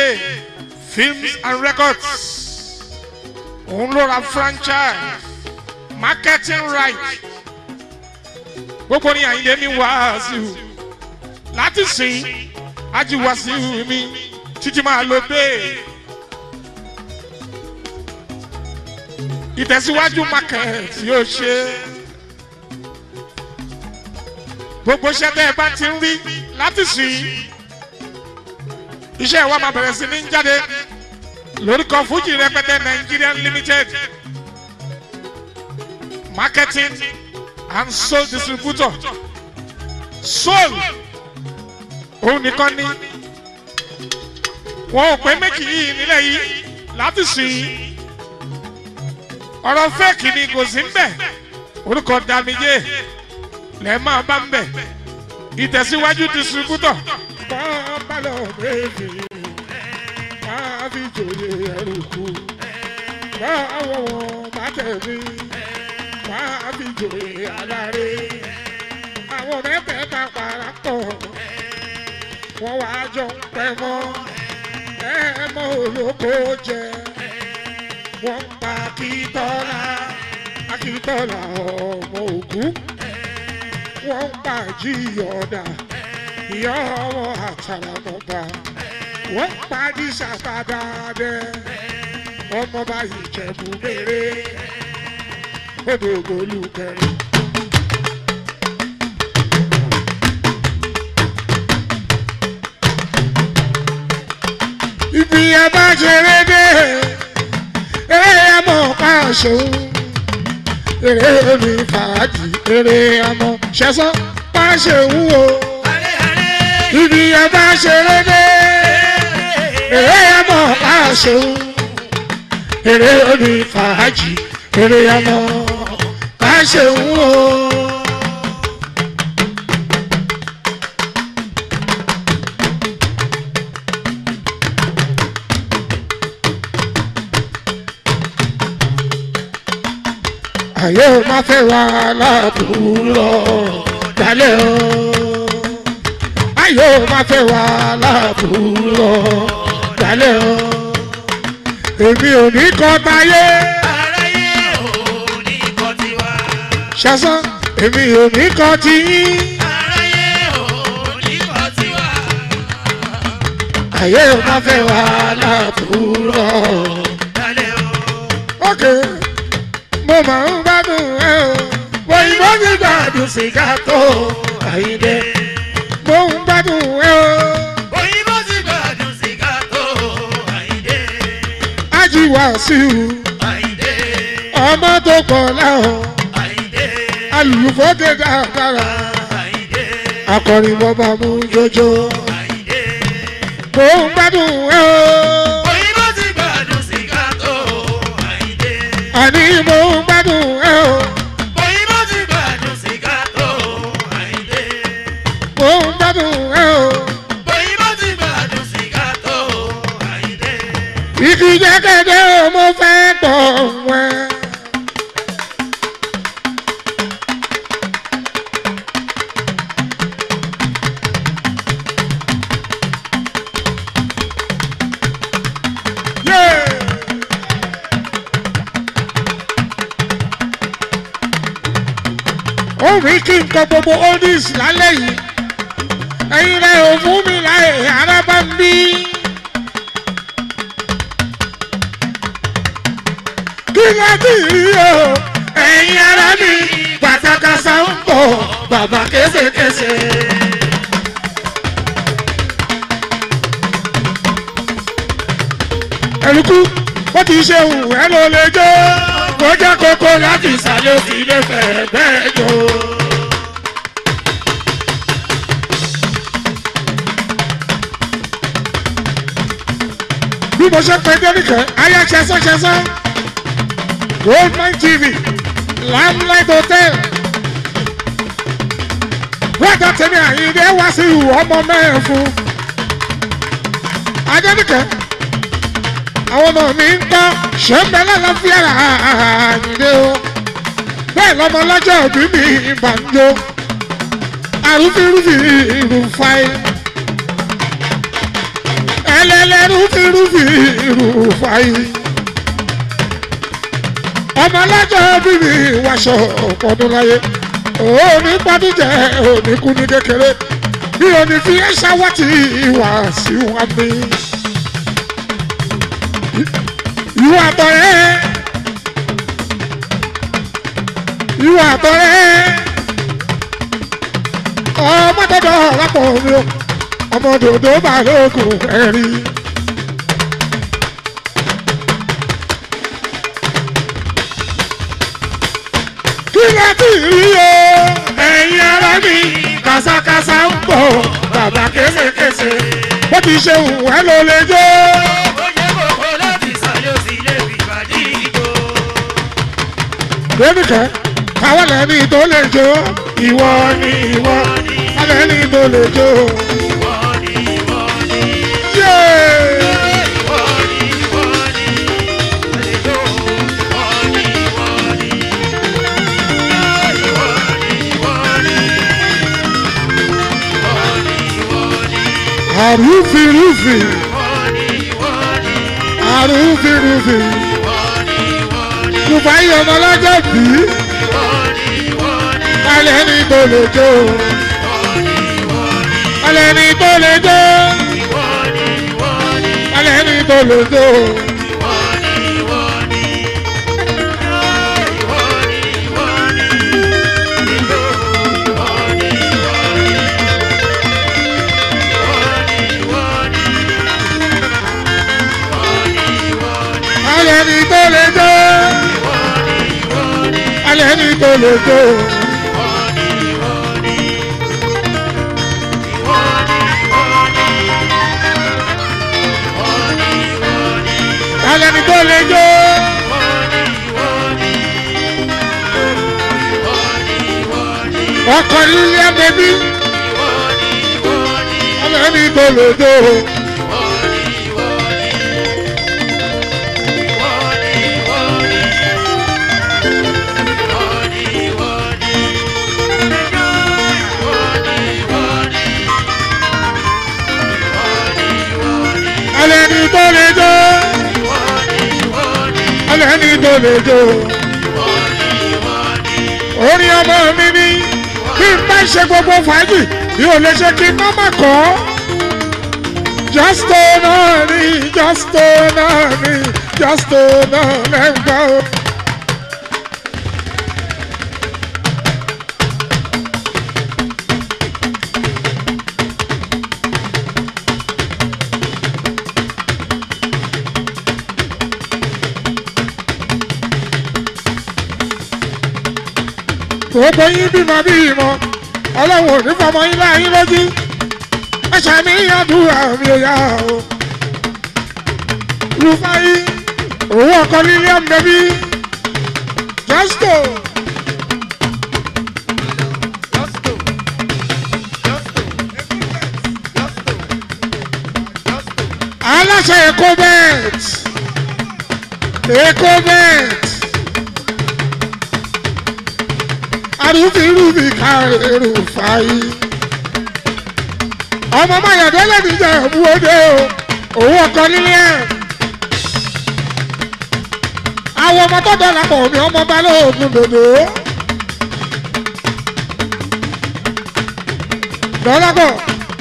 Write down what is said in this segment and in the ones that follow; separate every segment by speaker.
Speaker 1: films and records òun ló ra franchise marketing right gbogbo ní àyíndé ní wàásù láti sìn ájú wàásù mi títí máa lo bẹ́ẹ̀. ìtẹ̀síwájú market yóò ṣe gbogbo iṣẹ́ tẹ́ ẹ bá ti ń rí láti sìn iṣẹ́ wa máa bẹ̀rẹ̀ sí ní jáde lórúkọ fújì rẹpẹtẹ nigerian limited marketing and soul distributor soul òun nìkan ni wọn ò pé méjì yìí nílẹ̀ yìí láti sìn ọ̀rọ̀ fẹ́ẹ̀kì ni kò sí ń bẹ̀ orúkọ damijé lẹ́ẹ̀ máa bá ń bẹ̀ ìtẹ̀síwájú distributor.
Speaker 2: bá balọ̀ méjì máa fi jòyè ẹrù kú báwo wọn bá tẹ̀mí máa fi jòyè aláre àwọn mẹ́tẹ̀ẹ̀ta parapọ̀ wọ́n wá jọ ń pẹ́ mọ́ ẹ mọ́ olóko jẹ wọ́n pa akíntọ́lá akíntọ́lá ọmọ ògún wọ́n pa jíyọ̀dà ìyá ọmọ àtàràmọ́ba wọ́n pa dísàkádàdẹ ọmọọba ìjẹ̀bù mèrè odò olùkẹrin. ibi ẹ bá ṣeré dé eré ẹmọ ká ṣòun eré mi fàájì eré ẹmọ ṣẹṣán bá ṣeun o ibi ẹ bá ṣeré dé eré ẹmọ ká ṣòun eré mi fàájì eré ẹmọ ká ṣeun o. ayé o máa fẹ́ wá láàbùrọ̀ dalẹ̀ o. ayé o máa fẹ́ wá láàbùrọ̀ dalẹ̀ o. èmi ò ní kọ́ táyé
Speaker 3: aráyé ò ní kọ́ tiwa.
Speaker 2: ṣẹ́sán èmi ò ní kọ́ tiyín.
Speaker 3: aráyé ò ní kọ́ tiwa.
Speaker 2: ayé o máa fẹ́ wá láàbùrọ̀.
Speaker 3: dalẹ̀ o.
Speaker 2: ókè mo máa ń gbádùn ẹ o. òyìnbó ti gbádùn sìgá tó àyíndé. mo ń gbádùn ẹ o.
Speaker 3: òyìnbó ti gbádùn sìgá tó àyíndé.
Speaker 2: ájí wàásù
Speaker 3: àyíndé.
Speaker 2: ọmọ tó pọ̀ láwọn.
Speaker 3: àyíndé.
Speaker 2: alùpùpù dáadáa
Speaker 3: àyíndé.
Speaker 2: akọrin bọba mú jọjọ
Speaker 3: àyíndé.
Speaker 2: kò ń gbádùn ẹ o
Speaker 3: òyìnbó ti gbádùn sìgá tó àyíndé.
Speaker 2: àní mo ń gbádùn ẹ o
Speaker 3: òyìnbó ti gbádùn sìgá tó àyíndé.
Speaker 2: mo ń gbádùn ẹ o
Speaker 3: òyìnbó ti gbádùn sìgá tó àyíndé.
Speaker 2: igi jẹ́gẹ́dẹ́ o mo fẹ́ gbọ̀ wẹ́. ó rí kí n kọ gbogbo oldies lálẹ́ yìí ẹ̀yin rẹ̀ ò fún mi láyè ara bá ń bí. kí ló ti rí o ẹ̀yin ara mi pàtàkàṣà ń bọ̀ bàbá kéṣekéṣe. ẹ̀rùkú bó ti ṣe hù ẹ́ ló lè jó kó jẹ́ kókó láti ìsàlẹ̀ òsì lè fẹ̀ bẹ́ẹ̀ jó. bí mo ṣe pè dẹ́nìkẹ́ ayé ṣẹṣán ṣẹṣán goldmine tv lamlight hotel wọ́n tẹ̀mí àyíndé wá sí ìwọ ọmọ mẹ́rin fún adẹ́nìkẹ́ àwọn ọmọ mi ń tọ́ ṣé ń bẹ lálàáfíà àyíndé o bẹ́ẹ̀ lọ́mọ lọ́jọ́ òbí mi ìbànújò àrùfínrúfin ìrùfàì ẹ ẹlẹ́lẹ́rú fi rúfi rúfàyè ọmọ alájọ bíbí wàṣọ ọ̀pọ̀dún láyé òní pàdújẹ òní kú ní kékeré bí òní fi ẹ̀ṣá wá ti wà sí wa mi. ìwà àtọ̀rẹ́ ìwà àtọ̀rẹ́ ọmọ tọ́jọ́ lápò mi o ọmọ dòdò balógun ẹ̀rí. kí ló ti rí o ẹ̀yin ara mi kàṣàkàṣà ń bọ̀ bàbá kéṣekéṣe bó ti ṣe wù ẹ́ ló lè jó. lónìkẹ́ káwọn lẹ́ni tó lè jó ìwọ ni ìwọ lẹ́ni tó lè jó. Yéé! àrùfìrùfì àrùfìrùfì kùfà yìí ọmọ ọlọ́jọ́ bí alẹ́ ní tó lè jó alẹ́ ní tó lè jó alẹ́ ní tó lè jó. alẹ́ ní tó lè jó alẹ́ ní tó lè jó. alẹ́ ní tó lè jó. ọkọ̀ lílé bẹ́bí alẹ́ ní tó lè jó. alẹ́ ní tó lè jó. alẹ́ ní tó lè jó. orin ọmọ mi ní bí n bá ṣe gbogbo fàájì bí o lè ṣe kí n má má kọ́. justo náà ni justo náà ni justo náà lẹ́gbàá o. gbogbo yín bímọ bí ìmọ̀ ọlọ́run ò ní fọmọ yín láyín lójú ẹ ṣàníyàn dúrà mi ò yá o. rúfáyí owó ọkọ lílé ọ̀nbẹ́bí justo aláṣẹ èkó bẹ́ẹ̀t èkó bẹ́ẹ̀t. arúfirúfi kárẹ̀rù fàáyí. ọmọ mayọ̀dẹ́lẹ̀ níjà ìbúwọ́dé o òun ọkọ nílé ẹ̀. àwọn ọmọ tó dọ̀là pọ̀ mi ọmọ balógun dòdò. dọ́lápọ̀.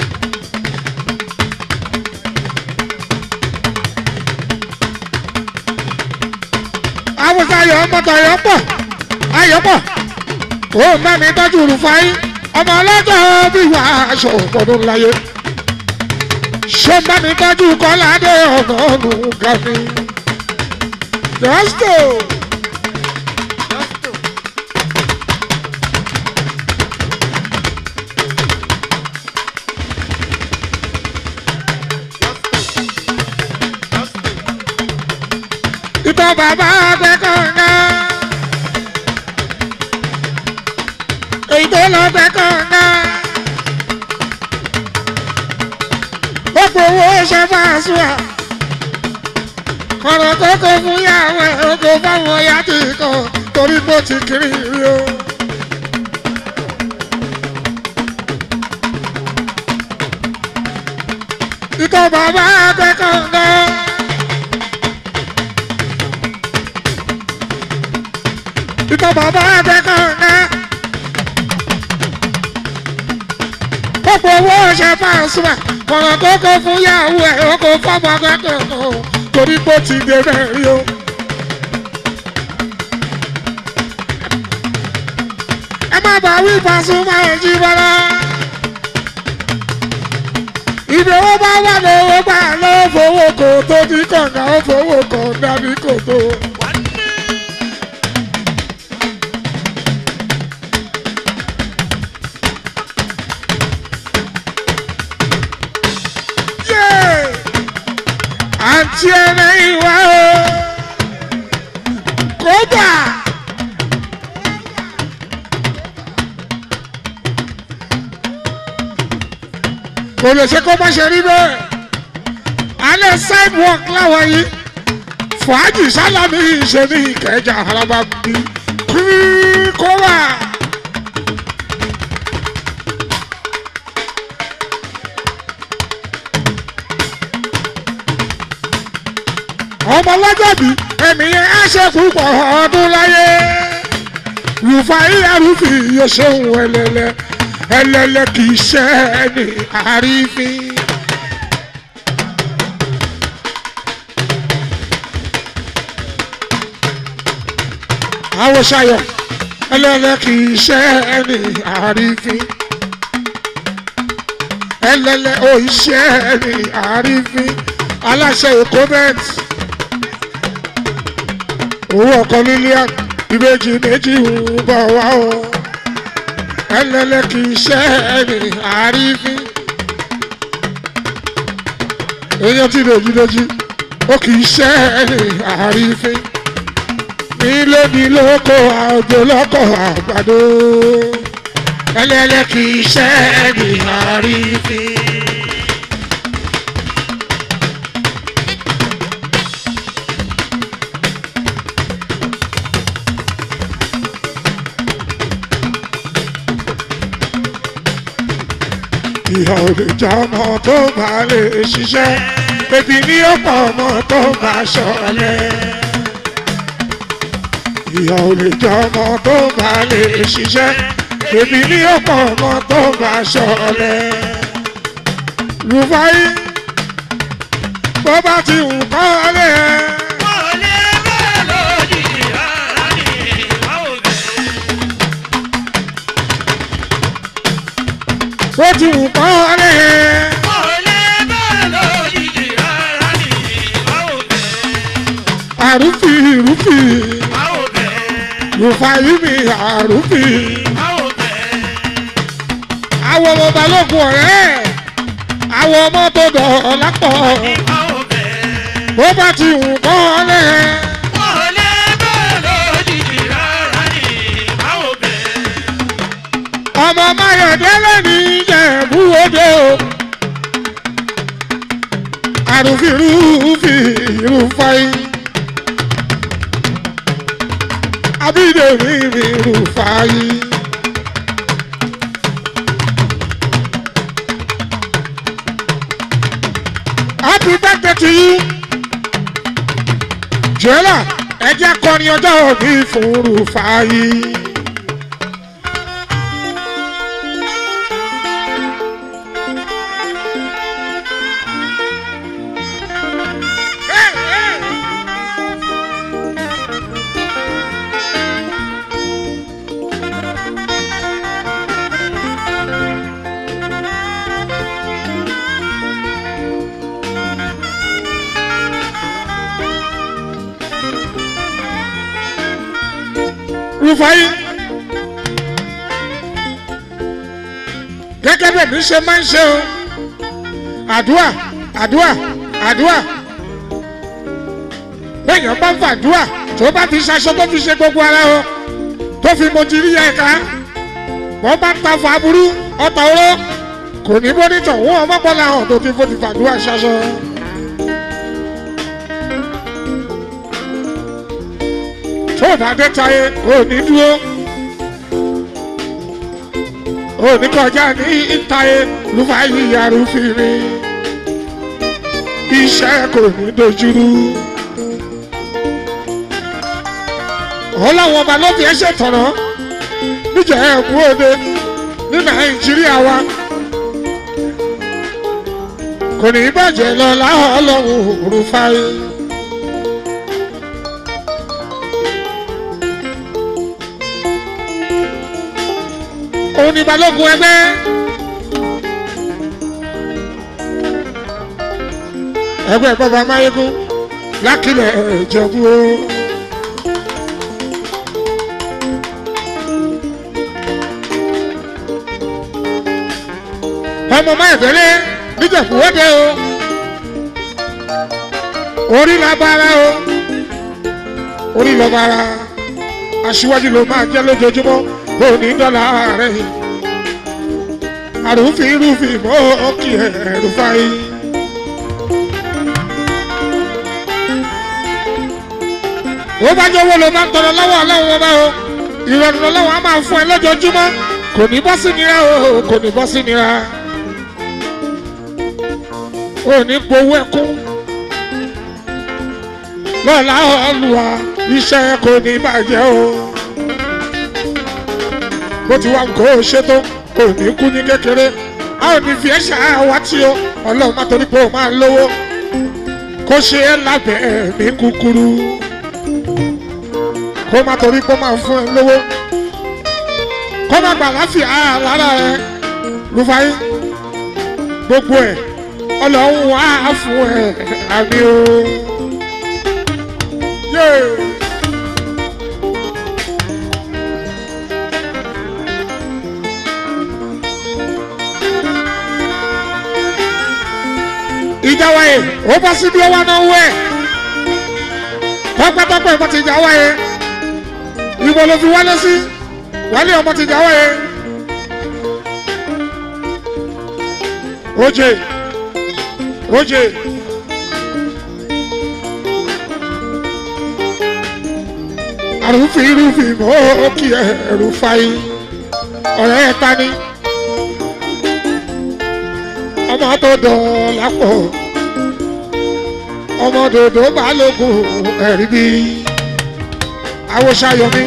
Speaker 2: àwòsàn ayọ̀ ọmọ tọ̀yọ̀ pọ̀ ayọ̀ pọ̀ ó má mi tọ́jú rúfáì ọmọ ọlọ́jọ́ bí wà aṣọ ọ̀pọ̀dún láyé ṣé má mi tọ́jú kọ́ládé ọ̀nà ọ̀nù gàmí. justo ìtọ́ bàbá gbẹ́kọ̀ọ́ngá. èyí tó lọ fẹ́ kànga. ó gbowó ṣe fáṣù à. ọ̀rọ̀ tó kó fún yàwó ẹ̀ ó kó fáwọn ọ̀yá tì kàn torí bó ti kiri rí o. ìtọ́ bàbá ẹgbẹ́ kankan. ìtọ́ bàbá ẹgbẹ́ kankan. gbogbo owó ṣe fáṣùmá kọ̀rọ̀ tó kó fún yàwó ẹ̀ ó kó fọ́mọ akẹ́kọ̀ọ́ torí pé ó ti dé bẹ́ẹ̀ rí o. ẹ má bàa wí Pasuma ẹ̀jí bọ́lá. ibi owó bá wà lówó gbà ló fowó kò tó ní kànga ó fowó kàn dàbí kò tó. Yeah! àǹtí ẹ̀rẹ́ ìwà o kódà. kò lè ṣe kó má ṣe rí bẹ́ẹ̀ alẹ́ sidewalk láwọn yìí fàájì sálámì ṣe ní ìkẹjà araba bí kó wà. ọmọ lọ́jọ́bí ẹ̀mí yẹn á ṣe púpọ̀ ọdún láyé rúfàì arúfì yóò ṣeun ẹlẹ́lẹ́ ẹlẹ́lẹ́ kì í ṣe ẹni àrífín. àwòṣàyọ̀ ẹlẹ́lẹ́ kì í ṣe ẹni àrífín. ẹlẹ́lẹ́ ò í ṣe ẹni àrífín. aláṣẹ èkó bẹ́ẹ̀tì owó ọkọ lílíàn ìbejì méjì ń bọ̀ wá o ẹlẹ́lẹ́ kì í ṣe ẹni àrífín èèyàn ti dèjì dèjì ó kì í ṣe ẹni àrífín nílé ní lóko àjò lọ́kọ̀ àgbàdo ẹlẹ́lẹ́ kì í ṣe ẹni àrífín. ìyá ò lè já ọmọ tó bá lè ṣiṣẹ́ ebi ní ọ̀pọ̀ ọmọ tó bá ṣọlẹ̀. ìyá ò lè já ọmọ tó bá lè ṣiṣẹ́ ebi ní ọ̀pọ̀ ọmọ tó bá ṣọlẹ̀. rúfáì bó bá ti wù kọ́ lé ẹ. bó ti wù kọ́ lé ẹ. àrùfì rùfì rùfàyí mi àrùfì. àwọn ọmọ balógun ọ̀rẹ́ àwọn ọmọ tó dọ̀ lápọ̀ bó bá ti wù kọ́ lé ẹ. ọmọ mayọ̀délé ní ìjẹ̀bú òde o. àrùfì rùfì rùfàyí. abídèmí mi rùfàyí. happy birthday to you. jọ́lá ẹ jẹ́ kọrin ọjọ́ òbí fún rùfàyí. rúfáyé gẹ́gẹ́ bẹ́ẹ̀ mi ṣe máa ń ṣe o àdúà àdúà àdúà bẹ́ẹ̀yàn bá ń fàdúà tó bá fi ṣaṣọ tó fi ṣe gbogbo ara o tó fi mojìrí ẹ̀ka wọ́n bá ń ta fà burú ọ̀tọ̀ oró kò ní bọ́nítọ̀ wọ́n ọmọ bọ́lá hàn tó ti fò ti fàdúà ṣaṣọ. tó bá dé táyé ò ní dúró ò ní kọjá ní táyé lùfàyè arúfin iṣẹ́ kò ní dojúrú. ọlọ́wọ́n ọba ló fi ẹsẹ̀ tọ̀nà níjẹ̀ ẹ̀kú òde ní nàìjíríà wa kò ní bàjẹ́ lọ láwọn ọlọ́run òrùfáì. òun ni balógun ẹgbẹ́. ẹgbẹ́ bàbá máyégún lákìlẹ̀ ìjẹ̀bú o. ọmọ máyèdélé níjẹ̀bú wọ́dẹ o. orí la bára o. orí lọ bára aṣíwájú ló máa jẹ́ lójoojúmọ́ òní dọ́là rẹ̀ àrùfín rúfin mọ́ kí ẹ̀rù fáyé. ó bá jẹ́ owó ló máa ń tọrọ lọ́wọ́ ọlọ́run ọba o ìrọ̀rùn ọlọ́run á máa fún ẹ lójoojúmọ́ kò ní bọ́ sí nira o kò ní bọ́ sí nira ò ní gbowó ẹkún lọ́la ọlùwà iṣẹ́ kò ní bàjẹ́ o bó ti wá nǹkó ṣètò kò ní kú ní kékeré a ò ní fi ẹ̀ṣẹ̀ àwátì o ọlọ́run má torí pé o máa lówó kó ṣe é lábẹ́ ẹ̀mí kúkúrú kó má torí pé ó máa fún ẹ lówó kó má gbà láfíà lára ẹ rúfáyé gbogbo ẹ ọlọ́run wá fún ẹ àmì o. Yeah. ìjà wáyé ó bá sí bí ó wá náà wẹ̀ tọ́pẹ́tọ́pẹ́ ọmọ ti jà wáyé ìbò ló fi wálé sí wálé ọmọ ti jà wáyé. oje oje àrùfín irúfin mọ́ kí ẹ̀rù fàyè ọ̀rẹ́ ẹ̀ ta ni ọmọ tó dọ̀ọ́lá pọ̀ ọmọ dòdò balógun ẹ̀rí bí awòṣayọmí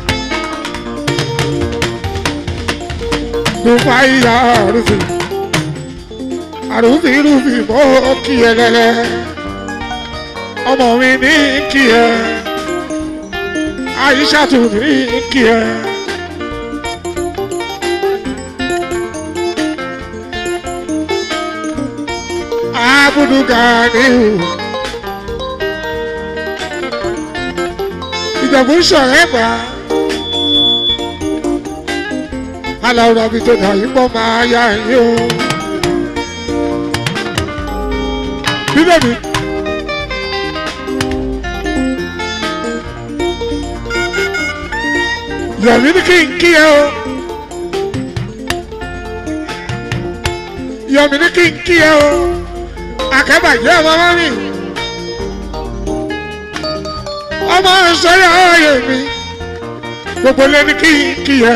Speaker 2: dùfáìyà àrùfin àrùfin rúfin mọ́ kí ẹ lẹ́lẹ́ ọmọ mi ní kí ẹ àyíṣàtù ní kí ẹ. abudu ganiu ìjọba ń sọ̀rọ̀ ẹ̀gbá aláwọ̀ àbí tó dà yín pọ̀ máa yá yín o. bíbélì yọ̀mí ní kí n kí ẹ o. yọ̀mí ní kí n kí ẹ o akẹ́bàjẹ́ ọmọ wọn mi ọmọ sọ́yà ọ̀yẹ̀ mi gbogbo lé ní kí kí ẹ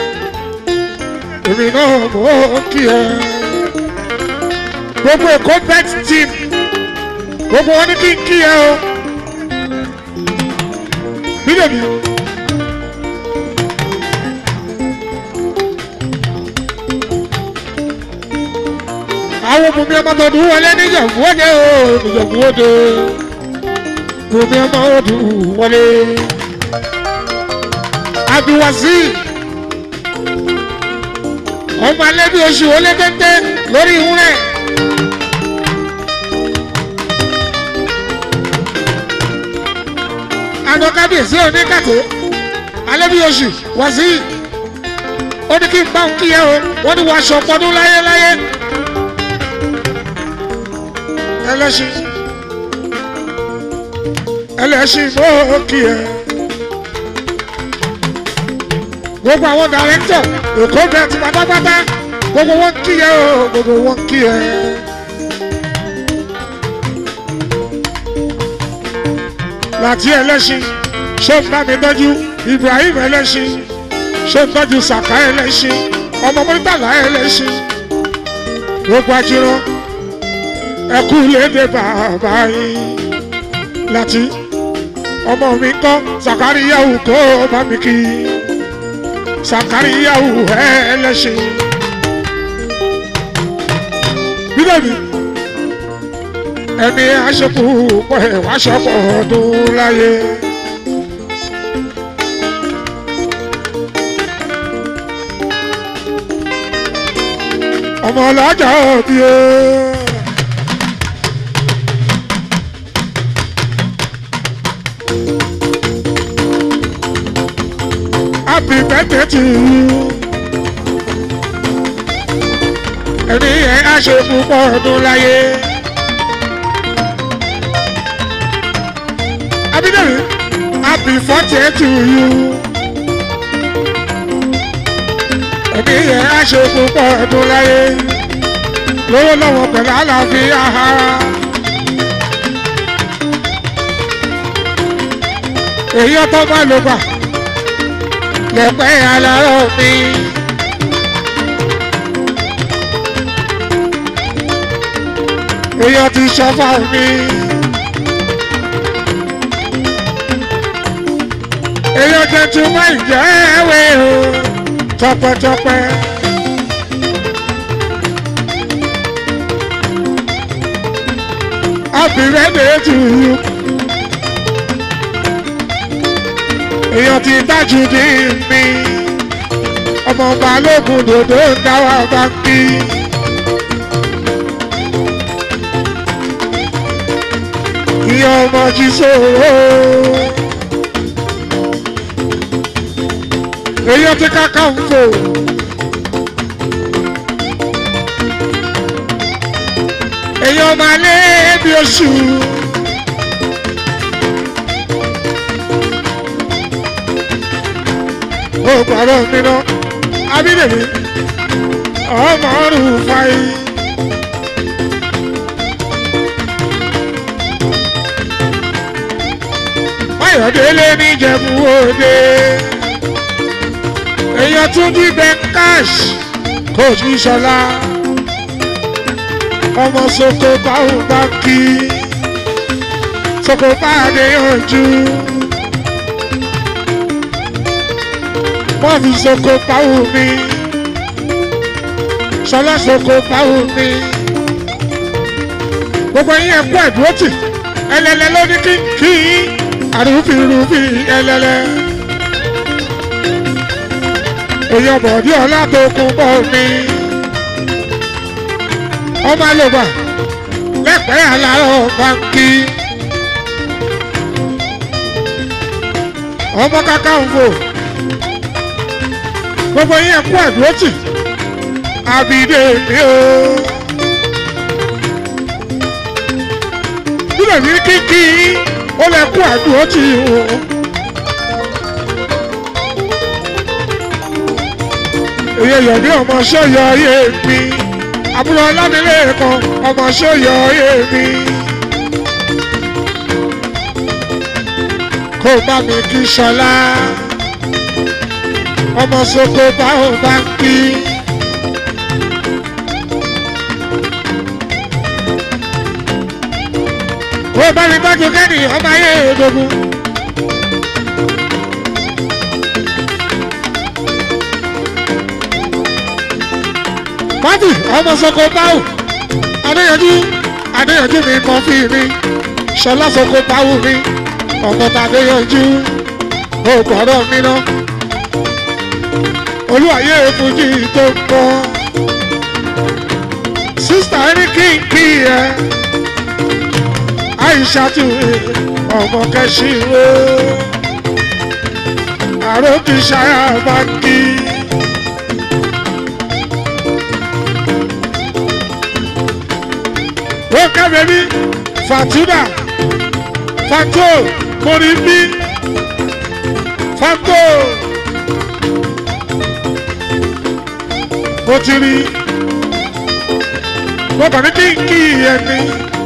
Speaker 2: èmi náà mọ̀ kí ẹ gbogbo èkó bet team gbogbo wọn ní kí kí ẹ o bídèmí. àwọn bùnmi ọmọ tọdún wọlé níjàmbú wọlé o níjàmbú wọlé bùnmi ọmọ ọdún wọlé abiwasi ọmọ alẹ́ bí oṣù wọlé téńté lórí ìwúrẹ́. àná kábíyèsí oníkàtó alẹ́ bí oṣù wàsí ó ní kí n bá ń kíyẹ o wọ́n ní wàá ṣọpọ́dún láyéláyé ẹlẹ́sìn ẹlẹ́sìn mọ́ kí ẹ. gbogbo àwọn dàrẹ́tọ̀ èkó bẹ́ẹ̀ ti pátápátá gbogbo wọn kí ẹ o gbogbo wọn kí ẹ. láti ẹlẹ́sìn ṣé ń bá mi tọ́jú Ibrahim ẹlẹ́sìn ṣé ń tọ́jú Sàká ẹlẹ́sìn ọmọ mọ́tàlá ẹlẹ́sìn gbogbo ajírọ́ ẹkú lédè bàbá yín láti ọmọ mi kọ́ sàkáríyàwó kó bá mi kí sàkáríyàwó ẹlẹ́sìn bídẹ̀bí ẹni aṣọ́kù pọ̀ ẹ̀ wá ṣọ́pọ̀ ọdún láyé. ọmọ ọlọ́jà òbí o. happy birthday to you. ẹni yẹn á ṣe púpọ̀ ọdún láyé. abidjan happy birthday to you. ẹni yẹn á ṣe púpọ̀ ọdún láyé. lówó lọ́wọ́ pẹ̀lú àlàáfíà ara. èyí ọtọ́ bá ló gbà lẹ́pẹ́ aláró mi. èèyàn ti ṣọ́fà mi. èèyàn tuntun máa ń jẹ́ ẹ̀wẹ̀ o tọpẹ́tọpẹ́. Happy birthday to you. èèyàn ti dájú ní mi ọmọ balógun dòdò ń dáwà bá ń bí. ìyá ọmọ jí sòrò. èèyàn ti káká ń fò. èèyàn máa lé bí oṣù. ó pàrọ̀ mi lọ abídèmí ọmọ ọrùn fàyè. Máyọ̀délé níjẹ̀bú òde èèyàn tún jí bẹ́ńkáṣ kò sí sọlá ọmọ soko báwo bá kí soko bá dé yanjú. wọ́n fi soko pawó mi sọlá soko pawó mi gbogbo yín ẹkú ẹdúrótì ẹlẹlẹ ló ní kí kí àrùfìrùfì ẹlẹlẹ èèyàn bọ̀dí ọlá tó kún bọ́ mi ọmọ àlòbà lẹ́pẹ́ àlárọ̀ báńkì ọmọ Kakanfò gbogbo yín ẹkú àdúrótì àbídé mi o. bílẹ̀ ní kíkí ó lẹ kú àdúrótì o. èyí yọ̀dí ọmọ sọ́yọ̀ ayé mi àbúrò ọlámilé kan ọmọ sọ́yọ̀ ayé mi. kó bá mi kí sọlá ọmọ soko báwo bá ń kí. ó bá mi bájú kẹ́ni ọmọ ayé òdògún. pátì ọmọ soko báwo adéyanjú adéyanjú mi mọ fí mi ṣọlá soko báwo mi ọmọ tàdéyanjú ó gbọ́dọ̀ mi náà olúwàyé fújì tó ń bọ̀ sísítà ẹni kí n kí ẹ àìsàtú ọmọ kẹsìrò àròkìṣàyà bá kí. ó kẹ́mi ní fatuna fato moribi fato. mo ti rí mo kàn ní kí n kí ẹni.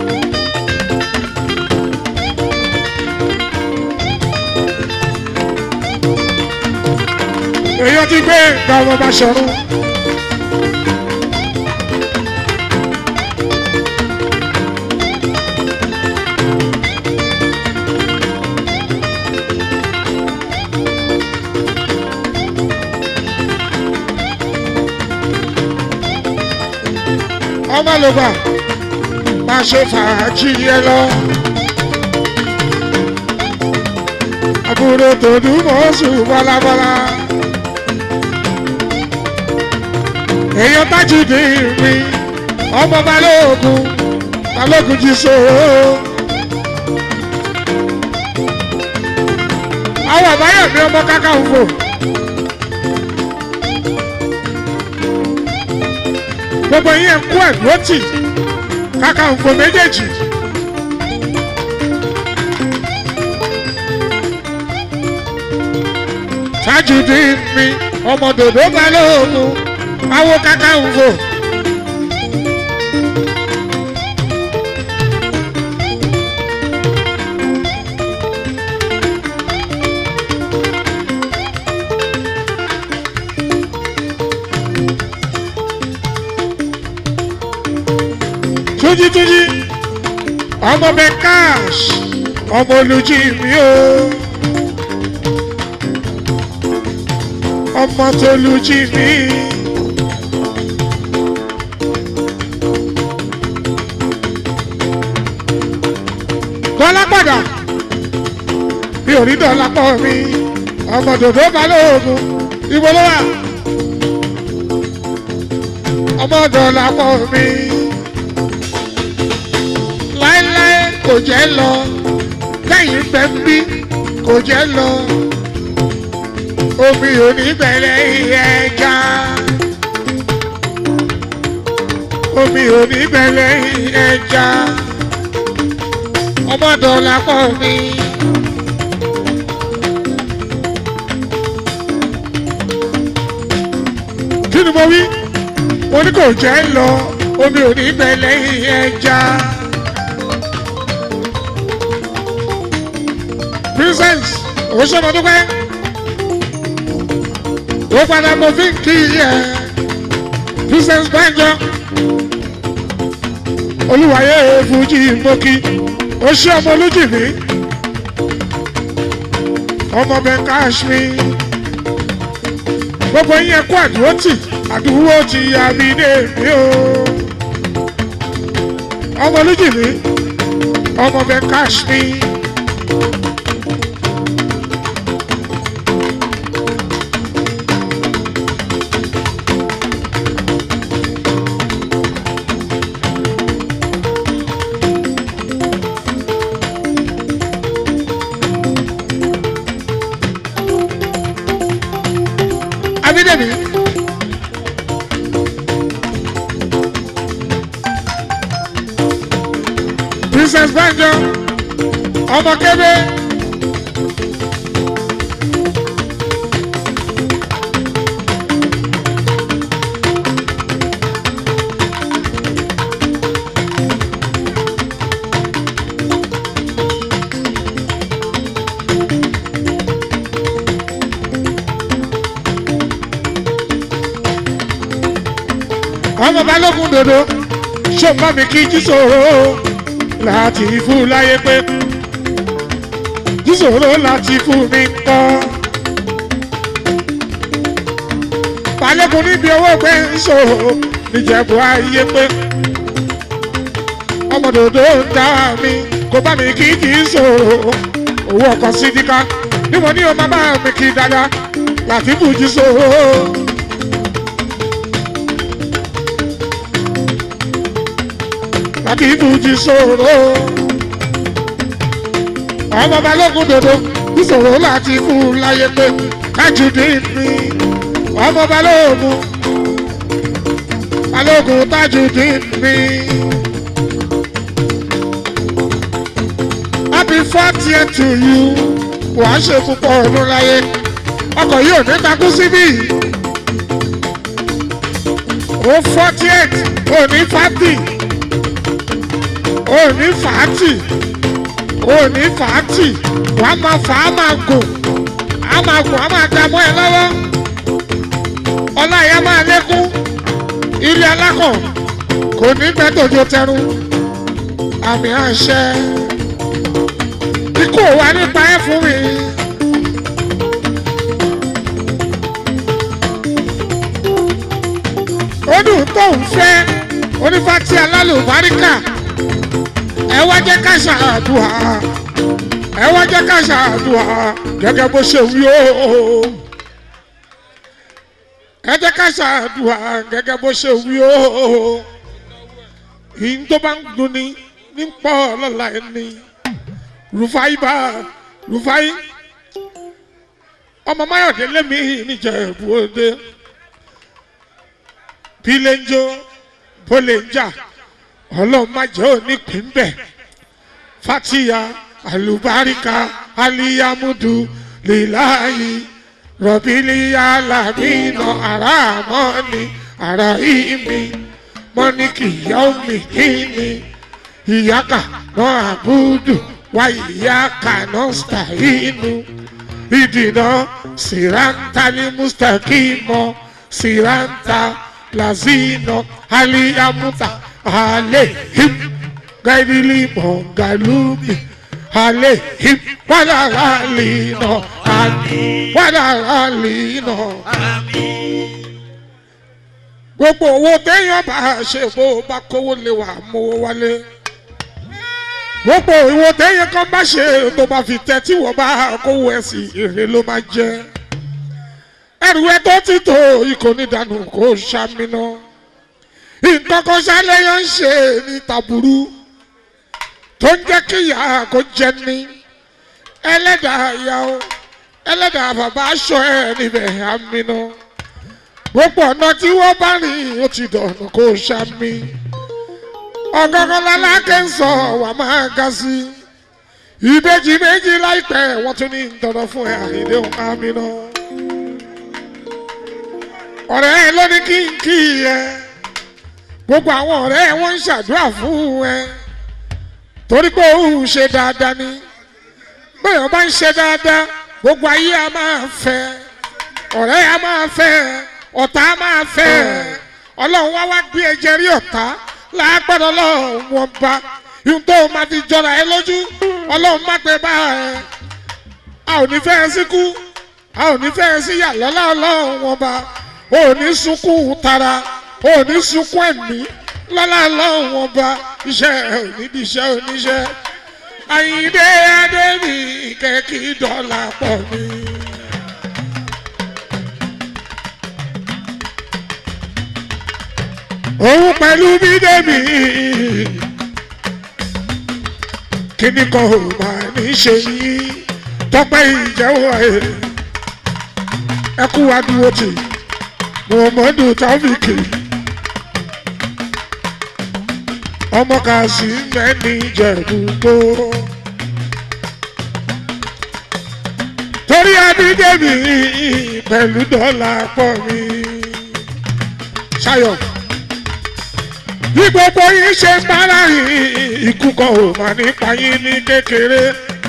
Speaker 2: èèyàn ti gbé ìgbà ọmọ bá ṣọrun. ọmọ ló gbà máa ṣe fàájì yẹ lọ. àbúrò tòdú mọ́sù bọ́lábọ́lá. èèyàn tájúdé mi ọmọ balógun balógun jí sòrò. àwọn àbáyọ̀mí ọmọ káká ń fò. gbogbo yín kú ẹ̀dúró tì káká ń fò méjèèjì. Tajudeen mi ọmọ dòdò balógun awo káká ń fò. túnjí túnjí ọmọ bẹ cash ọmọ olùjí mi o ọmọ tó lùjí mi. dọ́là padà mi ò rí dọ́là pọ̀ mi ọmọ dòdò balógun ibo ló wà ọmọ dọ́là pọ̀ mi láéláé kò jẹ́ lọ lẹ́yìn bẹ́ ń bí kò jẹ́ lọ omi ò ní bẹ̀rẹ̀ ẹja omi ò ní bẹ̀rẹ̀ ẹja ọmọdọ̀là pọ̀ mi. kí ni mo wí mo ní kò jẹ́ lọ omi ò ní bẹ̀rẹ̀ ẹja. princess òṣèlú ó padà mo fi ń kí ẹ princess banjo olúwayé fújì mbókí ó ṣe ọmọ olójì mi ọmọ bẹ káṣmí gbogbo yín kó àdúró tì àdúró ti àbídé mi o ọmọ olójì mi ọmọ bẹ káṣmí. Abídèmí. Princess Banjo, ọmọ kébé. ọmọ balógun dòdò ṣòmọ mi kí jísòro láti fún láyé pé jísòro láti fún mi kọ́. balógun níbi owó gbé ń ṣòro níjẹ̀bú ayé pé ọmọ dòdò ń dá mi kó bá mi kí jísòro owó ọkọ̀ sídìkà níwọ̀n ní o máa bá mi kí dáadáa láti fún jísòro. láti ìbùjì sòrò. ọmọ balógun dòdò ìṣòro láti fún un láyé pé Tajudeen mi ọmọ balógun balógun Tajudeen mi. happy fortieth to you wàá ṣe púpọ̀ ọdún láyé ọkọ̀ yìí ò ní takú síbí ó fortieth ò ní fifty òní fàátì òní fàátì wàá máa fà á máa gùn á máa gùn á máa dààmú ẹ lọ́wọ́ ọlá ìyá máa lékún ilé alákọ̀ kò ní pẹ́ tòjó tẹrù àmì àṣẹ ikú wa nípa ẹ fún mi. ó dùn tó ń fẹ́ ó onífàtí alálùbáríkà ẹ wá jẹ́ ká ṣàdùà ẹ wá jẹ́ ká ṣàdùà gẹ́gẹ́ bó ṣe wí o ẹ jẹ́ ká ṣàdùà gẹ́gẹ́ bó ṣe wí o ìyìn tó bá ń dunni ní pọ̀ lọ́la ẹni rufai bá rufai ọmọ mayọ̀dé lẹ́mí níjẹ̀bú òde bíléńjó bóléńjà ọlọ́run má jẹ́ onípín bẹ̀ fatiya alubarika aliyamudu lilayi rọ̀bìlìyà làmínà àràmọ́ni àràìmí mọ́níkì yọ́mì kíni ìyáka náà àbúdù wá ìyáka náà stàínú ìdìnnà sìrántà ní mustakimo sìrántà lazino aliyamuta alehim gaidili mongalumi alehim wadalalino wadalalino gbogbo owó téèyàn bá ṣe bó bá kówó lè wà mówó wálé gbogbo ìwò téèyàn kan bá ṣe tó bá fi tẹ tí wọ́n bá kówó ẹ̀ sí èrè ló máa jẹ́ ẹrù ẹ tó ti tó ikọ̀ nídànù kó ṣàmìnà nǹkan kan ṣàlẹ́yàn ń ṣe ní tàbúrú tó ń jẹ́ kí ìyá kó jẹ ní ẹlẹ́dàá ìyá o ẹlẹ́dàá bàbá aṣọ ẹ̀ níbẹ̀ àmìnà gbogbo ọ̀nà tí wọ́n bá rìn ó ti dọ̀nà kó ṣàmì ọ̀gọ́gọ́ lálákẹ́ ń sọ wà máa ga sí ìbejì méjì láìpẹ́ wọ́n tún ní dandan fún ẹ àìdéhùn àmìnà ọ̀rẹ́ ẹ ló ní kí n kí ẹ gbogbo àwọn ọ̀rẹ́ ẹ wọ́n ń ṣàdúrà fún ẹ torí pé òun ṣe dáadáa ni bẹ́ẹ̀ bá ń ṣe dáadáa gbogbo ayé a máa fẹ́ ọ̀rẹ́ a máa fẹ́ ọ̀tá a máa fẹ́ ọlọ́run wá wá gbé ẹjẹ rí ọ̀tá lágbàdo ọlọ́run wọn bá ihun tó máa fi jọra ẹ lójú ọlọ́run má pẹ́ bá ẹ a ò ní fẹ́ ẹ síkú a ò ní fẹ́ ẹ sí yà lọ́lá ọlọ́run wọn bá o ní sunkún tara o ní sunkún ẹ̀mí lọ́lá lọ́wọ́ ọba iṣẹ́ onídìí iṣẹ́ oníṣẹ́ àyíndé adébí kẹ́kí dọ́là pọ̀ mi. òun pẹ̀lú bídẹ́mì kíní kan ò máa ní ṣe yín tọ́pẹ́ ìjẹ́wọ́ ẹ̀ ẹ kú wa dúró tì muhammadu taofiki ọmọ kàṣí mẹ́ni jẹ̀dúgbò torí abídẹ́mi pẹ̀lú dọ́là pọ̀ mi ṣayọ̀ bí gbogbo yín ṣe ń bára yín ikú kan ò mà nípa yín ní kékeré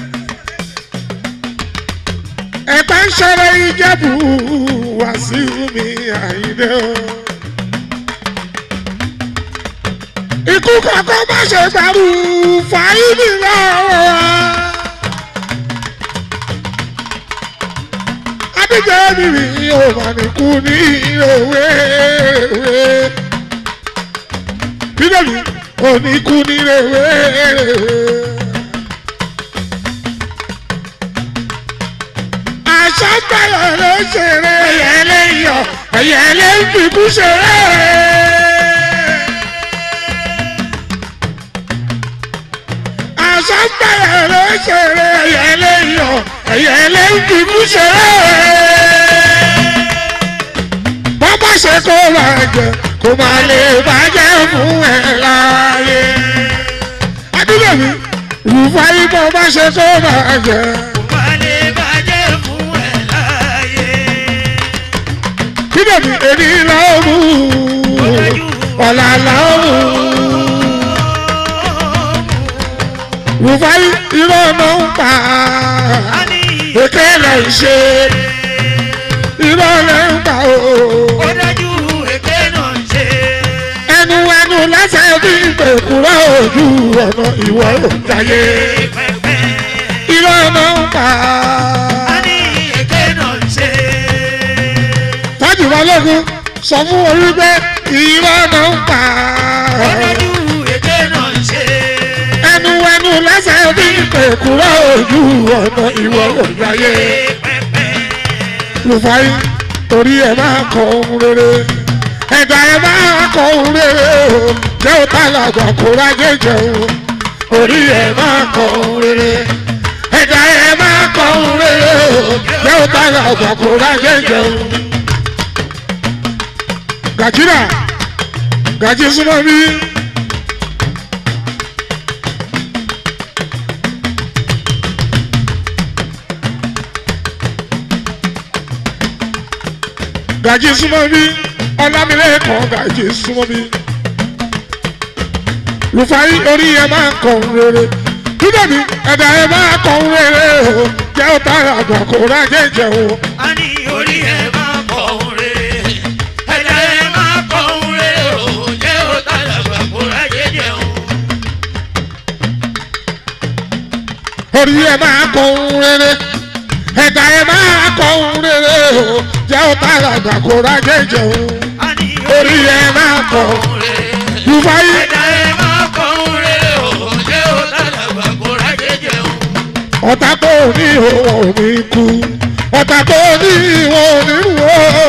Speaker 2: ẹ̀pẹ́ ń ṣẹlẹ̀ ìjẹ́bù wàsíù mi àyíndé o. ikú kankan má ṣe gbàrú fàáyìnì lọ́wọ́ wa. abíjẹ́ mi rí o mà ní kú ní òwe òwe. bíbélì ò ní kú ní òwe òwe. àṣàgbàyọ̀ ló ṣeré ẹ̀yẹ yọ ẹ̀yẹ lè fìkú ṣeré. àṣàgbàyọ̀ ló ṣeré ẹ̀yẹ lè yọ ẹ̀yẹ lè fìkú ṣeré. bàbá ṣe kó bàjẹ́ kó má lè bàjẹ́ fún ẹ láàyè. adúlọ̀ mi rúfáyé bàbá ṣe kó bàjẹ́. bídẹ̀bí èmi lọ́mú ọ̀là lọ́mú. Rùfáì irọ́ ọ̀nà ń pa èké rẹ̀ ń ṣe irọ́ rẹ̀ ń pa o. Ẹnu ẹnu lẹ́sẹ̀ bí ìpèkúrọ̀ ojú ọ̀nà ìwọ òǹtayé irọ́ ọ̀nà ń pa. Tájù Balógun sọ fún orí pé irọ́ náà ń pa kúrò ojú ọ̀nà ìwọ òjáyé lùfàì torí ẹ máa kọ ohun rere ẹ̀dá ẹ máa kọ ohun rere o jẹ́ ó tàlàgbà kó rájé jẹun orí ẹ máa kọ ohun rere ẹ̀dá ẹ máa kọ ohun rere o jẹ́ ó tàlàgbà kó rájé jẹun. gàjírà gàjí súnmọ́ bí. gàjí súnmọ́ bí ọlámilẹ́kọ̀ọ́ gàjí súnmọ́ bí. rufai orí ẹ máa ń kọ̀ ń rere dídọ̀bí ẹ̀dá ẹ máa kọ̀ ń rere o jẹ́ ó tààrà àgbà kó rájẹ́ jẹun.
Speaker 3: a ní orí ẹ̀ máa kọ̀ ohun rere ẹ̀dá ẹ̀ máa kọ̀ ohun rere o jẹ́ ó tàlàgbà kó rájẹ́ jẹun.
Speaker 2: orí ẹ máa kọ̀ ń rere ẹ̀dá ẹ máa kọ̀ ń rere o jẹ́ ó tààrà àgbà kó rájẹ́ jẹun.
Speaker 3: a ní
Speaker 2: orí ẹ máa kọ̀
Speaker 3: ohun rere
Speaker 2: rufai
Speaker 3: ẹ̀dá ẹ̀ máa kọ̀ ohun rere o jẹ́ ó tàlàgbà kó rájẹ́ jẹun.
Speaker 2: ọ̀tá tó ní òun ní kú ọ̀tá tó ní ìwọ̀n ní wò ó.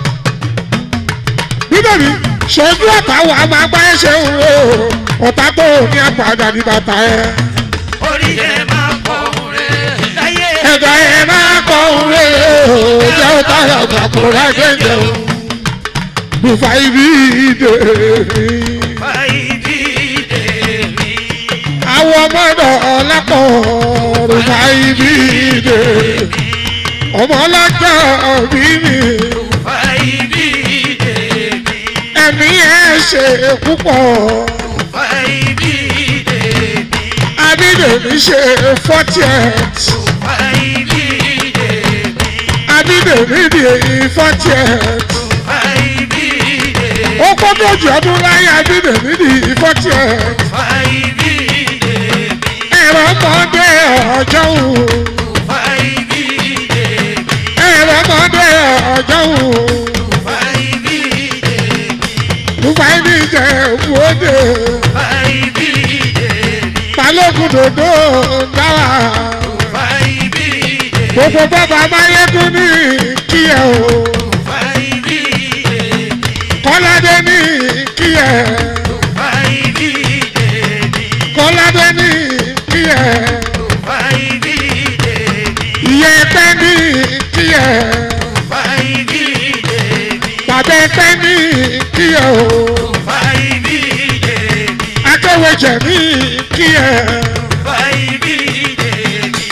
Speaker 2: bíbélì ṣojú ọ̀tá wa máa gbá ẹ̀ṣẹ̀ ń wò ó ọ̀tá tó ní àpàdà ní bàtà ẹ̀.
Speaker 3: orí ẹ̀ máa kọ̀ ohun rere láyé
Speaker 2: ẹ̀dá ẹ̀ máa kọ́ òun rè ó jẹ́ ó táyà àgbàkó láìpẹ́ jẹun. bùfá ibi ìdè mi.
Speaker 3: fàyíbí dèmí.
Speaker 2: àwọn ọmọdé ọlápọ̀ bùfá ibi ìdè mi. ọmọ ọlọ́jọ́ bí mi.
Speaker 3: fàyíbí dèmí.
Speaker 2: ẹ̀mí ẹ̀ ṣe púpọ̀.
Speaker 3: fàyíbí dèmí.
Speaker 2: abídèmí ṣe fortieth.
Speaker 3: fàyíbí dèmí.
Speaker 2: abídèmí di fortieth.
Speaker 3: fàyíbí dèmí.
Speaker 2: ó kọ́ tójú ọdún láyé abídèmí di fortieth.
Speaker 3: fàyíbí dèmí.
Speaker 2: ẹ̀rọ ọmọdé ọjọ́ wò.
Speaker 3: fàyíbí dèmí.
Speaker 2: ẹ̀rọ ọmọdé ọjọ́ wò.
Speaker 3: fàyíbí dèmí.
Speaker 2: rúfáì ní ìjẹ́ òwúrọ̀dé.
Speaker 3: fàyíbí dèmí.
Speaker 2: balógun dòdò dáwà.
Speaker 3: fàyíbí dèmí.
Speaker 2: gbogbo bàbá máyégún ní kíyẹ̀ o.
Speaker 3: fàyíbí dèmí.
Speaker 2: kọ́ládé ní kíyẹ̀.
Speaker 3: fàyíbí dèmí.
Speaker 2: kọ́ládé ní kíyẹ̀.
Speaker 3: fàyíbí dèmí.
Speaker 2: ìyẹ́ ẹgbẹ́ ní kíyẹ̀.
Speaker 3: fàyíbí dèmí.
Speaker 2: bàbá ẹgbẹ́ ní kíyẹ̀ o.
Speaker 3: fàyíbí dèmí.
Speaker 2: akéwèjẹ̀ ní kíyẹ̀.
Speaker 3: fàyíbí dèmí.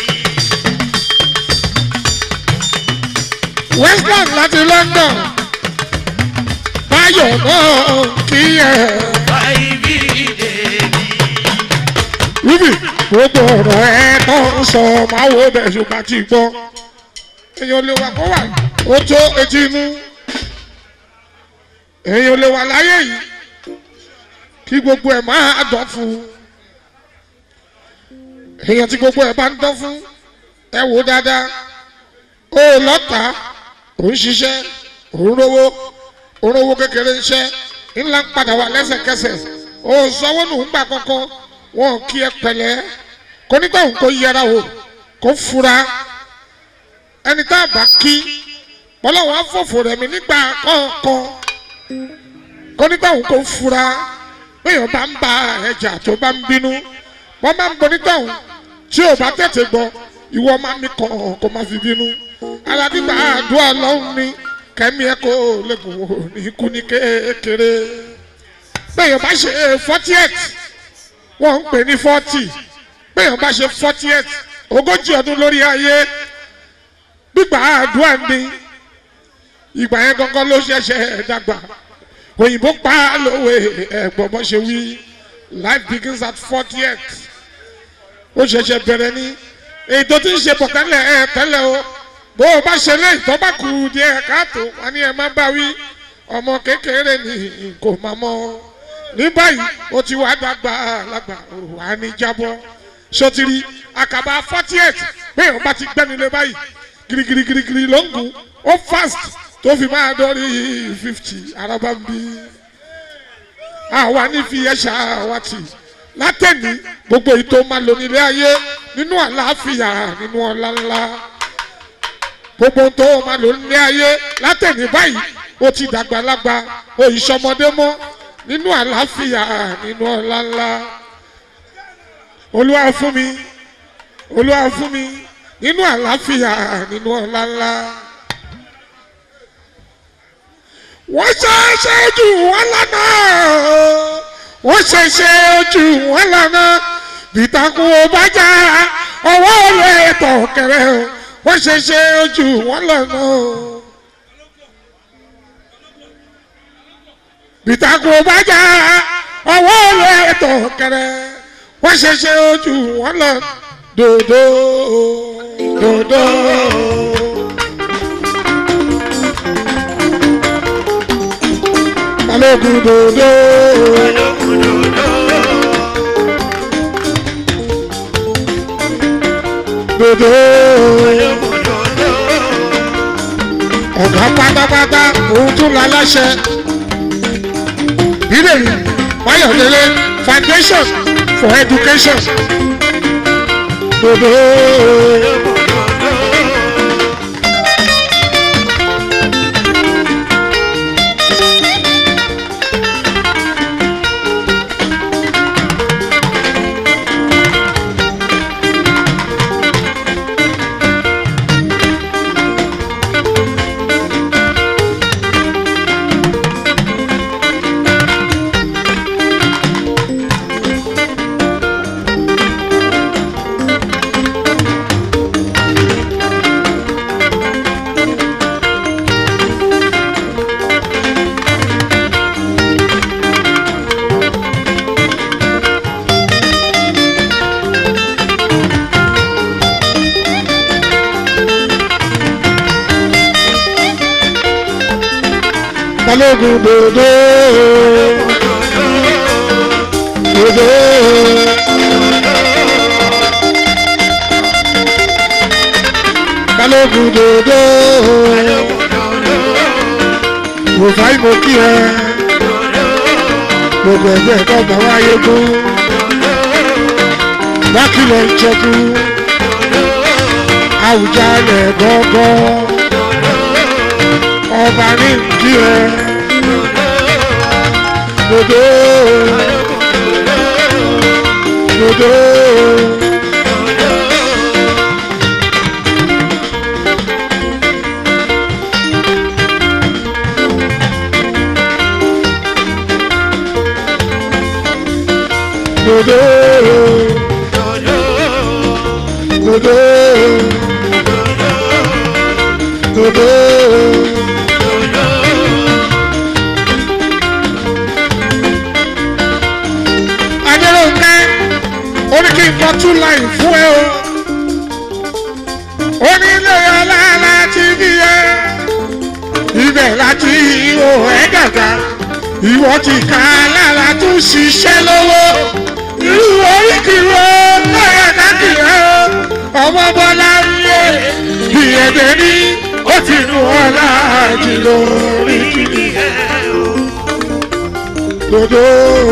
Speaker 2: western láti london báyọ̀ náà kíyẹ̀.
Speaker 3: fàyíbí dèmí.
Speaker 2: rúbì gbogbo ọ̀rọ̀ ẹ tó ń sọ máa wo bẹ̀ ṣùgbọ́n ti gbọ́ èèyàn lè wà kó wà ó tó etí inú èèyàn lè wà láyé yìí kí gbogbo ẹ̀ máa dán fún un èèyàn tí gbogbo ẹ̀ bá ń dán fún ẹ wò dáadáa ó lọ́ta ò ń ṣiṣẹ́ ò ń rówó ò ń rówó kékeré iṣẹ́ ńlá ń padà wà lẹ́sẹ̀kẹsẹ̀ ó sanwó nù ń gbà kọ́kọ́ wọn kí ẹ pẹ̀lẹ́ kó nígbà òun kó yẹra wò kó fura ẹni tá a bá kí bọ́lọ́wọ́ afọ́fọ́ rẹ̀ mi nígbà kọ̀ọ̀kan kó nígbà òun kó fura bẹ́ẹ̀ bá ń ba ẹja tó bá ń bínú wọ́n máa ń gbọ́ nígbà òun tí ò bá tètè gbọ́ ìwọ máa ní kàn kó má fi bínú aládìgbà àdúrà lọ́hùn ni kẹ́mi ẹ̀ kó lẹ́gùn wò ní ikú ní kékeré bẹ́ẹ̀ bá ṣe fortieth wọ́n ń pè ní forty bẹ́ẹ̀ bá ṣe fortieth ogójì ọdún lórí ayé gbígbà àdúrà ni ìgbà yẹn gangan ló ṣẹ̀ṣẹ̀ dàgbà òyìnbó pa á lówe ẹ̀gbọ́n bó ṣe wí life begins at fortieth ó ṣẹ̀ṣẹ̀ bẹ̀rẹ̀ ní èyí tó ti ń ṣe bọ̀ tẹ́lẹ̀ ẹ̀ tẹ́lẹ̀ o bó o bá ṣe léyìí tó bá kú díẹ̀ káàtó wọn ni ẹ má bá wí ọmọ kékeré ni kò má mọ́ ní báyìí ó ti wá dàgbà lágbà wà ní jábọ́ sotiri àkàbà fortieth bẹ́ẹ̀ wọ́n bá ti gbẹ́nulẹ̀ báyìí girigirigirigiri ló ń gùn ó fast tó fi máa dọ́rí fifty araba ń bí àwa ní fi ẹ̀ṣà wa tì látẹ̀ní gbogbo èyí tó máa lò nílé ayé nínú àlàáfíà nínú ọlá ńlá gbogbo tó o máa lò ní ayé látẹ̀ní báyìí ó ti dàgbàlagbà o ìṣọmọdé mọ́ nínú àlàáfíà nínú ọlá ńlá olúwa fún mi olúwa fún mi nínú àlàáfíà nínú ọlá ńlá wọ́n ṣe é ṣe jù wọ́n lọ́nà wọ́n ṣe ṣe jù wọ́n lọ́nà bìtàkùn ò bá já ọwọ́ olè tọ̀ kẹrẹ o wọ́n ṣe ṣe jù wọ́n lọ́nà bìtàkùn ò bá já ọwọ́ olè tọ̀ kẹrẹ wọ́n ṣe ṣe jù wọ́n lọ́nà dòdò dòdò. balógun dòdò. dòdò. ọ̀gá pátápátá òun tún la láṣẹ. bílẹ̀rì Máyọ̀délé foundation for education. dòdò. balógun dòdò. dòdò. balógun dòdò. mo fà í mo kí ẹ. gbogbo ẹgbẹ́ ẹ̀kọ́ bá wáyé gún. bákìlọ̀ ń jẹ́kú. àwùjalẹ̀ gọ́gọ́ ọba ní ìdí ẹ dodo dodo dodo dodo dodo. adélóńgbé ó ní kí n kọ two line fún ẹ o ó ní ilé ọlá láti bí ẹ ibẹ̀ láti ihò ẹ gàgà ìwọ ti ká lára tún ṣiṣẹ́ lọ́wọ́ irú oríkìrò lọ́yẹ̀ káàkiri ẹ ọmọ bọ́lá ń lé bí ẹ̀dẹ̀ ní ó ti nu ọlá jìnnà oríkìrì dodo.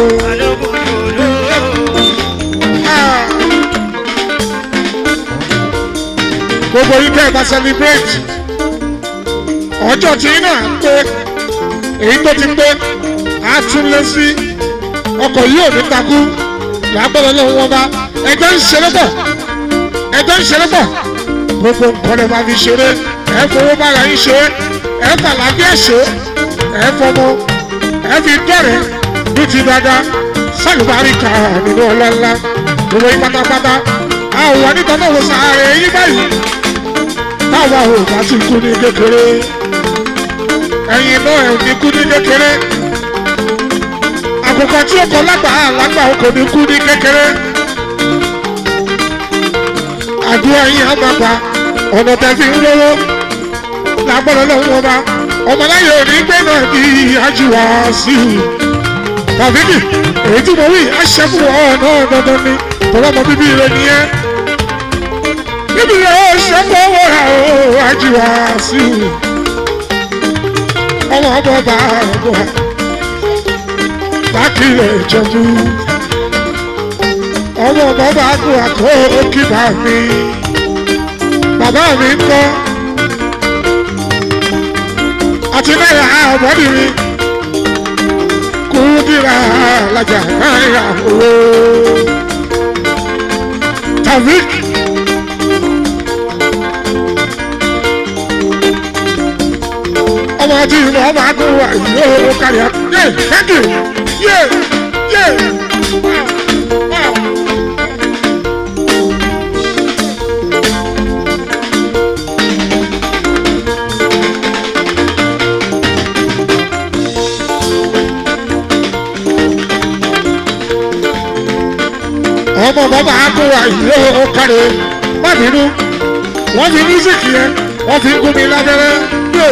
Speaker 2: gbogbo yìí tẹ́ ẹ bá celebrate ọjọ́ tí iná à ń pé èyí tó ti pé á tún lé sí ọkọ̀ yìí ò ní takú làápẹ̀lẹ̀ lọ́wọ́ wọn bá ẹjọ́ ń ṣeré pọ̀ ẹjọ́ ń ṣeré pọ̀ gbogbo nǹkan lè máa fi ṣeré ẹ fowó bára yín ṣe ẹ fàlàbíà ṣe ẹ fọmọ ẹ fi dọ̀rẹ́ ní ti dáadáa sálùbáríkà nínú ọlọ́lá gbogbo yín pátápátá àwọn onítọ̀ náà wò sàárè yín báyìí táwa ò bá ti kú ní kékeré ẹ̀yin náà ẹ̀ ní kú ní kékeré àkùkọ tí ó kọ lágbà lágbà ó kò ní kú ní kékeré àdúrà yín á máa gbà ọ̀nà tẹ̀ fi ń lówó lágbọ́dọ̀ lọ́wọ́ wọn bá ọmọláyé òní gbé náà ní àjùwà sí i tàbíkì èyí tí mo wí aṣẹ́kù ọ̀ náà dandan ni tọ́lọ́mọ bíbí rẹ nìyẹn bíbí rẹ ó ṣẹ́kù owó rà ó àjùwà sí i ọmọ ọmọ bá ọmọ bákìlẹ̀ ìjọba ọmọ bàbá kú àkó kíbà mi bàbá mi ń kọ́ àti náírà ọ̀bọ́dì mi kú dìrà alájà náírà owó tavik. ọmọ tí mo máa kó wa yóò kárí ẹ yé thank you yé yé. Wow, wow. ọmọ bàbá akówà yìí ó kárí má bínú wọ́n fi mísíkì yẹn wọ́n fi gún mi lábẹ́rẹ́ yé.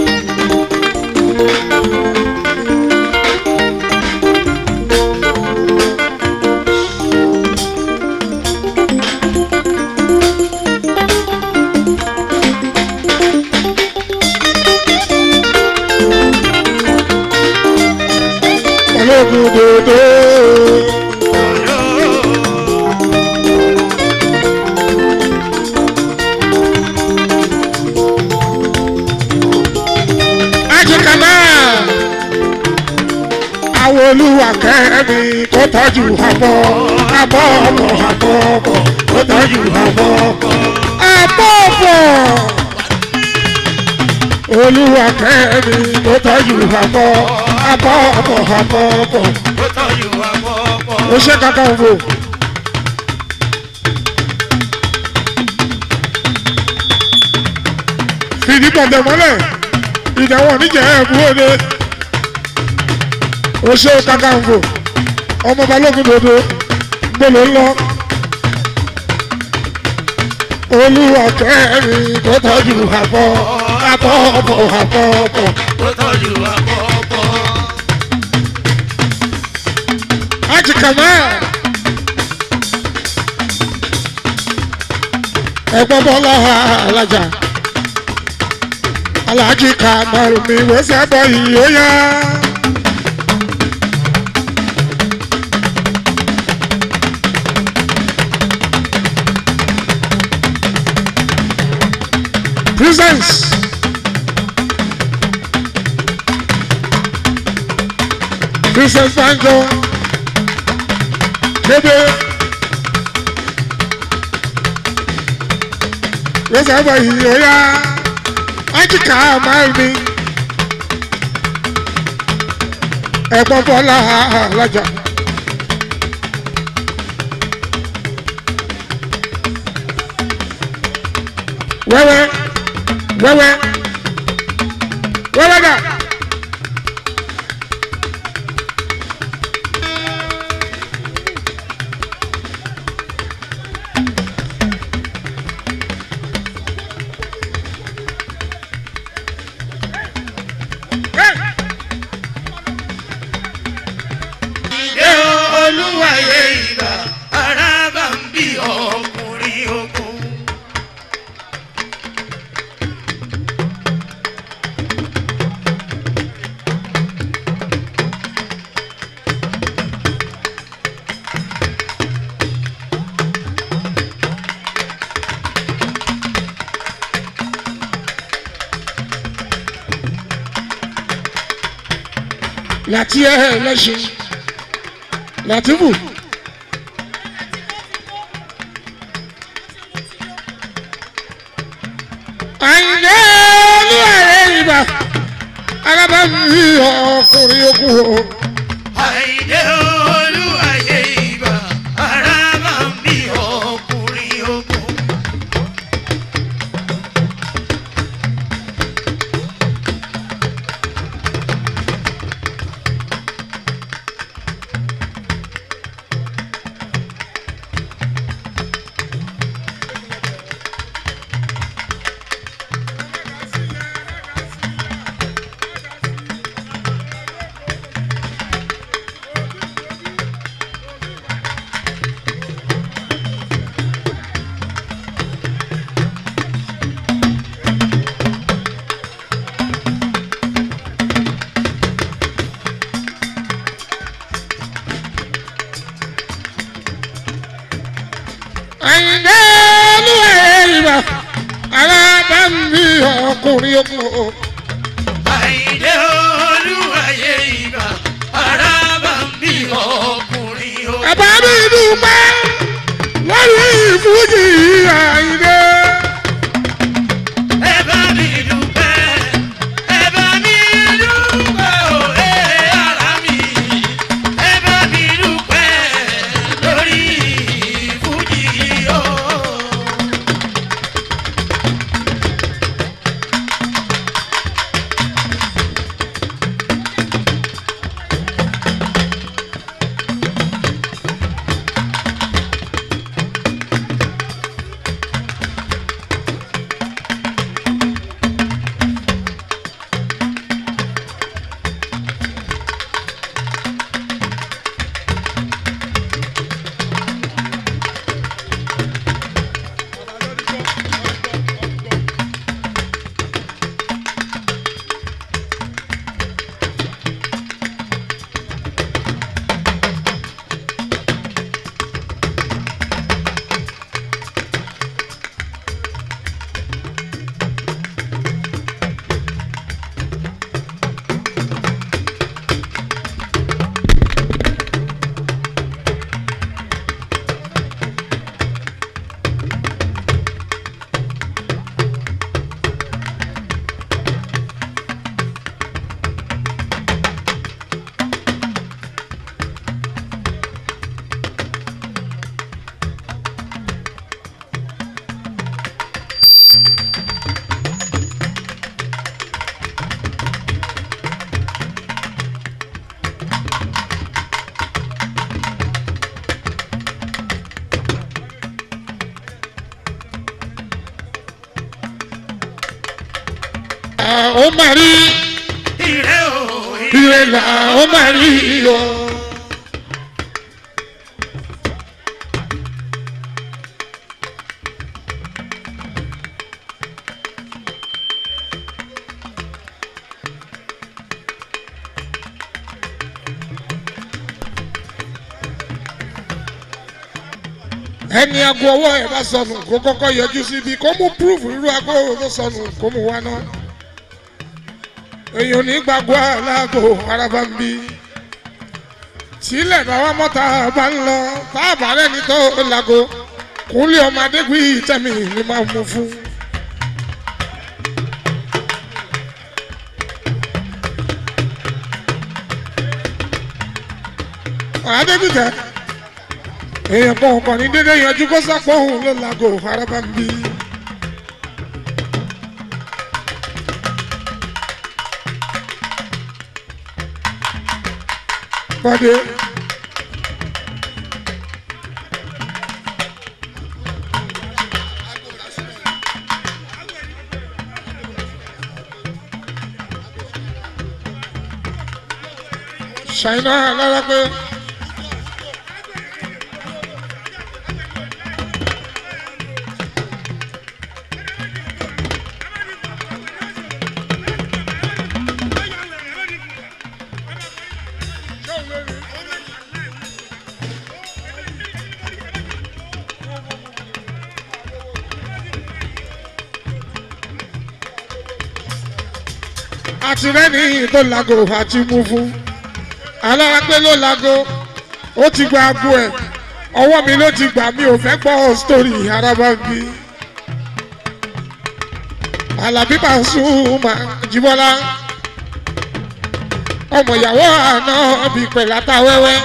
Speaker 2: ológun dòdò. Ajikana àwọn olúwa kẹ́mi kó tọ́jú àbọ̀ àbọ̀ ọkọ̀ àbọ̀ ọkọ̀ kó tọ́jú àbọ̀ ọkọ̀ àbọ̀ ọkọ̀ olúwa kẹ́mi kó tọ́jú àbọ̀ àbọ̀ ọkọ̀ àbọ̀ ọkọ̀
Speaker 3: ó tọ́jú àpọ̀pọ̀.
Speaker 2: ó ṣe kankan fò. fìdí pọ̀tẹ́ mọ́lẹ̀ ìdáwọ̀ níjẹ̀ ẹ̀kú òde ó ṣe kankan fò ọmọ balógun dòdò gbọ́dọ̀ lọ. olúwa kẹ́rin tó tọ́jú àbọ̀ àbọ̀ ọ̀bọ̀ àbọ̀ ọ̀bọ̀.
Speaker 3: ó tọ́jú àpọ̀pọ̀.
Speaker 2: Haji Kamal. Ẹ̀gbọ́n bọ́lá alájà. Alhaji Kamal mi wẹ́sẹ̀ bọ̀ yìí ó yá. Presence. Princess Banjo bébé lọ́sàn án báyìí ọ̀yá ájíkà máa mi ẹ̀gbọ́n bọ́lá alájà. wẹ́wẹ́ wẹ́wẹ́ wẹ́wẹ́ dà.
Speaker 3: Ṣé olúwàyé ìgbà ara bá ń bí ọkùnrin ogun?
Speaker 2: láti ẹ lẹ́sìn látìbù. àyìnlẹ́ olúwarẹ̀ ìgbà alábàámi ọkùnrin okùn o.
Speaker 3: Àìdé olúwàyé ìgbà ara bá ń bí ọkùnrin ogun.
Speaker 2: ọkùnrin okùn o.
Speaker 3: àìdé olúwayé ìgbà ara bá ń bí ọkùnrin o.
Speaker 2: ẹ̀bá mi dúpẹ́ lórí ìfújì àyíndé.
Speaker 3: ẹ bá mi dúpẹ́ ẹ bá mi dúpẹ́ o ẹ ara mi ẹ bá mi dúpẹ́ lórí fújì o.
Speaker 2: ó máa rí
Speaker 3: ire o
Speaker 2: ire là ó máa rí o. ẹni aago ọwọ́ ẹ̀ bá sọnù kó kọ́kọ́ yọjú síbi kó mú púrúfù irú aago tó sọnù kó mú wá náà èèyàn ní gbàgbọ́ aláàgò araba ń bí sílẹ̀ báwa mọ́ta bá ń lọ táàbà rẹ̀ ní tó lago kúnlẹ̀ ọmọ adégbé tẹ̀mí ni máa mú fún. adégbìtẹ́ èèyàn kan kàn ní dédé yanjú kó sápọ̀ òun ló lago araba ń bí. pàdé. ṣàìná lára pé àti rẹ́ni tó lago àti mú fún alára pé ló lago ó ti gba aago ẹ̀ ọwọ́ mi ló ti gbà mí ò fẹ́ gbọ́ sítórì araba bí alábí Pasuma Jíbọ́lá ọmọ ìyàwó àná bí pẹ̀láta wẹ́wẹ́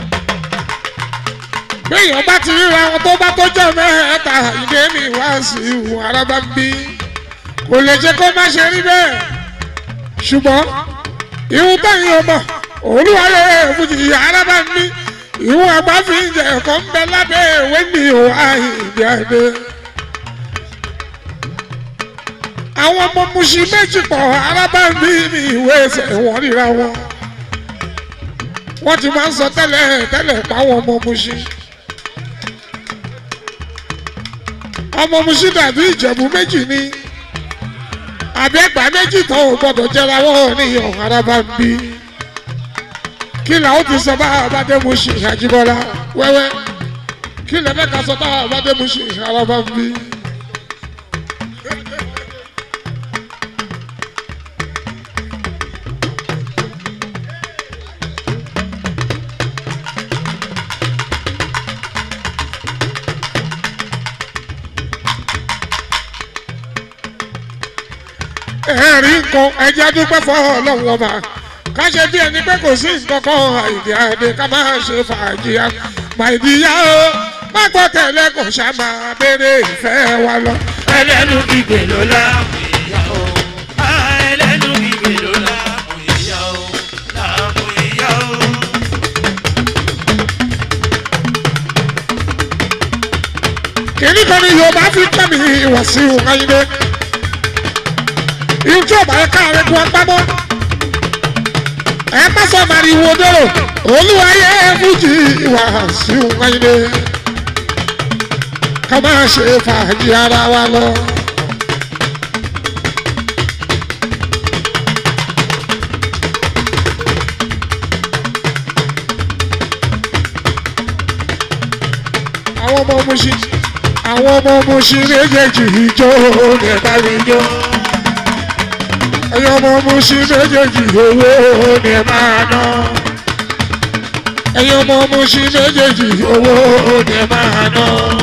Speaker 2: béèyàn bá ti ríra wọn tó bá tó jẹ́ mẹ́ta ìdè mi wá sí ìwò araba bí kò lè jẹ́ kó má ṣe rí bẹ́ẹ̀ ṣùgbọ́n ìhun táyìn ọmọ olúwarẹ fújì araba ní ìhun àgbà fi ń jẹ ẹ̀kọ́ ń bẹ lábẹ́ ìwé ní ìhùwà ìdí àdé. àwọn ọmọ musin méjì pọ̀ araba ní ní ìwé ẹsẹ̀ wọn ríra wọn. wọ́n ti máa ń sọ tẹ́lẹ̀ tẹ́lẹ̀ páwọn ọmọ musin. ọmọ musin dàbí ìjẹ̀bú méjì ni àbí ẹgbàá méjì tó o gbọdọ̀ jẹra wọn ní ọ̀hún araba ń bí kí làwọn ti sọ bá abádému ṣe àjíbọ́lá wẹ́wẹ́ kí lẹ́mẹ́ka sọ bá abádému ṣe araba ń bí. ẹ̀rí nǹkan ẹjẹ́ dúpẹ́ fọ́ ọlọ́run ọba ká ṣe bí ẹni pé kò sí nǹkan kan àìdí àdé ká máa ṣe fàájì ya màìdíyà o má gbọ́ tẹ̀lé kò ṣá máa béèrè ìfẹ́ wa lọ.
Speaker 3: ẹlẹ́nu gbígbé ló láàmú ìyá o. Ah, ẹlẹ́nu gbígbé ló láàmú ìyá o. láàmú ìyá o.
Speaker 2: kìnní kan ní yorùbá fi pẹ́ mi Wàsíù Àyìndé ìjọ ọba ẹ káàárẹ̀ kó agbábọ́ ẹ má sọ màrìwò dérò olúwayé fújì Wàsíù Àyìndé ká máa ṣe fàájì ara wa lọ. àwọn ọmọ Mùṣín àwọn ọmọ Mùṣín méjèèjì ìjó ní bá mi jó ẹ̀yin ọmọ Mùṣín méjèèjì owó ní máa ná ẹ̀yin ọmọ Mùṣín méjèèjì owó ní máa ná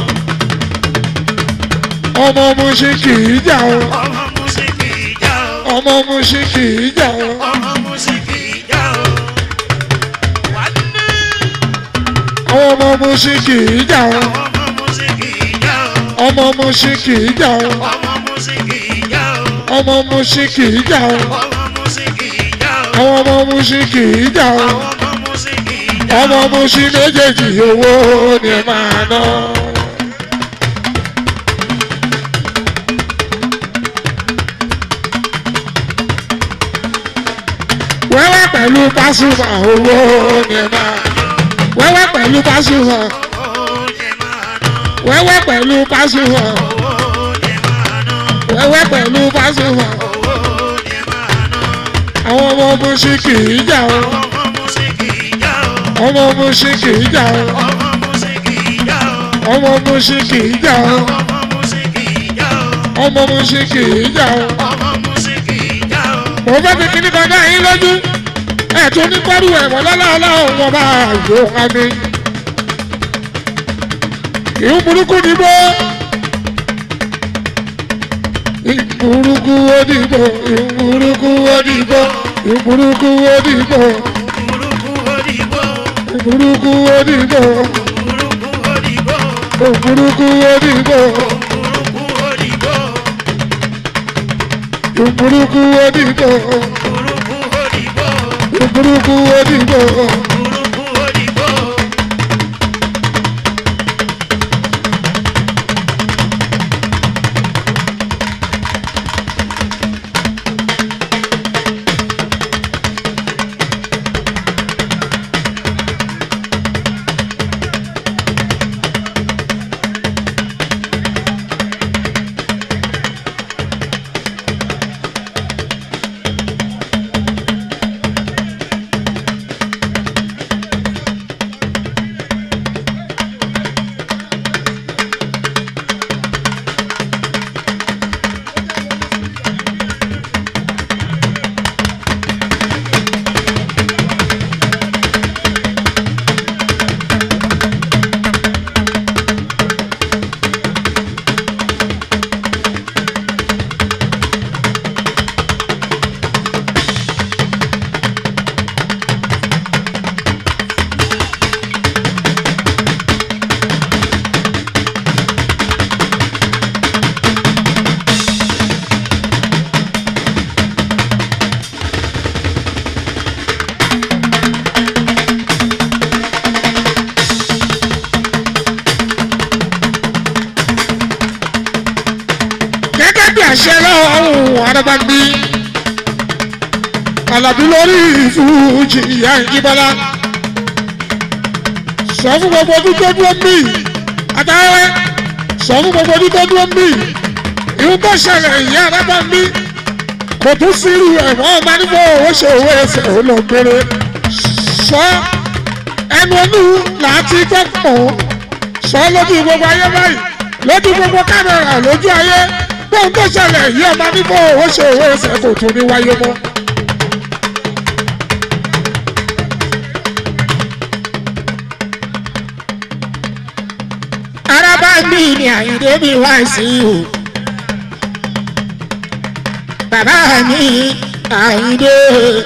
Speaker 2: ọmọ Mùṣín kì í jà o
Speaker 3: ọmọ mùsíkì ìjà o.
Speaker 2: ọmọ Mùṣín kì í jà o
Speaker 3: ọmọ mùsíkì ìjà o. wà á ní.
Speaker 2: àwọn ọmọ Mùṣín kì í jà o
Speaker 3: ọmọ mùsíkì ìjà o.
Speaker 2: ọmọ Mùṣín kì í jà o
Speaker 3: ọmọ mùsíkì ìjà o.
Speaker 2: ọmọ Mùṣín kì í jà o
Speaker 3: ọmọ mùsíkì ìjà o.
Speaker 2: àwọn ọmọ Mùṣín kì í jà o.
Speaker 3: ọmọ mùsíkì ìjà o.
Speaker 2: ọmọ Mùṣín méjèèjì owó ni ẹ máa ná. wẹ́wẹ́ pẹ̀lú Pasuma owó ni ẹ máa wẹ́wẹ́ pẹ̀lú Pasuma
Speaker 3: owó ni máa ná.
Speaker 2: wẹ́wẹ́ pẹ̀lú Pasuma
Speaker 3: owó ni máa ná.
Speaker 2: wẹ́wẹ́ pẹ̀lú Pasuma
Speaker 3: owó ni máa ná.
Speaker 2: àwọn ọmọ Mùṣín kì í jà o
Speaker 3: ọmọ mùsíkì ìjà o.
Speaker 2: ọmọ Mùṣín kì í jà o
Speaker 3: ọmọ mùsíkì ìjà o.
Speaker 2: ọmọ Mùṣín kì í jà o
Speaker 3: ọmọ mùsíkì ìjà o.
Speaker 2: ọmọ Mùṣín kì í jà o.
Speaker 3: ọmọ mùsíkì ìjà o.
Speaker 2: mo fẹ́ fi kíní kan dá yín lójú ẹ̀ tún ní pẹ́rù ẹ̀wọ̀n lọ́lọ́ọ̀lọ́ wọn bá yóò wá mi. ìhun burúkú dìbò ìhun burúkú ó dìbò ìhun burúkú ó dìbò ìhun burúkú ó dìbò
Speaker 3: burúkú òdìbò.
Speaker 2: ìhun burúkú ó dìbò
Speaker 3: burúkú òdìbò.
Speaker 2: ìhun burúkú ó dìbò
Speaker 3: burúkú òdìbò.
Speaker 2: ìhun burúkú ó dìbò
Speaker 3: burúkú òdìbò.
Speaker 2: ìhun burúkú ó dìbò.
Speaker 3: burúkú òdìbò.
Speaker 2: gẹ́gẹ́ bí àṣẹ lọ́wọ́ arábàbí alábí lórí ìfújì ìyá ìjìbọlá sọ fún gbogbo ọdún tó dúró mí àtàwẹ́ sọ fún gbogbo ọdún tó dúró mí ìhun tó ṣẹlẹ̀ ìyá arábàbí kò tún sírù ẹ̀wọ̀n ọba nígbà owó ṣe owó ẹsẹ̀ olóògbére sọ ẹnu ọdún làátí gbọ́ pọ̀ sọ lójú gbogbo ayé báyìí lójú gbogbo kámẹ́rà lójú ayé bóun tó ṣẹlẹ̀ yí ọba nígbà owó ṣe owó ẹsẹ̀ kò tún ní wáyé mọ́. araba mi ni àyíndé mi wá sí o bàbá mi àyíndé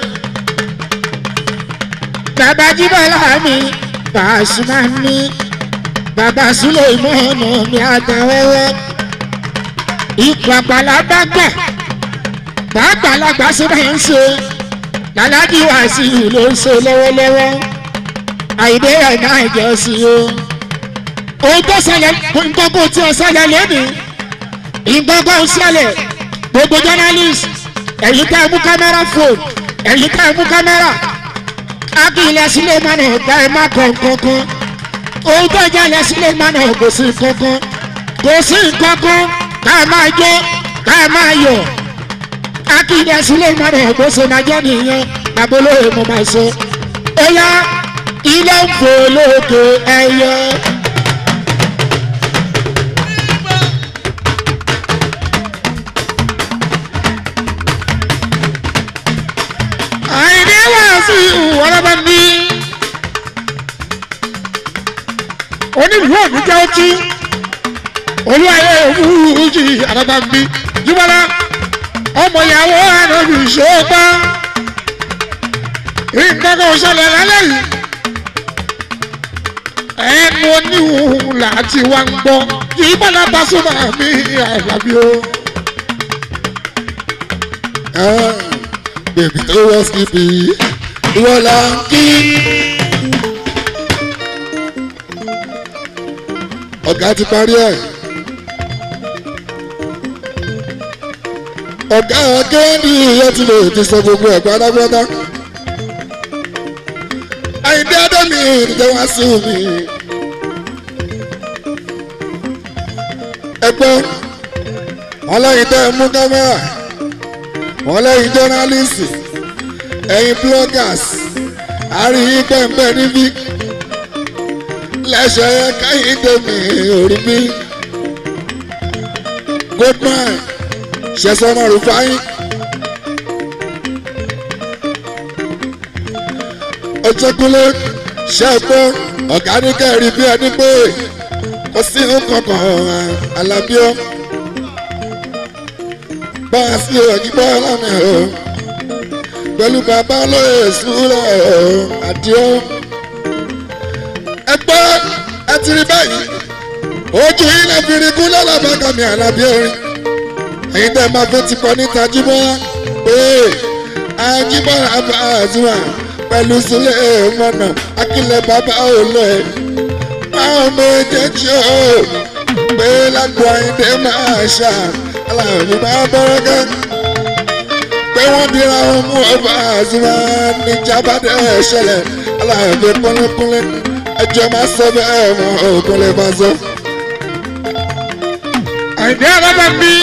Speaker 2: bàbá jíbọ́lá mi Pasuma mi bàbá súlẹ̀ ìmọ̀ọ́nà mi àtẹ̀wẹ́wẹ́ ipò àgbàlagbà gbà gbàgbàlagbà sí máa ń ṣe làlájì wá sí ló ń ṣe lọ́wọ́lọ́wọ́ àìdé ẹ̀ náà jẹ́ sí o ohun tó ṣẹlẹ̀ nǹkan kò tí ò ṣẹlẹ̀ lónìí nǹkan kò ṣẹlẹ̀ gbogbo journalist ẹ̀yin tẹ́ ẹ mú kámẹ́rà fóònù ẹ̀yin tẹ́ ẹ mú kámẹ́rà akílẹ̀ sílẹ̀ mọ́nà ọ̀gá ẹ̀ má kọ̀ kankan ohun tó jẹ́lẹ̀ sílẹ̀ mọ́nà kò sí kankan kò sí kankan ká ẹ máa jó ká ẹ máa yọ̀ akílẹ̀ sílẹ̀ mọ́nà kò sí máa jẹ́ nìyẹn babolóye mo máa sọ ó yá ilé ń fò lókè ẹyẹ. àìní wá sí ìwọ́lọ́bẹ̀ ní. onílùú òní jẹ́ ọtí olúwayé òfurufú àdàbà ń bí jùmọ̀lá ọmọ ìyàwó ànábì ṣọ́ọ́pá nǹkan kan ṣẹlẹ̀ lálẹ́ yìí ẹnu oníhùn láti wá ń gbọ́ yìí bọ́lá Pasuma mi àlàbí o.
Speaker 4: bèbí tó wọ́ síbi ìwọ là ń kí. ọ̀gá ti parí ẹ̀. ọ̀gá akéwì yẹn ti lè ti sọ gbogbo ẹ̀ pátápátá. àyíndé ádámì ìdíjẹ́ wá sí mi. ẹgbẹ́ wọn lẹ́yìn tẹ́ ẹ mú kámẹ́rà wọn lẹ́yìn jọ́nálìsì ẹ̀yin bloggers àríyìn pẹ̀mpẹ̀ níbí lẹ́sẹ̀ yẹ káyìn tèmi orí bí goodman ṣẹ̀sọ́nà rúfáyín ọjọ́kúnlé ṣẹ́gbọ́ ọ̀gá ní kẹ́rì bí ẹni pé kò sí nǹkan kan alábíọ́ bá a sí òyìnbó lánàá o pẹ̀lú bàbá olóyè ìṣúra àdìo. ẹgbẹ́ ẹ ti rí báyìí ojú yín lè fi rí kú lọ́lọ́bàgà mi àlàbí orin ẹ̀yin tẹ́ máa fẹ́ ti kọ́ níta jíbọ́ pé ajíbọ́ àbá àzúwà pẹ̀lú sílẹ̀ mọ́nà akílẹ̀ bàbá olè báwọn méjèèjì o pé lágbo àyíndé máa ṣá aláàbí bá bọ́rọ́ gán pé wọ́n dira wọn mú ọba àzúmọ́ ní jábàdé ṣẹlẹ̀ aláàbí kúnlẹ̀kúnlẹ̀ ẹjọ́ máa sọ bẹ́ẹ̀ mọ́ òkun lè máa sọ.
Speaker 2: àìdí àbábá mi.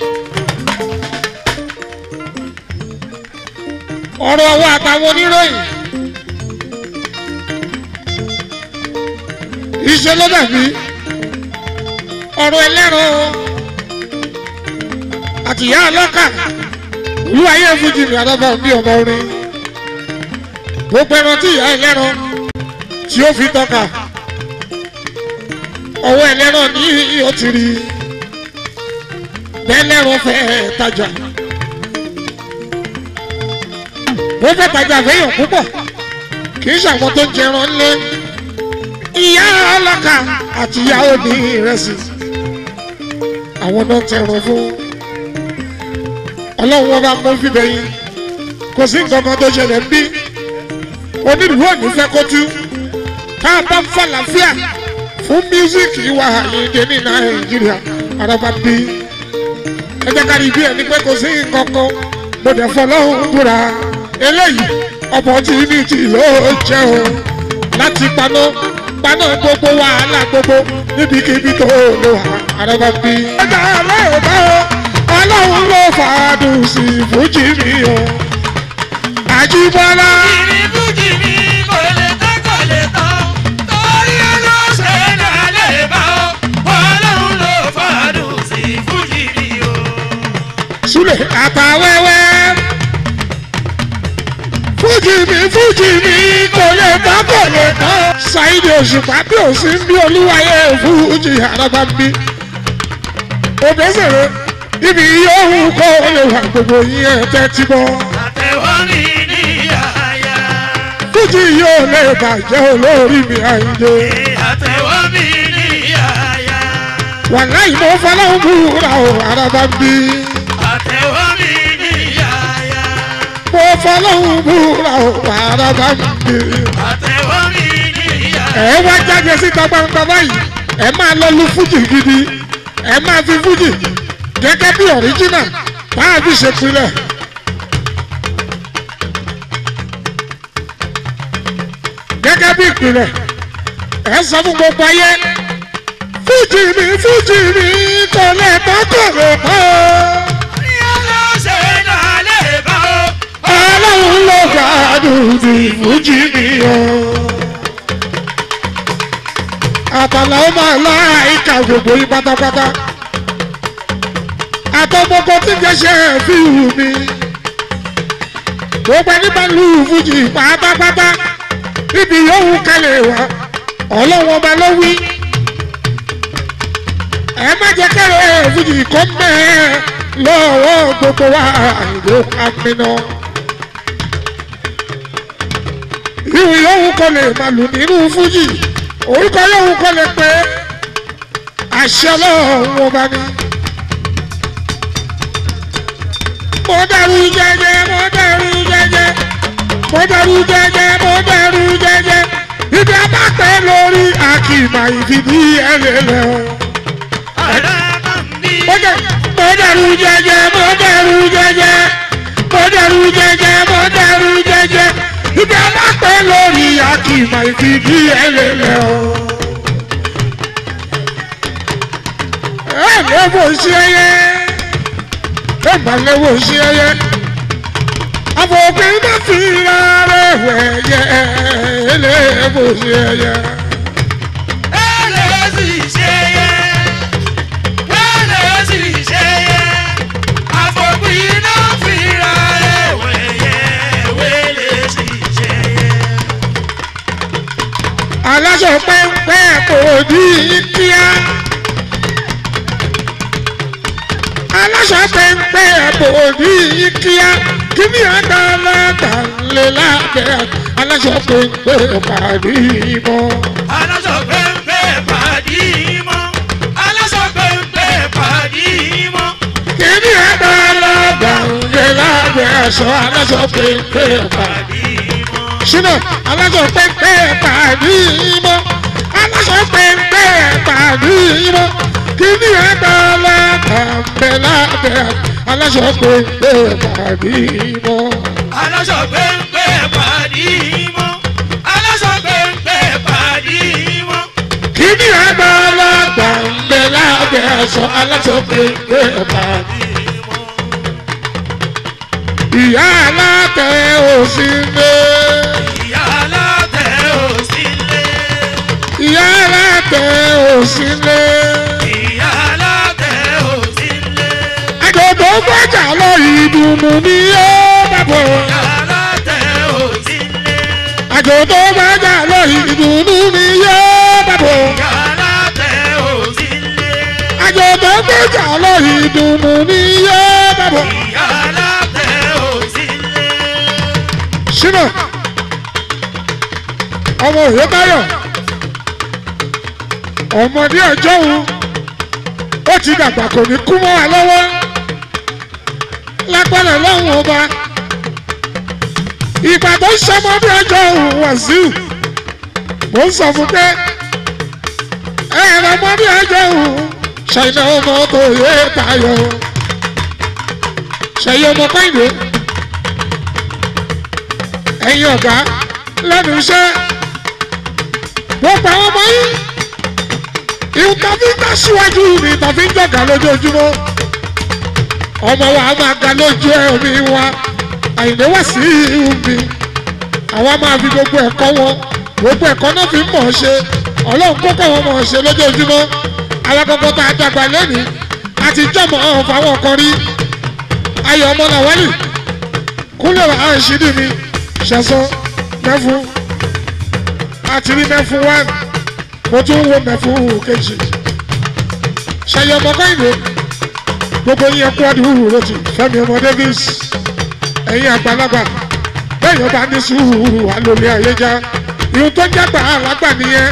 Speaker 2: ọ̀rọ̀ ọwọ́ àtàwọn oníròyìn. iṣẹ́ ló dàbí ọ̀rọ̀ ẹlẹ́rọ àtìyá ọlọ́kà olúwayé fújì ní àdọ́bà bí ọmọ orin gbogbo ẹran tí ìyá ẹlẹ́rọ tí ó fi tọ́ka ọwọ́ ẹlẹ́rọ ní ó ti rí bẹ́ẹ̀lẹ́rọ fẹ́ tajà wọ́n fẹ́ tajà fẹ́yàn púpọ̀ kì í ṣàwọn tó ń jẹran ńlẹ́ ìyá ọlọ́kà àti ìyá òní ìrẹsì àwọn náà tẹran fún ọlọ́run wọn bá mú fíbẹ̀ yín kò sí nǹkan kan tó ṣẹlẹ̀ ń bí onílùú òní fẹ́ kó tú ká bá ń fàlàfíà fún mísíkì wa àyíǹde ní nàìjíríà araba bí ẹ jẹ́ ká rí bí ẹni pé kò sí nǹkan kan mo dẹ̀ fọlọ́run búra eléyìí opportunity ló jẹ́ o láti paná paná gbogbo wàhálà gbogbo níbikíbi tó lò wá araba bí. ọjà ọlọ́run bá o ọlọ́run ló fàádùn sí fújì mi o àjíbọ́lá.
Speaker 3: ìrìbùjì mi kò lè tán kò lè tán torí ọlọ́sẹ̀ náà lè bá ọ ọlọ́run ló fàdùn sí fújì mi o.
Speaker 2: Súlẹ̀ àtàwẹ́wẹ́. Fújì mi fújì mi kò lè tán kò lè tán. Ṣáìdì òṣùpá bí ò sí ń bí olúwayé fújì àràbà ń bí. Òbẹ́sẹ̀rẹ̀ ibi yóò kó lè wà gbogbo yín ẹ tẹ́tí bọ́.
Speaker 3: àtẹ̀wọ́ mi ní àyà.
Speaker 2: fújì yóò lè bàjẹ́ olórí mi àìlè.
Speaker 3: àtẹ̀wọ́ mi ní àyà.
Speaker 2: wàláì mo fọlọ́hún búra o araba ń bí.
Speaker 3: àtẹ̀wọ́ mi ní àyà.
Speaker 2: mo fọlọ́hún búra o araba ń bí.
Speaker 3: àtẹ̀wọ́ mi ní àyà.
Speaker 2: ẹ wá jáde síta gbangba báyìí ẹ máa lọ lu fújì gidi ẹ máa fi fújì gẹ́gẹ́ bí ọ̀ríjínà báà fi ṣe pilẹ̀. gẹ́gẹ́ bí ìpìlẹ̀ ẹ sọ fún gbogbo ayé fújì mi fújì mi kò lè bọ́ kò lè bọ́
Speaker 3: ní ọlọ́sẹ̀ náà lè bá o.
Speaker 2: ọlọ́run ló gbàdùn ti fújì mi o. àtàlà ó máa láìka gbogbo yín pátápátá àtọmọkọ tí ń jẹsẹ fi hù mí gbogbo ẹni bá lu fújì pátápátá níbi yòówù kẹlẹ̀ wá ọlọ́wọ́n ọba ló wí ẹ má jẹ́ kẹ́rẹ́ fújì kọ́ mẹ́ẹ̀ lọ́wọ́ gbogbo wa àìló amínà ìwù yòówù kọ́ lè máa lù nínú fújì orúkọ yòówù kọ́ lè pé àṣẹ ọlọ́run ọba ni. mo dàrú jẹjẹ mo dàrú jẹjẹ mo dàrú jẹjẹ mo dàrú jẹjẹ ibi abápẹ́ lórí akìmà ìfìdí ẹlẹ́lẹ́ o.
Speaker 3: àràbà mi.
Speaker 2: mo dà- mo dàrú jẹjẹ mo dàrú jẹjẹ mo dàrú jẹjẹ mo dàrú jẹjẹ ibi abápẹ́ lórí akìmà ìfìdí ẹlẹ́lẹ́ o. ẹ lẹ́wọ̀ sí ẹyẹ ẹ má lẹ́wọ̀ sí ẹyẹ àfọ̀gbìn má fi rárẹ̀ wẹ̀yẹ ẹ lẹ́wọ̀ sí ẹyẹ.
Speaker 3: Wẹ́lẹ̀ sì ṣe yẹ. Wẹ́lẹ̀ sì ṣe yẹ. Àfọ̀gbìn náà fira rẹ̀ wẹ̀yẹ. Wẹ́lẹ̀ sì ṣe yẹ.
Speaker 2: aláṣọ pẹ́ńpẹ́ kò ní kíá. aláṣọ pẹ́ńpẹ́ kò ní kíá. kí ni àgbàlagbà lè lábẹ́ aláṣọ pẹ́ńpẹ́ pàdé mọ́.
Speaker 3: Aláṣọ pẹ́ńpẹ́ pàdí mọ́. Aláṣọ pẹ́ńpẹ́ pàdí mọ́.
Speaker 2: kí ni àgbàlagbà lè lábẹ́ aṣọ aláṣọ pẹ́ńpẹ́ pàdé.
Speaker 3: Pàdí mọ́.
Speaker 2: ṣínà aláṣọ pẹ́ńpẹ́ pàdé mọ́. aláṣọ pẹ́ńpẹ́ pàdé mọ́. kí ni àgbàlagbà lè lábẹ́ aláṣọ pẹ́ńpẹ́ pàdé mọ́.
Speaker 3: Aláṣọ pẹ́ńpẹ́ pàdí mọ́. Aláṣọ pẹ́ńpẹ́ pàdí mọ́.
Speaker 2: kí ni àgbàlagbà lè lábẹ́ aṣọ aláṣọ pẹ́ńpẹ́ pàdé. ìyá alátẹ òsì lé.
Speaker 3: Ìyá alátẹ̀ ò sílé.
Speaker 2: ìyá alátẹ òsì lé.
Speaker 3: Ìyá alátẹ̀ ò sílé.
Speaker 2: àjọ̀dún gbọ́jà lọ ìdùnnú ni yóò dàbọ̀.
Speaker 3: Ìyá alátẹ̀ ò sílé.
Speaker 2: àjọ̀dún gbọ́jà lọ ìdùnnú ni yóò dàbọ̀.
Speaker 3: Ìyá alátẹ̀ ò sílé.
Speaker 2: àjọ̀dún gbọ́jà lọ ìdùnnú ni yóò dàbọ̀.
Speaker 3: Ìyá alátẹ̀ ò sílé.
Speaker 2: ṣínà ọmọ òye báyọ̀ ọmọdé ọjọ́ òun ó ti dàgbà kò ní kú mọ́ wa lọ́wọ́ lágbára lọ́hùn ọba ìgbà tó ń ṣọmọdé ọjọ́ òun wàsíù mò ń sọ fún pé ẹ̀rọ ọmọdé ọjọ́ òun ṣàìnà ọmọ tó yé tayọ ṣàyẹ ọmọ kọ́ìdé ẹ̀yin ọ̀gá lẹ́nu iṣẹ́ gbogbo àwọn ọmọ yìí ìhun tàbí ń tẹ̀síwájú ni tàbí ń jọ̀gá lójoojúmọ́ ọmọ wa máa ga lójú ẹ̀mí wa àyìnbó wá sí ìhun mi àwa máa fi gbogbo ẹ̀kọ́ wọn gbogbo ẹ̀kọ́ náà fi ń mọ̀ ọ́ ṣe ọlọ́run kókó wọn mọ̀ ọ́ ṣe lójoojúmọ́ alákọ̀ọ́kọ́ tá a dàgbà lẹ́nìí àti jọ̀mọ̀ ọ̀hún fáwọn kan rí ayọ̀ ọmọ làwálì kúnlẹ̀ wà á ṣídìí mi ṣẹ̀sán mẹ́fún àti rí mẹ́fún wá mo tún wo mẹ́fún kejì ṣẹ̀yẹ ọmọ kọ́ìnì gbogbo yín ẹkú àdúró rotì fẹmi ọmọ davis ẹyin àgbàlagbà bẹẹ yọba ní sùúrù wà lórí ayéjá ìhun tó jágbà alágbà nìyẹn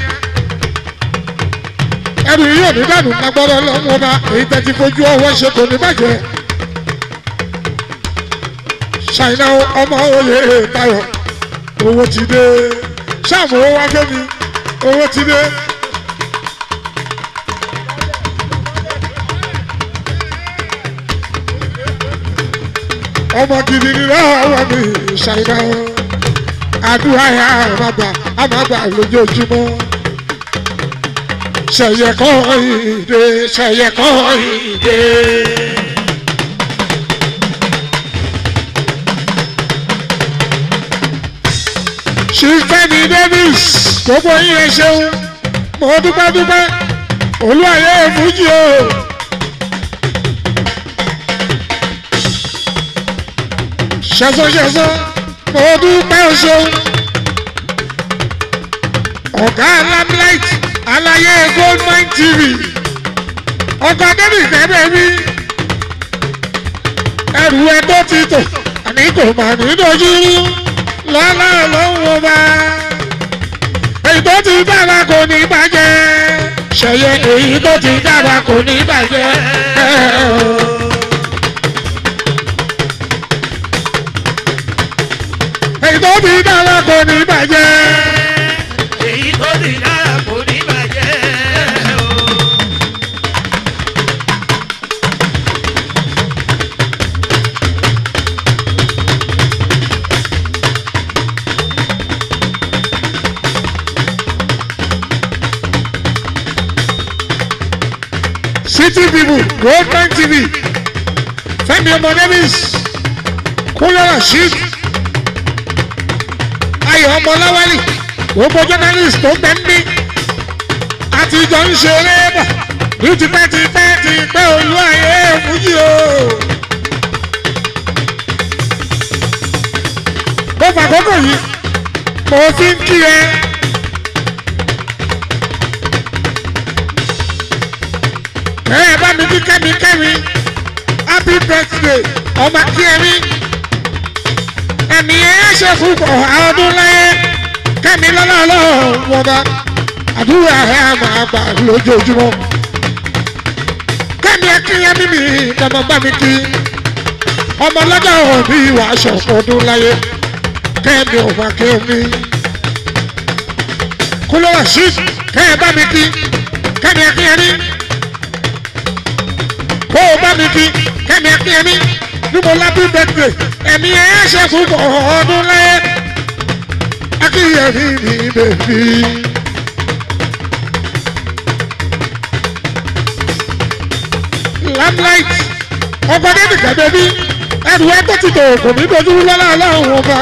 Speaker 2: ẹrù yìí ò ní dànù lágbọ́dọ̀ lọ́mú ọba èyí tẹ́ ti fojú ọwọ́ ṣe kò ní bàjẹ́ ṣàìná ọmọ oyè tayọ owó ti dé ṣáàmù owó wá fẹ́mi owó ti dé. ọmọ gidi ni lọ́wọ́ mi ṣàìná àdúrà yà àmàgbà àmàgbà lójoojúmọ́ ṣẹ̀yẹ kọ́ ìdè ṣẹ̀yẹ kọ́ ìdè. ṣìfẹ́ni davis gbogbo yín ẹ ṣeun mo dúpẹ́ dúpẹ́ olúwàyé fújì o. ṣẹ̀sọ́ ṣẹ̀sọ́ mo dúpẹ́ o ṣeun. ọ̀gá lamlight aláyé goldmine tv ọkọ̀ davis ẹ̀bẹ̀ mi ẹrù ẹ tó ti tò àní kò mà ní dojú rú lọ́lá lọ́wọ́ bá. èyí tó ti dára kò ní bàjẹ́. ṣẹ̀yẹ èyí tó ti dára kò ní bàjẹ́. èyí tó ti dára kò ní bàjẹ́.
Speaker 3: èyí tó ti dára kò ní bàjẹ́ o.
Speaker 2: city people goldmine tv fẹmi ọmọ davis kúnlẹ̀ rasheed ayọ̀ ọmọ láwálì gbogbo journalist tó gbẹ ń bí àtijọ́ ń ṣeré bọ̀ ní tipẹ́ tipẹ́ tipẹ́ olú ayé fújì o. mo fàkókò yìí mo fi ń kí ẹ. ẹ bá mi kí kẹ́mi kẹ́mi happy birthday ọmọ kí ẹ̀mí ẹ̀mí ẹ̀ ṣe fún ọdún láyé kẹ́mi lọ́lọ́lọ́ wọn bá àdúrà ẹ̀ máa gbà lójoojúmọ́ kẹ́mi ẹ̀ kí ẹ̀mí mi kẹ́mọ́ bá mi kí ọmọ lọ́jọ́ òbí wàá ṣọ̀pọ̀ ọdún láyé kẹ́mi ò bá kẹ́mi kúlọ̀ rasheed kẹ́ ẹ bá mi kí kẹ́mi ẹ̀ kí ẹ̀mí kó o bá mi kí kẹ́mi ẹ̀ kí ẹ̀mí ní mo lábí bẹ́tẹ̀ ẹ̀mí ẹ̀ ṣe fún ọdún láyé akíyẹ̀mí mi bèbí. lamlight ọgbọ́n nìkan bẹ́bí ẹrù ẹ tó ti tò kò ní dojú lọ́la ọlọ́run ọba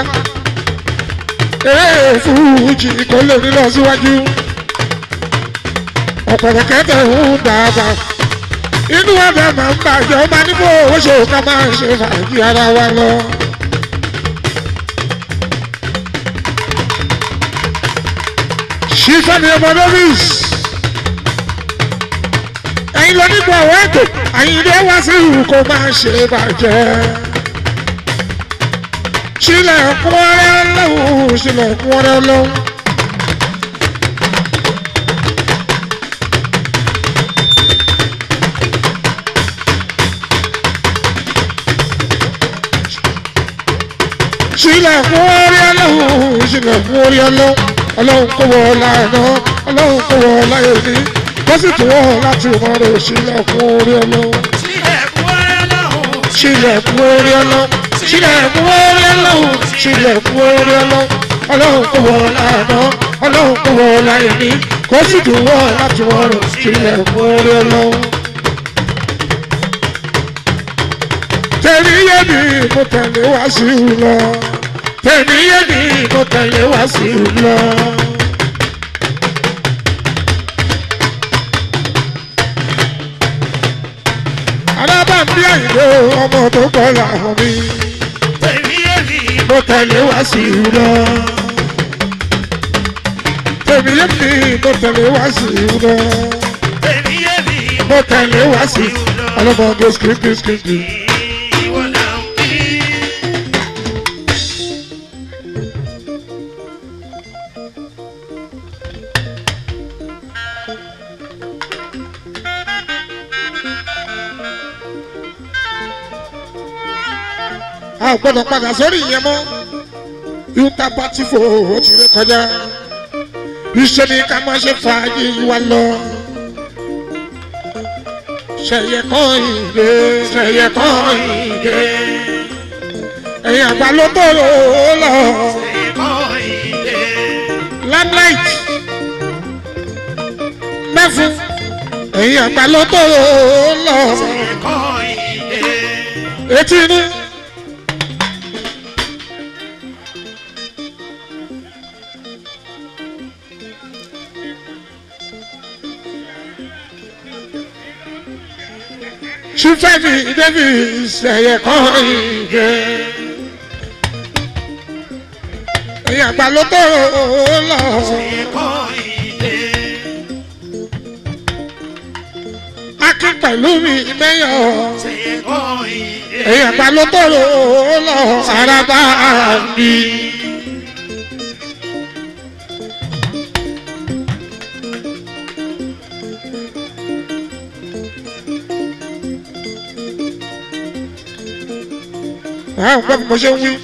Speaker 2: ee fújì kò lè ní lọ síwájú ọ̀pọ̀lọpọ̀ kẹtẹ̀ ń dàgbà inú ọbẹ̀ máa ń bàjẹ́ ọba níbo owó ṣe ká máa ṣe fàájì ara wa lọ. ṣífẹ́ni ọmọ lóris ẹ̀yin lọ nípa àwọn ètò àyìnlẹ̀ wá sí ìhù kó máa ṣe bàjẹ́. ṣílẹ̀kùn ọ̀rẹ́ lọ́wọ́ ṣílẹ̀kùn ọ̀rẹ́ lọ́wọ́. ṣílẹ̀kùn ọ̀rẹ́ lọ́wọ́ ṣílẹ̀kùn ọ̀rẹ́ lọ́wọ́ ọlọ́run kó wọ láàánú ọlọ́run kó wọ láyé ní wọ́n sì tún wọ́n láti mọ̀rọ̀ ṣílẹ̀kùn ọ̀rẹ́ lọ́wọ́
Speaker 3: sílẹ̀kùn ọ̀rẹ́ lọ́hùn.
Speaker 2: ṣílẹ̀kùn ọ̀rẹ́ lọ́wọ́ ṣílẹ̀kùn ọ̀rẹ́ lọ́wọ́ ṣílẹ̀kùn ọ̀rẹ́ lọ́wọ́ ọlọ́run kó wọ láàánú ọlọ́run kó wọ láyé ní kó sì tún wọ́n láti mọ̀rọ̀ ṣílẹ̀kùn ọ̀rẹ́ lọ́wọ́. tẹ̀lé yé mi mo tẹ̀lé wá sí i lọ tẹ̀lé yé mi mo tẹ̀lé wá sí i lọ. alábàámbí àyìnbó ọmọ tó kọ́ làwọn mi
Speaker 3: tèmi èmi
Speaker 2: mo tẹ̀lé wá sí i lọ. tẹ̀lé yé mi mo tẹ̀lé wá sí i lọ.
Speaker 3: tèmi èmi
Speaker 2: mo tẹ̀lé wá sí i
Speaker 3: lọ.
Speaker 2: ọlọ́mọge skiripi skiripi.
Speaker 3: ìwọ là ń kí.
Speaker 2: a ò gbọ́dọ̀ padà sórí ìyẹn mọ́ yúta pati fò ó ti ré kọjá iṣẹ́ ni ká má ṣe fàájì wa lọ. ṣẹ̀yẹ kan ìdè ṣẹ̀yẹ kan ìdè ẹ̀yìn àgbà ló tó lò ó lọ.
Speaker 3: ẹ̀kọ́ ìdè.
Speaker 2: lamlight mẹ́fún ẹ̀yìn àgbà ló tó lò ó lọ.
Speaker 3: ẹ̀kọ́ ìdè.
Speaker 2: etí inú. Ṣífẹ́mi Davis ẹ̀yẹ kan ìgbẹ́. Ẹ̀yìn àgbà ló tó lọ.
Speaker 3: ẹ̀kọ́ ìdè.
Speaker 2: Akin pẹ̀lú mi mẹ́yọ̀.
Speaker 3: ẹ̀kọ́ ìdè.
Speaker 2: Ẹ̀yìn àgbà ló tó lọ. Araba mi. Àwọn ọ̀pọ̀ bí mo ṣe ń wí.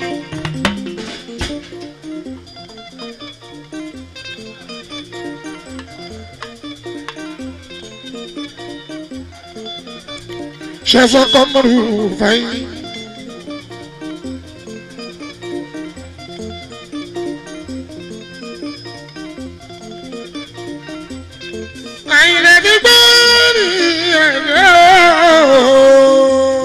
Speaker 2: Ṣẹ́fọ́ kọ́mọ́rù fàyín. Àyìnlẹ̀ ti gbọ́ ní ẹ̀rẹ́ ooo.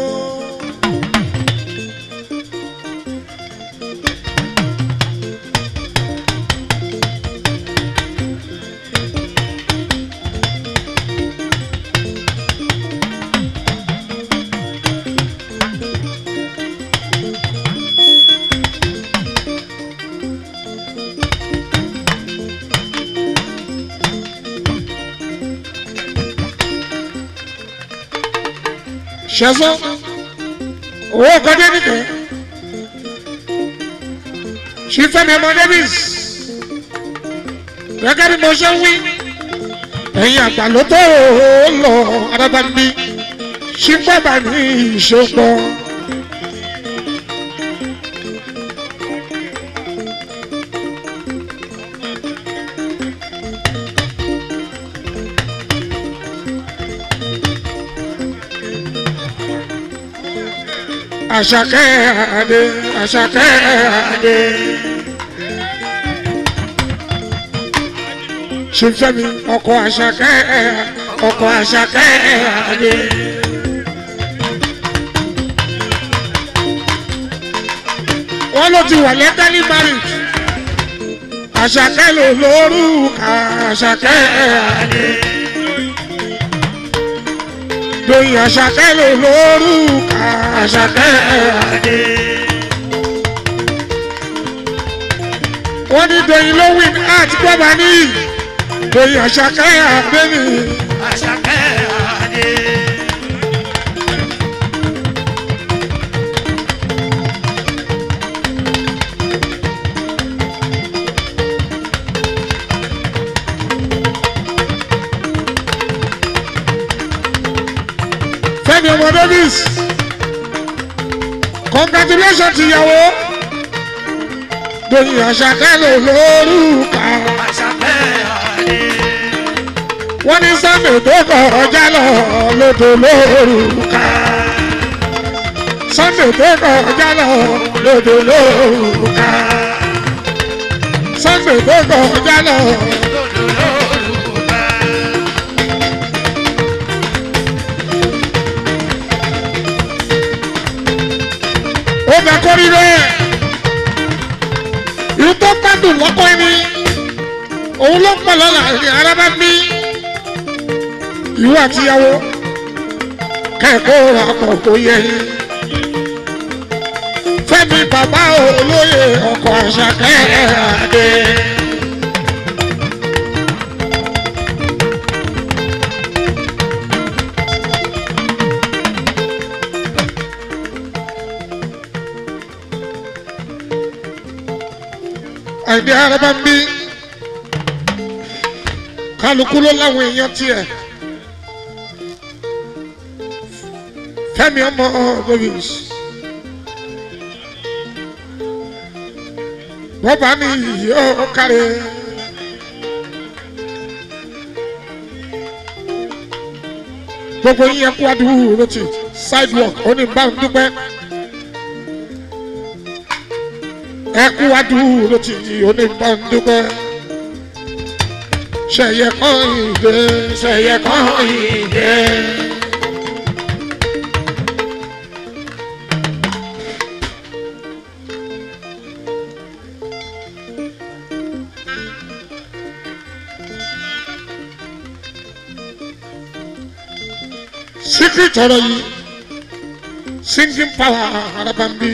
Speaker 2: ṣẹ́sọ́ owó kọjá nìkan ṣífẹ́mi ọmọ davis gẹ́gẹ́ bí mo ṣe ń wí ẹ̀yin àgbà ló tó lọ adábàmí ṣífẹ́bà ní ìṣòpọ̀. Àṣàkẹ́ àdé Àṣàkẹ́ àdé. Ṣèfẹ́mi ọkọ̀ Àṣàkẹ́ ọkọ̀ Àṣàkẹ́ àdé. Wọ́n ló ti wà lẹ́gálí married. Àṣàkẹ́ ló lórúkà Àṣàkẹ́ àdé. Doyin Àṣàkẹ́ ló lórúkà Àṣàkẹ́ àdé. Wọ́n ní Doyin ló win art gbọ́ba ní Doyin Àṣàkẹ́ àdé ni.
Speaker 3: Àṣàkẹ́ àdé.
Speaker 2: Fẹ́mi ọmọ Davis congratulations ìyàwó Doyin Àṣàkẹ́ ló lórúkà.
Speaker 3: Àṣàkẹ́ àdé.
Speaker 2: Wọ́n ní Sunday tó kọjá lọ lódò lórúkà. Sunday tó kọjá lọ lódò lórúkà. Sunday tó kọjá lọ.
Speaker 3: Lòdò lórúkà.
Speaker 2: ó bẹ kó rí bẹ́ẹ̀ ìlú tó gbádùn lọ́kọ́ ẹni òun ló pọ̀ lọ́la ní arábá bí ìwọ àtìyàwó kẹ́kọ̀ọ́ àpọ̀ tó yẹ yín fẹ́mi bàbá olóyè ọkọ̀ àṣàkẹ́ àdé. àìdí araba ń bí kálukú ló láwọn èèyàn tiẹ̀ fẹ́mi ọmọ davis wọ́n bá ní yóò kárẹ̀. gbogbo yín ẹkú adúró ti sidewalk oníbà ń dúpẹ́ ẹkú adúró ti oníbà ń dúpẹ́ ṣẹyẹ kan ìdè ṣẹyẹ kan ìdè. secret ọ̀rọ̀ yìí singing power arabambi.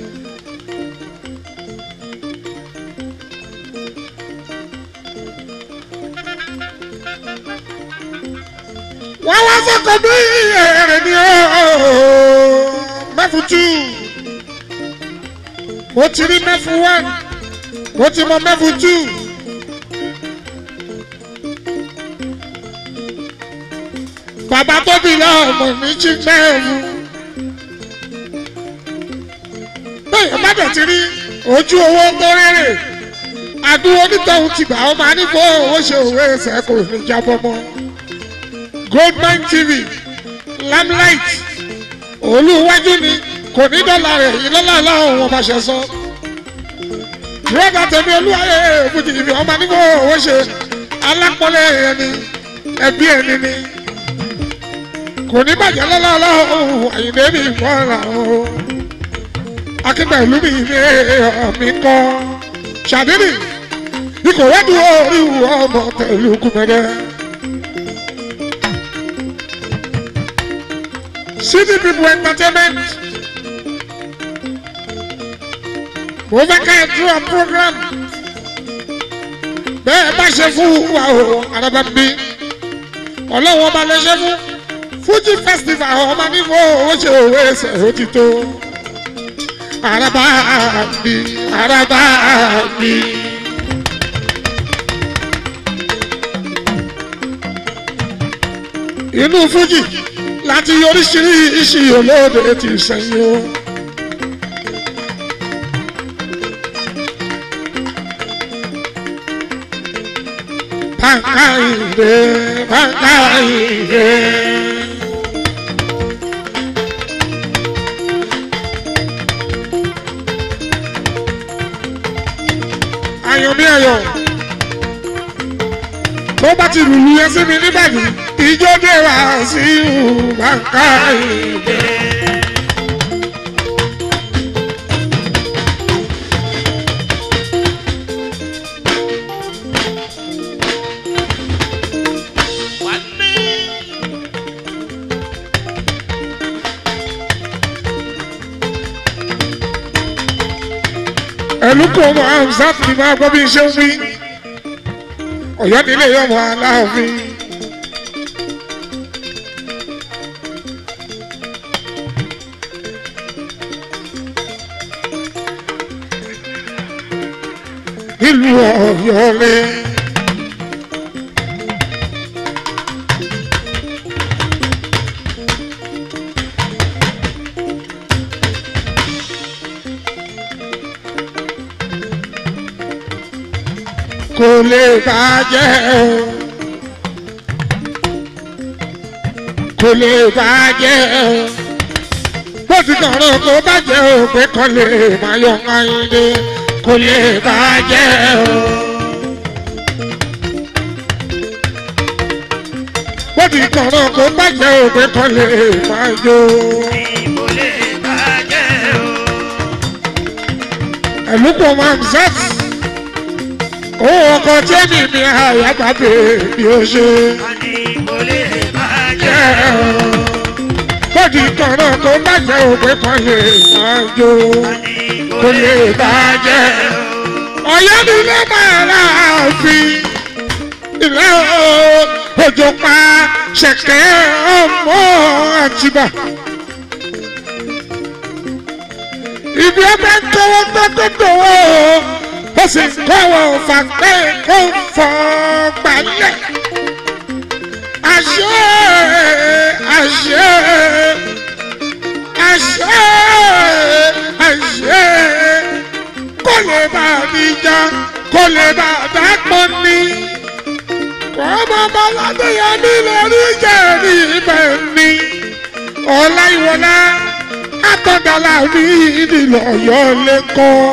Speaker 2: wọ́n wá sọ́kọ̀ bí èrè ni ó mẹ́fù two mo ti rí mẹ́fù one mo ti mọ mẹ́fù two. bàbá tó bí lọ́mọ mi jí mẹ́rù. bẹ́ẹ̀ bá dẹ̀ ti rí ojú owó tó rẹ́rẹ̀ àdúró onítọ̀hún ti gbà ọ́ máa ní bó owó ṣe òwe ẹsẹ̀ kò ní jábọ́ mọ́. goldmine tv lamlight olúwájú ni kò ní dọ́là rẹ̀ yìí lọ́la láwọn ọmọ ṣe sọ. rọ́bà tẹ̀mí olúwayé èbújì ìfẹ́ ọmọ ní bó owó ṣe alápọ̀lẹ̀ ẹni ẹbí ẹni ni kò ní bàjẹ́ lọ́lọ́lọ́ àyìnbó mi fọ́ra o akíngbẹ̀lú mi ní ọ̀mí kọ́ ṣàdínì ikọ̀ wẹ́dù orí ọmọ pẹ̀lú kùmẹ́rẹ́. city people entertainment mo fẹ́ ká ẹ dúró program bẹ́ẹ̀ bá ṣe fún wa o arábàbí ọlọ́wọ́ bá lè ṣe fún fuji festival ọmọ nífọ owó ṣe òwe ẹsẹ òtítọ́ araba mi araba mi. inú fuji láti oríṣiríṣi olóde ti sẹ́yìn o. Pankaide, pankaide. ayọ̀ bí ayọ̀ tó bá ti lùlù yẹn sí mi níbàdí ìjọ dé wá sí bàǹkà ìdè. ẹlú kò mọ amzat ni máa gbọ́ bí n ṣe ń wí ọ̀yọ́ nílé yọmọ aláàfin. nílùú ọ̀yọ́ lé. kò lè bàjẹ́ o kò lè bàjẹ́ o bó ti kọ̀rọ̀ kó bàjẹ́ o pé kọ́ lè máa yọ ayé kò lè bàjẹ́ o. bó ti kọ̀rọ̀ kó bàjẹ́ o pé kọ́ lè máa yọ.
Speaker 3: Ìbò lè bàjẹ́ o.
Speaker 2: ẹ̀lúpọ̀ máa ń sẹ́ẹ̀tì owó ọkọ̀ tí èmi mi àyàgbàgbé bí ó ṣe.
Speaker 3: Ìbò lè bàjẹ́ o.
Speaker 2: bọ́dì kọ̀ọ̀rọ̀ tó bàjẹ́ òpè kan lè máa jó kò lè bàjẹ́. ọ̀yọ́ ni ilé máa ra òfin ilé òjò pa ṣẹ̀kẹ́ ọmọ àtibá. ibi ẹgbẹ́ ń tọwọ́ gbẹ́gbẹ́dọ̀wọ́ ó sì kọ́wọ́ fàgbé kó fọ́ gbalẹ̀. àṣẹ àṣẹ àṣẹ àṣẹ kó lè bá mi já kó lè bá dápọ̀ ní. ọmọ baládé yẹn mi lè rí jẹ́rìí ibẹ̀ ni. ọ̀la ìwọ̀lá àtọ̀dàlà mi ìdìlọ̀ ọ̀yọ́ lẹ́kọ̀ọ́.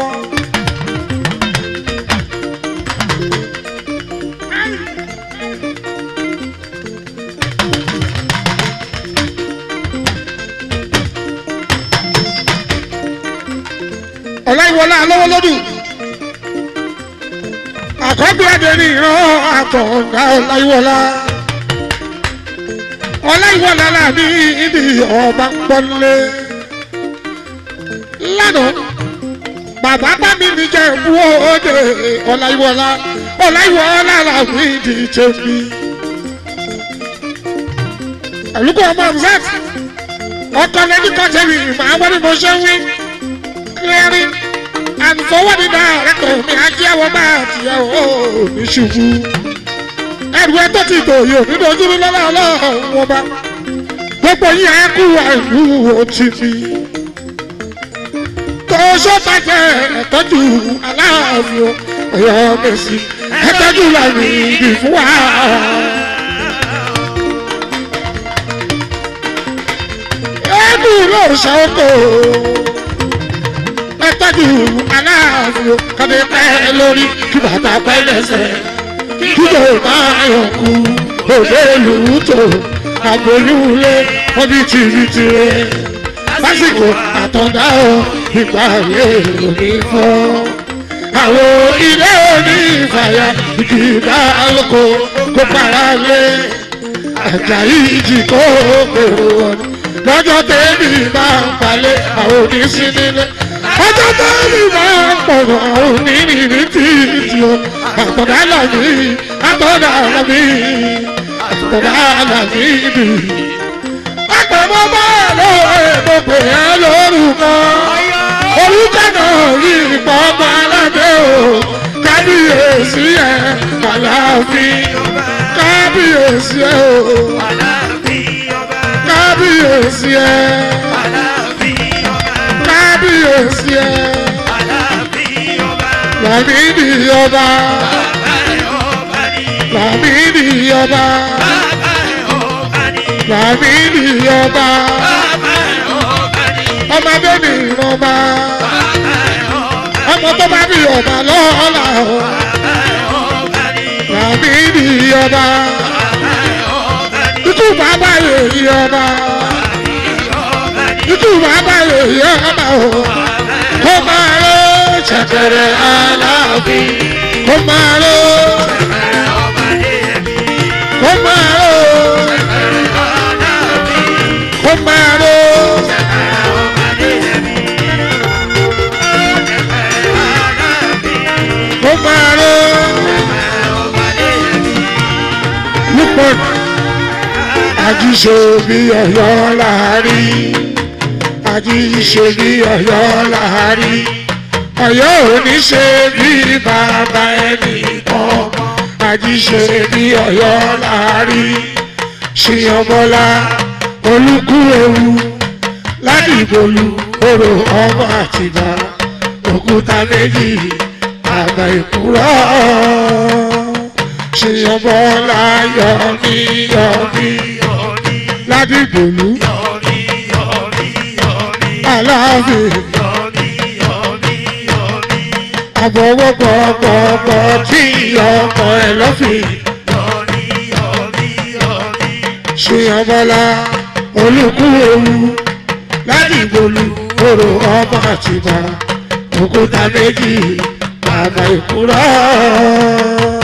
Speaker 2: ọláìwọlá alọ́wọ́lọ́dún àkọ́bí adẹni ìran àtọ̀gá ọláìwọlá ọláìwọlá làbí ìdí ọba pọ́nlé lánàá bàbá bá mi níjẹ́ ìbú òde ọláìwọlá ọláìwọlá làbí ìdí tèmi àlùkò ọmọ ọ̀sẹ̀ ọkọ lẹ́ni kọ́tẹ́rì màá wọ́n ní mo ṣe ń wí clearing and forwarding director mi ajíyàwó máa tìyàwó ní ṣubú. ẹrù ẹ tó ti dòye nínú ojúlú lọ́la ọlọ́run wọn bá gbogbo yín ẹ kú àìlú òtítì. tó sọ́bàjẹ́ ẹ̀tọ́jú aláàfin ọ̀yọ́ mẹ́sì ẹ̀tọ́jú làmì ìdì fún wa. ẹ̀ẹ́dù ló ṣàkóso tọ́jú aláàfin kọ́ni pẹ́ lórí kí bàtà pẹ́ lẹ́sẹ̀ kí ló máa yọ̀ kú òde lùtò àgbòlúwulé ọbí tìrìtìrẹ lásìkò àtọ̀dá o ìgbà yé òní fọ́. àwọn ilé òní ìfàyà ìdìbà lóko kó para lé àjàyí ìjì kó pèrò wọn lọ́jọ́ tẹ́lẹ̀ máa ń palẹ̀ àwọn òní sí nílé ọjọ́ tó ní máa ń pọ̀rọ̀ onírìírí títí o àtọ̀dá làbí àtọ̀dá làbí àtọ̀dá làbí bì. àpamọ́ bá lọ èèmọ̀ pé á lórúkọ orúkọ náà rí ipò ọmọ aládé o kábíyèsí ẹ kàláfin kábíyèsí ẹ o kábíyèsí ẹ kábíyèsí ẹ làmídì ọba làmídì ọba làmídì ọba ọmọdé ní ìrọba ọmọ tó bá bí ọba lọ́la o làmídì ọba ikú bàbá yèyí ọba ikú bàbá yèyí ọba o kó máa lọ ṣẹ̀kẹ̀rẹ̀ aláàfin kó máa lọ kó máa lọ kó máa lọ. kó máa lọ. Lúpọ̀ àjíṣe bí ọ̀yọ́ láàrin àjíṣe bí ọ̀yọ́ láàrin ọ̀yọ́ ò ní ṣe bí bàbá ẹnì kan àjíṣe bí ọ̀yọ́ láàrin ṣìyànbọ́lá olúkú ewu ládìgbòlù orò ọmọ àtìgbà òkúta méjì àgbà ìkúrọ̀ ṣìyànbọ́lá yọmí yọmí ládìgbòlù aláàfin àbọ̀wọ́pọ̀pọ̀pọ̀ tí ọkọ̀ ẹ̀ lọ́fìn ṣìyànbọ́lá olùkú ewu ládìgbòlù orò ọmọ àtìgbà òkúta méjì àgbà ìkúrọ̀.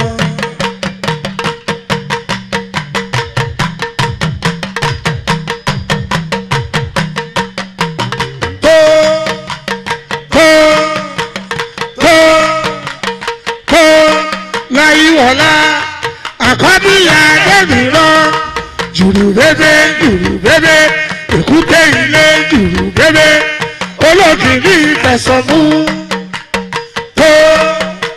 Speaker 2: tó tó tó tó láyé wọ̀lá àkọ́bíyà débi lọ jùrù bébé jùrù bébé èkúté ilé jùrù bébé olókìrí tẹ̀sán mú tó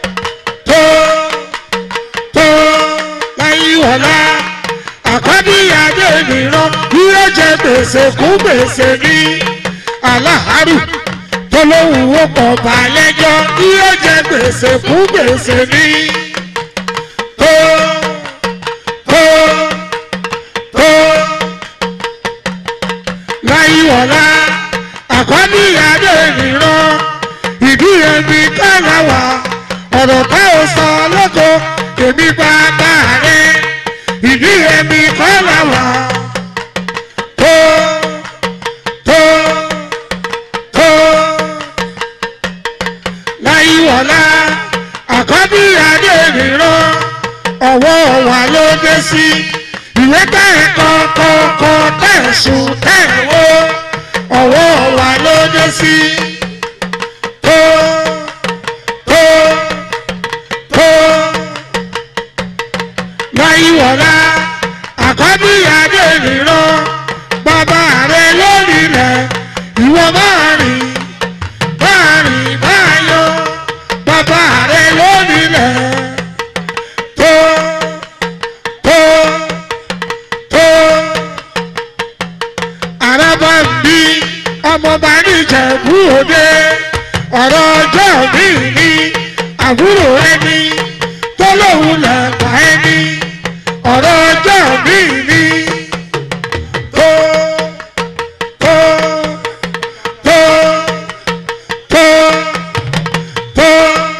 Speaker 2: ọ̀la àkọ́bíyàdé nìran yóò jẹ gbèsè kú gbèsè ní aláàárù tó lóhùn ó pọ̀ balẹ̀jọ́ yóò jẹ gbèsè kú gbèsè ní tó tó tó láyíwọ̀lá àkọ́bíyàdé nìran ìdí ẹni kálàwà ọ̀rọ̀ tá ò sọ lọ́kọ̀ èmi bá bá rẹ̀ ìdí ẹni kálàwà tó tó tó láyíwọ̀lá àkọ́bíyàdé nìran ọwọ́ wa ló dé sí ìwé tẹ̀ kọ́kọ́kọ́ tẹ̀ sùn tẹ̀ wó ọwọ́ wa ló dé sí tó tó tó láyíwọ̀lá àkọ́bíyàdé nìran bàbá rẹ lórí rẹ̀ ìwọ máa rìn máa rìn máa yọ bàbá rẹ lórí rẹ̀ tó tó tó àràbà ń bí ọmọọba níjẹ̀bú òde ọ̀rọ̀ ọjọ́ mi ní àbúrò ẹni tó lóun lẹ̀pa ẹni ọ̀rọ̀ ọjọ́ mi ní tó tó tó tó tó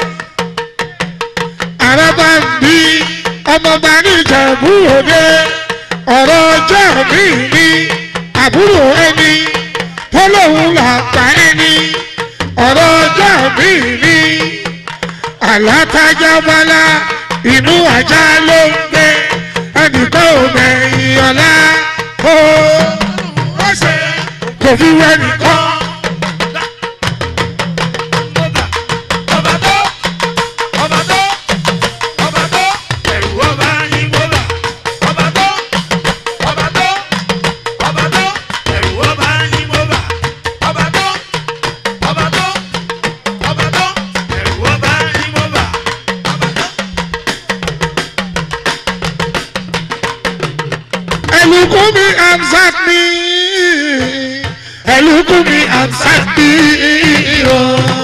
Speaker 2: àràbà ń bí ọmọọba níjẹ̀bú òde ọ̀rọ̀ ọjọ́ mi ní àbúrò ẹni tó lóun làpá ẹni ọ̀rọ̀ ọjọ́ mi ní àlátájá bọ́lá inú ajá ló ń gbé ẹnìkan ò mẹ̀yìn ọ̀la ó ó ṣe kò fi wẹ́ nìkan.
Speaker 3: ọba tó ọba tó ọba tó ẹ̀rù ọba ní bọ́lá ọba tó ọba tó ọba tó ẹ̀rù ọba ní bọ́lá ọba tó ọba tó ọba tó ẹ̀rù ọba ní bọ́lá ọba tó.
Speaker 2: ẹlùkù mi amsat mi ẹlùkù mi amsat mi o.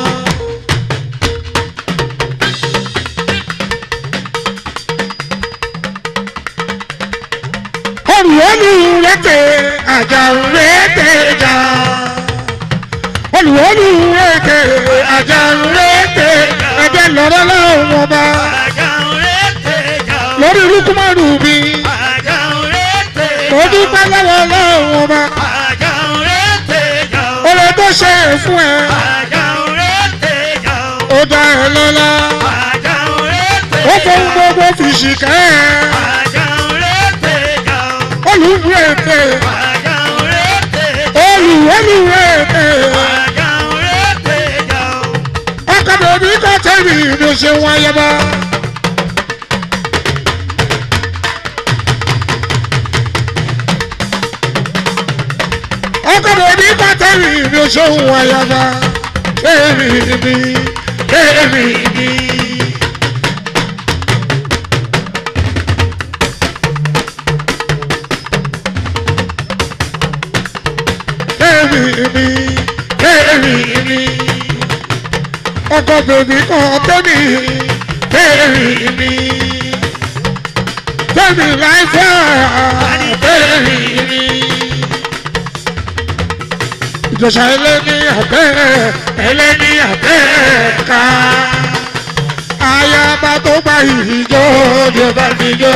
Speaker 2: olùwọ́lù rẹ̀tẹ̀ àjàrú rẹ̀tẹ̀ jà olùwọ́lù rẹ̀tẹ̀ àjàrú rẹ̀tẹ̀ ẹ̀jẹ̀ lọ́rọ́ lọ́wọ́ ọba lórí lukumanu mi mo dúpẹ́ lọ́wọ́ lọ́wọ́ ọba oore tó ṣe é fún ẹ ó dá ẹ lọ́lá ó fohùn gbogbo fi ṣìkẹ́ ẹ olùwẹ̀tẹ̀ olùwẹ̀lùwẹ̀tẹ̀ ọkọ̀ bèbí kọ́ tẹ̀mí ló ṣe wáyé bá. ọkọ̀ bèbí kọ́ tẹ̀mí ló ṣe wáyé bá. Èmi ni, èmi ni. Èmi ni, èmi ni. Ọkọ̀ bèbí kọ́ tẹ̀mí, èmi ni. Tẹ̀mí láìpẹ́, èmi ni ìjọsà ẹlẹ́ni àbẹ́ ẹlẹ́ni àbẹ́ ká. ayaba tó gba ìjọ ni bá mi jọ.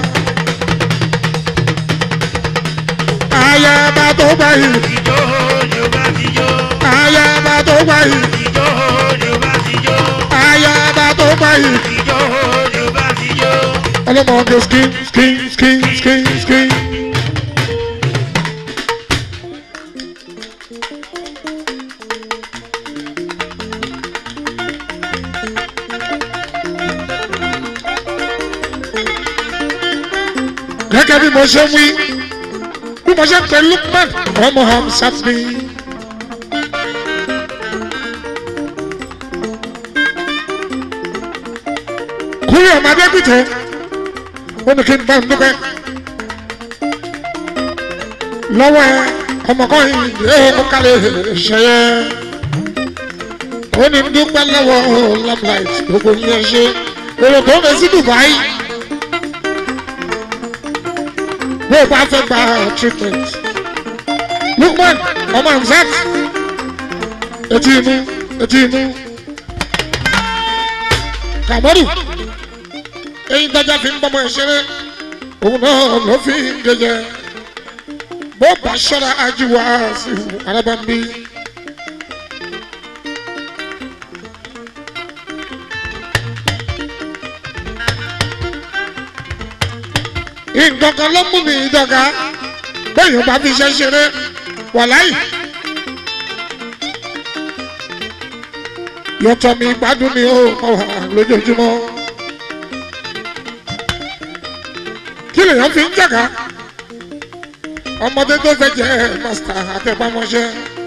Speaker 2: ayaba tó gba ìjọ. ayaba tó gba ìjọ. ayaba tó gba ìjọ. ọlọ́mọge skin skin skin skin skin. gẹ́gẹ́ bí mo ṣe ń wí bí mo ṣe ń pè Lukman ọmọ Hamsat mi. kúrò ọmọdé pìtẹ́ ó ní kí n bá ń dúpẹ́ lọ́wọ́ ẹ ọmọkùnrin yóò kálẹ̀ ṣẹyẹ ó ní ń dúpẹ́ lọ́wọ́ lamlight gbogbo yẹn ṣe èrò tó ń bẹ sí Dubai bó o bá fẹ́ gba treatment Lukman ọmọ Hamzat etí inú etí inú Kàmọ́rù eyín dájà fi ń bọ́mọ ìṣeré òun náà ló fi ń gẹ̀yẹ bó bá ṣọ́ra ajíwá sí arábàmbí. nǹkan kan ló mú mi dọ́gà bẹ́ẹ̀ bá fi ṣe ṣeré wàláì. yọtọ̀ mi gbádùn ni ó kọ́ wa lójoojúmọ́. kí lèèyàn fi ń jàgá ọmọdé tó fẹ́ jẹ́ màsítà àtẹ̀pámọ́ṣẹ́.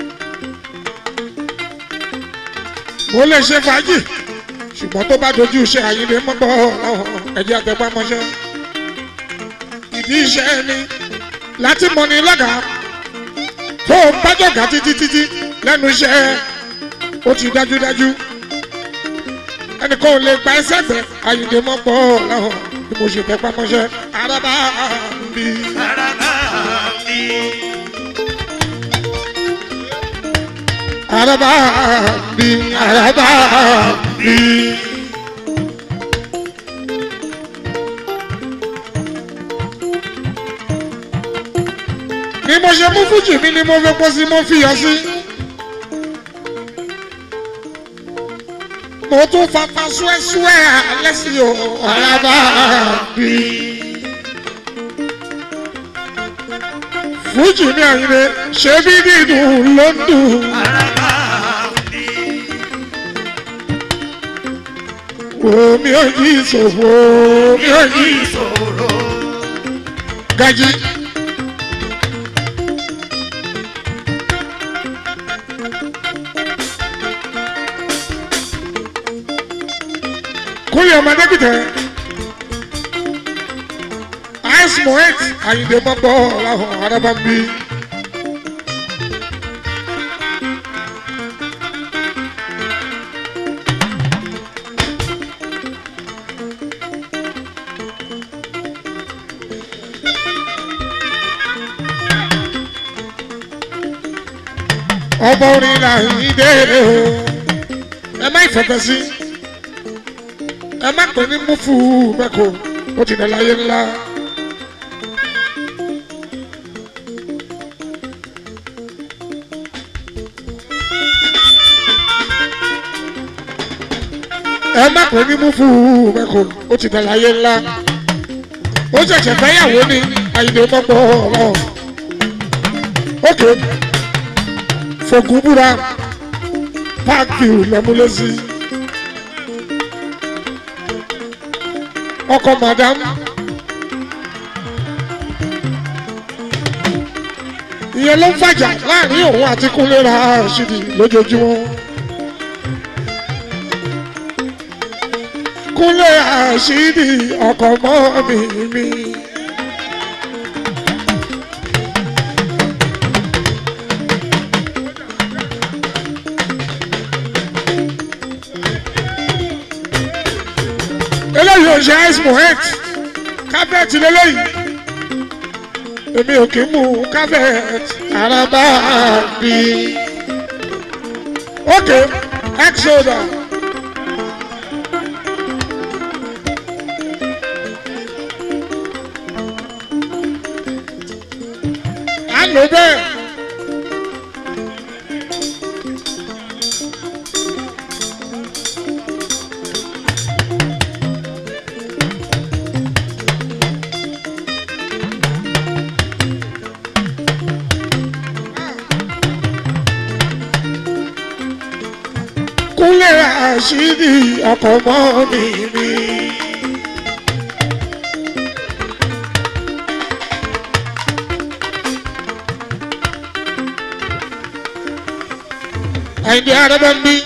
Speaker 2: mo lè ṣe fàájì ṣùgbọ́n tó bá dojú iṣẹ́ àyíndé mọ́gbọ́ ọ̀hún ẹ̀jẹ̀ àtẹ̀pámọ́ṣẹ́. ìdí iṣẹ́ ni láti mọ ní lọ́gàá tó o bá jọ̀gá títí títí lẹ́nu iṣẹ́ ó ti dájúdájú ẹnìkan ò lè gba ẹsẹ̀ gbẹ àyíndé mọ́gbọ́ ọ̀hún bí mo ṣe tẹ̀pámọ́ṣẹ́ arábà ń bí. araba bi araba bi. ni mo ṣe mú fújì mi ni mo fi pọ́ sí mo fi yọ sí. mo tún fapá súẹ́súẹ́ alẹ́ sí o araba bi. fújì ní àyìnbé ṣé bí dídùn ló ń dùn. omi ò yí ìṣòwò omi ò yí ìṣòro. gají. kúnyẹ̀ ọmọdé kìtẹ́ ice mohet àyìnbó mọ́gbọ́ ọ̀làhùn arábàmbí. ọba orin là ń déédé o ẹ má ìfẹ̀fẹ̀ sí ẹ má pè ní múfù mẹ́kọ̀ọ́ ó ti dẹ̀ láyé ńlá. ẹ má pè ní múfù mẹ́kọ̀ọ́ ó ti dẹ̀ láyé ńlá. ó ṣẹ̀ṣẹ̀ fẹ́yàwó ní àyìnbó mọ́gbọ́ ọ̀rọ̀ ókè fogun búra páàkì lẹ́múlẹ́sí. ọkọ madam ìyẹn ló ń fàjà láàrin òun àti kúnlé ra ṣìdì lójoojúmọ́. kúnlé àṣìdì ọkọ mọ́ mi mi. eléyìí ò ṣe ice mohet kábẹ́ẹ̀tì lélẹ́yìí èmi ò kì í mú kábẹ́ẹ̀tì araba bí ok exoda à ń lò bẹ́ẹ̀. kúnlẹ̀ àṣírí ọkọ̀ mọ́ mi mi. àìdí araba ń bí.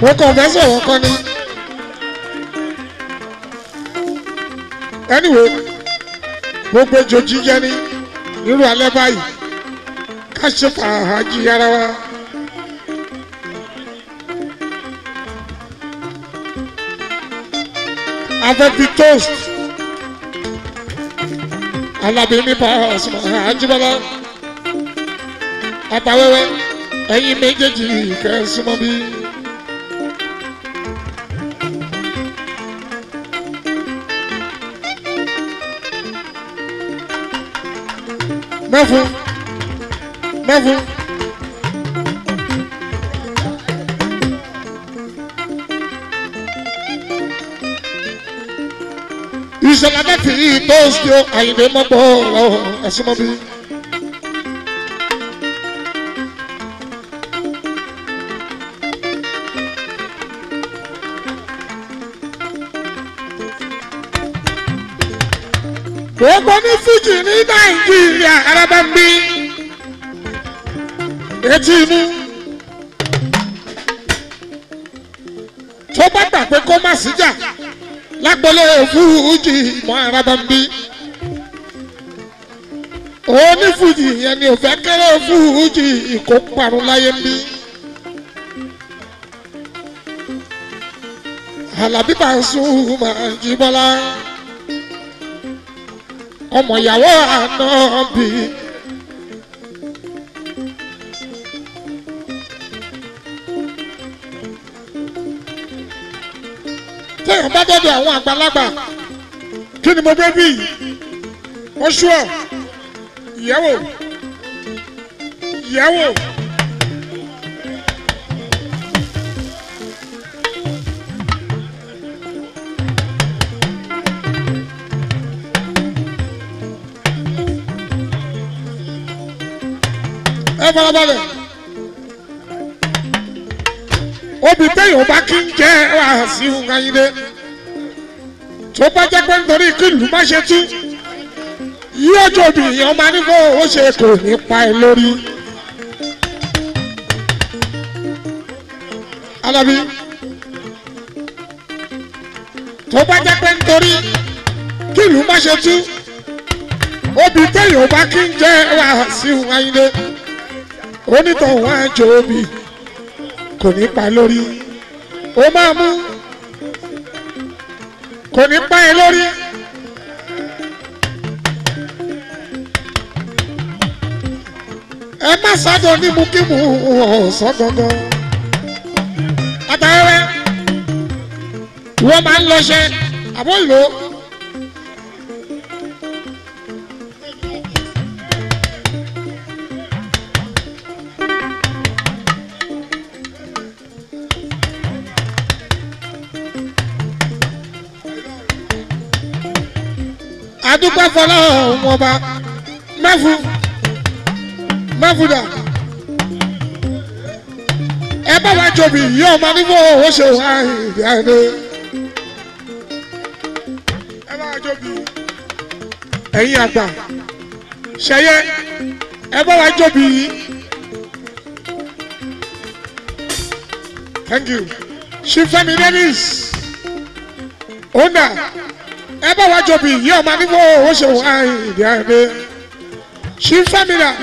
Speaker 2: mo kàn fẹ́ sọ̀rọ̀ kan ni. anyway gbogbo ejò jíjẹ ní irú alẹ́ báyìí ká ṣe fàájì ara wa. afẹ́fi toast alábí ní Pasuma Àjíbọ́lá àtàwẹ́wẹ́ ẹ̀yin méjèèjì kẹ́sùmọ́ bí. mẹ́fún mẹ́fún. ìṣẹ̀lẹ̀ mẹ́fì yìí tó ṣe àyìnbó mọ́gbọ́ ẹ̀sùn mọ́ bí. gbogbo ní fújì ní nàìjíríà arábá ń bí etí inú tó bá gbà pé kó má síjà lágbọ́lé fújì mọ́ arábá ń bí onífújì yẹn ni ò fẹ́ kéré fújì ìkó parun láyé ń bí. Àlàbí Pasuma Àjíbọ́lá ọmọ ìyàwó àná bí. téèyàn bá dọ́dọ̀ àwọn àgbàlagbà kí ni mo gbé bí wọ́n ṣú ọ̀ ìyẹ́wò ìyẹ́wò. ẹ farabalẹ̀ obì téèyàn bá kí ń jẹ́ wàásù ayíǹde tó bá jẹ́ pé nítorí kí ìlú má ṣe tú yóò jòbì èèyàn máa ní kó o ṣe kò ní pa ẹ lórí. Alábí tó bá jẹ́ pé nítorí kí ìlú má ṣe tú obì téèyàn bá kí ń jẹ́ wàásù ayíǹde onítọ̀hún àjò obì kò ní pa lórí ó máa mú kò ní pa ẹ lórí. ẹ má sádọ ní mú kí mú ọ̀sán gangan. àtàwẹ́wẹ́ wọ́n máa ń lọ́ṣẹ́ àbọ̀ ìlò. adúpẹ́ fọlọ́ wọn bá mẹ́fù mẹ́fùdà ẹ bá wa jòbì yí ọmọ nígbà owó ṣe wá ìdí àdé ẹ bá wa jòbì ẹ̀yin àgbà ṣẹyẹ ẹ bá wa jòbì yí thank you ṣífẹ́mi dennis ona ẹ bá wa jòbì yí ọmọ nígbà owó ṣe wá ìdí àdé ṣífẹ́mi dà.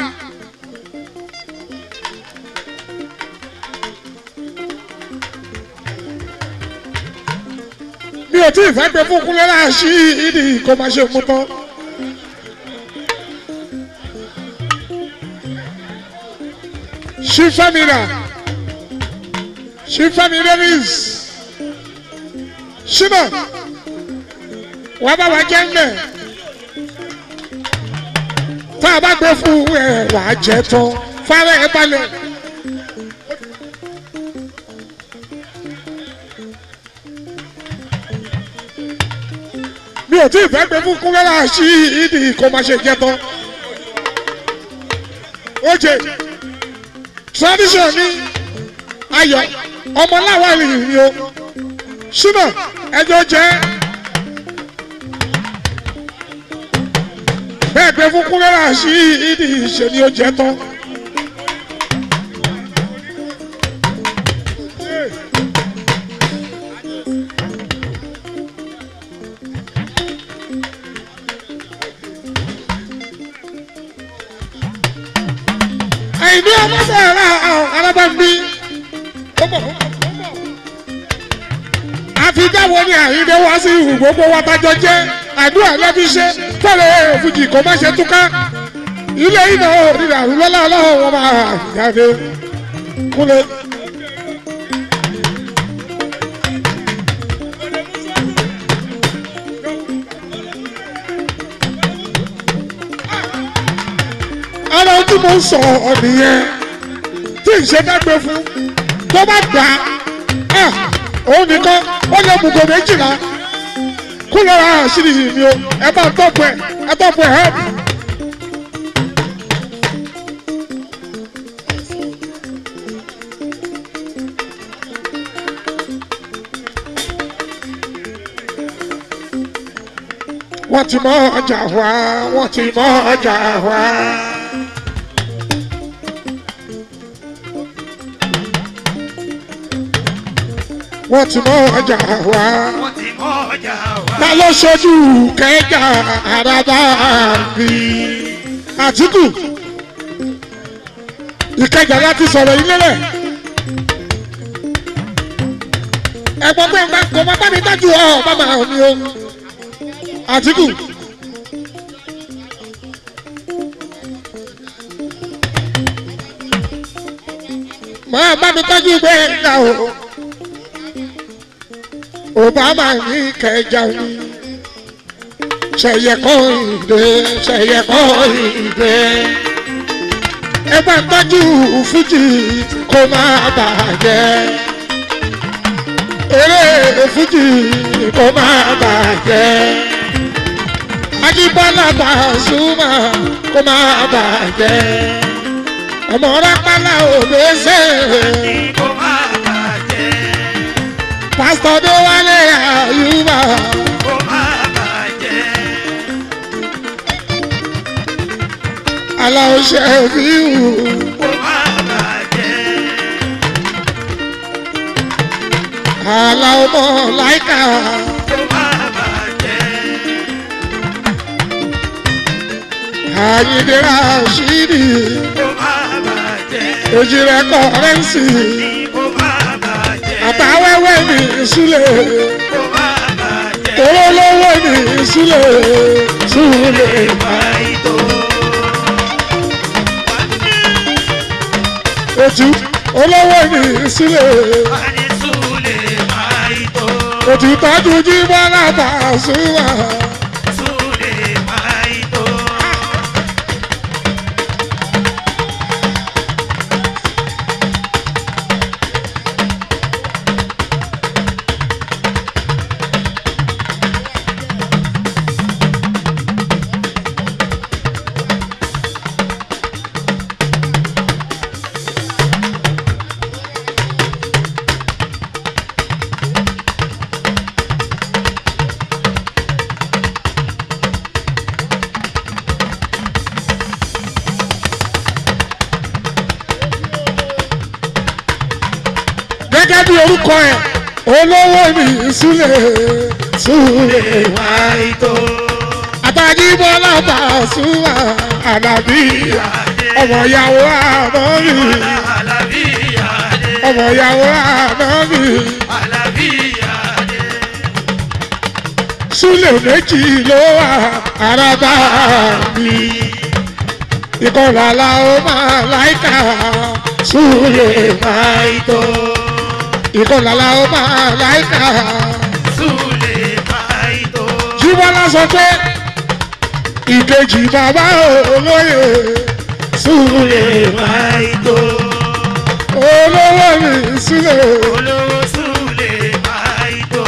Speaker 2: mi ò tí ì fẹ́ pé fún kúnlẹ́ náà ṣí ìdí kó máa ṣe mú tán. ṣí fẹ́mìnà ṣí fẹ́mi davis ṣínà wàá bá wa jẹ́ ńlẹ̀ tá a bá gbé fún ẹ wàá jẹ tán fárẹ́ ẹ balẹ̀. mi ò tí ì fẹ́ pé fún kúnlẹ́rà sí ìdí kó máa ṣe jẹ́ tán. oje tradition ní ayọ̀ ọmọláwa ìrìn o ṣínà ẹjọ́ jẹ́ bẹ́ẹ̀ pé fún kúnlẹ́rà sí ìdí ìṣe ni ó jẹ́ tán. àìní ọmọ sẹ́ra alábàbí. àfijáwo ni àyíndé wá sí ìhù gbogbo wa tájọ jẹ́ àdúrà lẹ́bí ṣe fẹ́rẹ̀ òfujì kò má ṣe túká ilé iná òrìrà lọ́lá ọlọ́run wọn máa jáde kúlẹ̀. ara tí mo ń sọ ọ̀nìyẹn tí ń ṣe dágbé fún tó bá gbà á òun nìkan ó lè mú gò méjìlá kú lọ́ra àṣírí yìí ni o ẹ bá tọ́pù ẹ ẹ tọ́pù ẹ hẹ́pù. wọ́n ti mọ ọjà wá wọ́n ti mọ ọjà wá. wọ́n ti mọ ọjà wá.
Speaker 3: wọ́n ti mọ ọjà wa.
Speaker 2: ta ló ṣojú kẹjà àràbà bí. àtìkù ìkẹjà láti sọ̀rọ̀ ilé rẹ̀. ẹ̀gbọ́n pé nǹkan kò má bá mi dájú ọ̀ bàbá mi o. àtìkù. máa bá mi tọ́jú pé ẹ̀ka o. Obama ní kẹjà ni. Ṣẹ̀yẹ kọ́ ìdè, ṣẹ̀yẹ kọ́ ìdè. Ẹ bá ń tọ́jú fújì kó má bàjẹ́. Eré fújì kó má bàjẹ́. Ajíbọ́lá Pasuma kó má bàjẹ́. Ọmọ rápálá òbẹ́sẹ̀.
Speaker 3: kó má bàjẹ́.
Speaker 2: Pásítọ̀ tó wálé àyùbá.
Speaker 3: kó má bàjẹ́.
Speaker 2: Aláwọ̀ ṣe fíìmù.
Speaker 3: kó má bàjẹ́.
Speaker 2: Aláwọ̀ mọ̀ láìka.
Speaker 3: kó má bàjẹ́.
Speaker 2: Àyìndé Rashidi.
Speaker 3: kó má bàjẹ́.
Speaker 2: Èjì rẹ̀ kọ̀rẹ́ǹsì.
Speaker 3: kó má bàjẹ́.
Speaker 2: Àtàwẹ́wẹ́ ní ìsúlẹ̀.
Speaker 3: kó má bàjẹ́.
Speaker 2: Olólówó ní ìsúlẹ̀. Súlẹ̀.
Speaker 3: Àìtó.
Speaker 2: Ètù olówó ní ìsúlẹ̀.
Speaker 3: Wani Sule Maito.
Speaker 2: Ètù tọ́jú Jíbọ́lá Pasuma.
Speaker 3: Sule Maito.
Speaker 2: Gẹ́gẹ́ bí orúkọ ẹ̀, olówó ní ìsúlẹ̀. Súlẹ̀.
Speaker 3: Maito.
Speaker 2: Àtàjíbọ́lá Pasuma. Àlàbí. Ọmọ ìyàwó àmọ́bí.
Speaker 3: Alabiyade.
Speaker 2: Ọmọ ìyàwó àmọ́bí.
Speaker 3: Alabiyade.
Speaker 2: Súlẹ̀ méjì ló wà àràbà mi. Ìkọlà la ó máa láìka. Súlẹ̀
Speaker 3: Maito.
Speaker 2: ìkọlà la ó máa láìka.
Speaker 3: Sule Maito.
Speaker 2: Jíbọ́lá sọ pé ìkejì bàbá olóyè. Súlẹ̀
Speaker 3: Maito.
Speaker 2: olówó mi sílẹ̀.
Speaker 3: Olówó Sule Maito.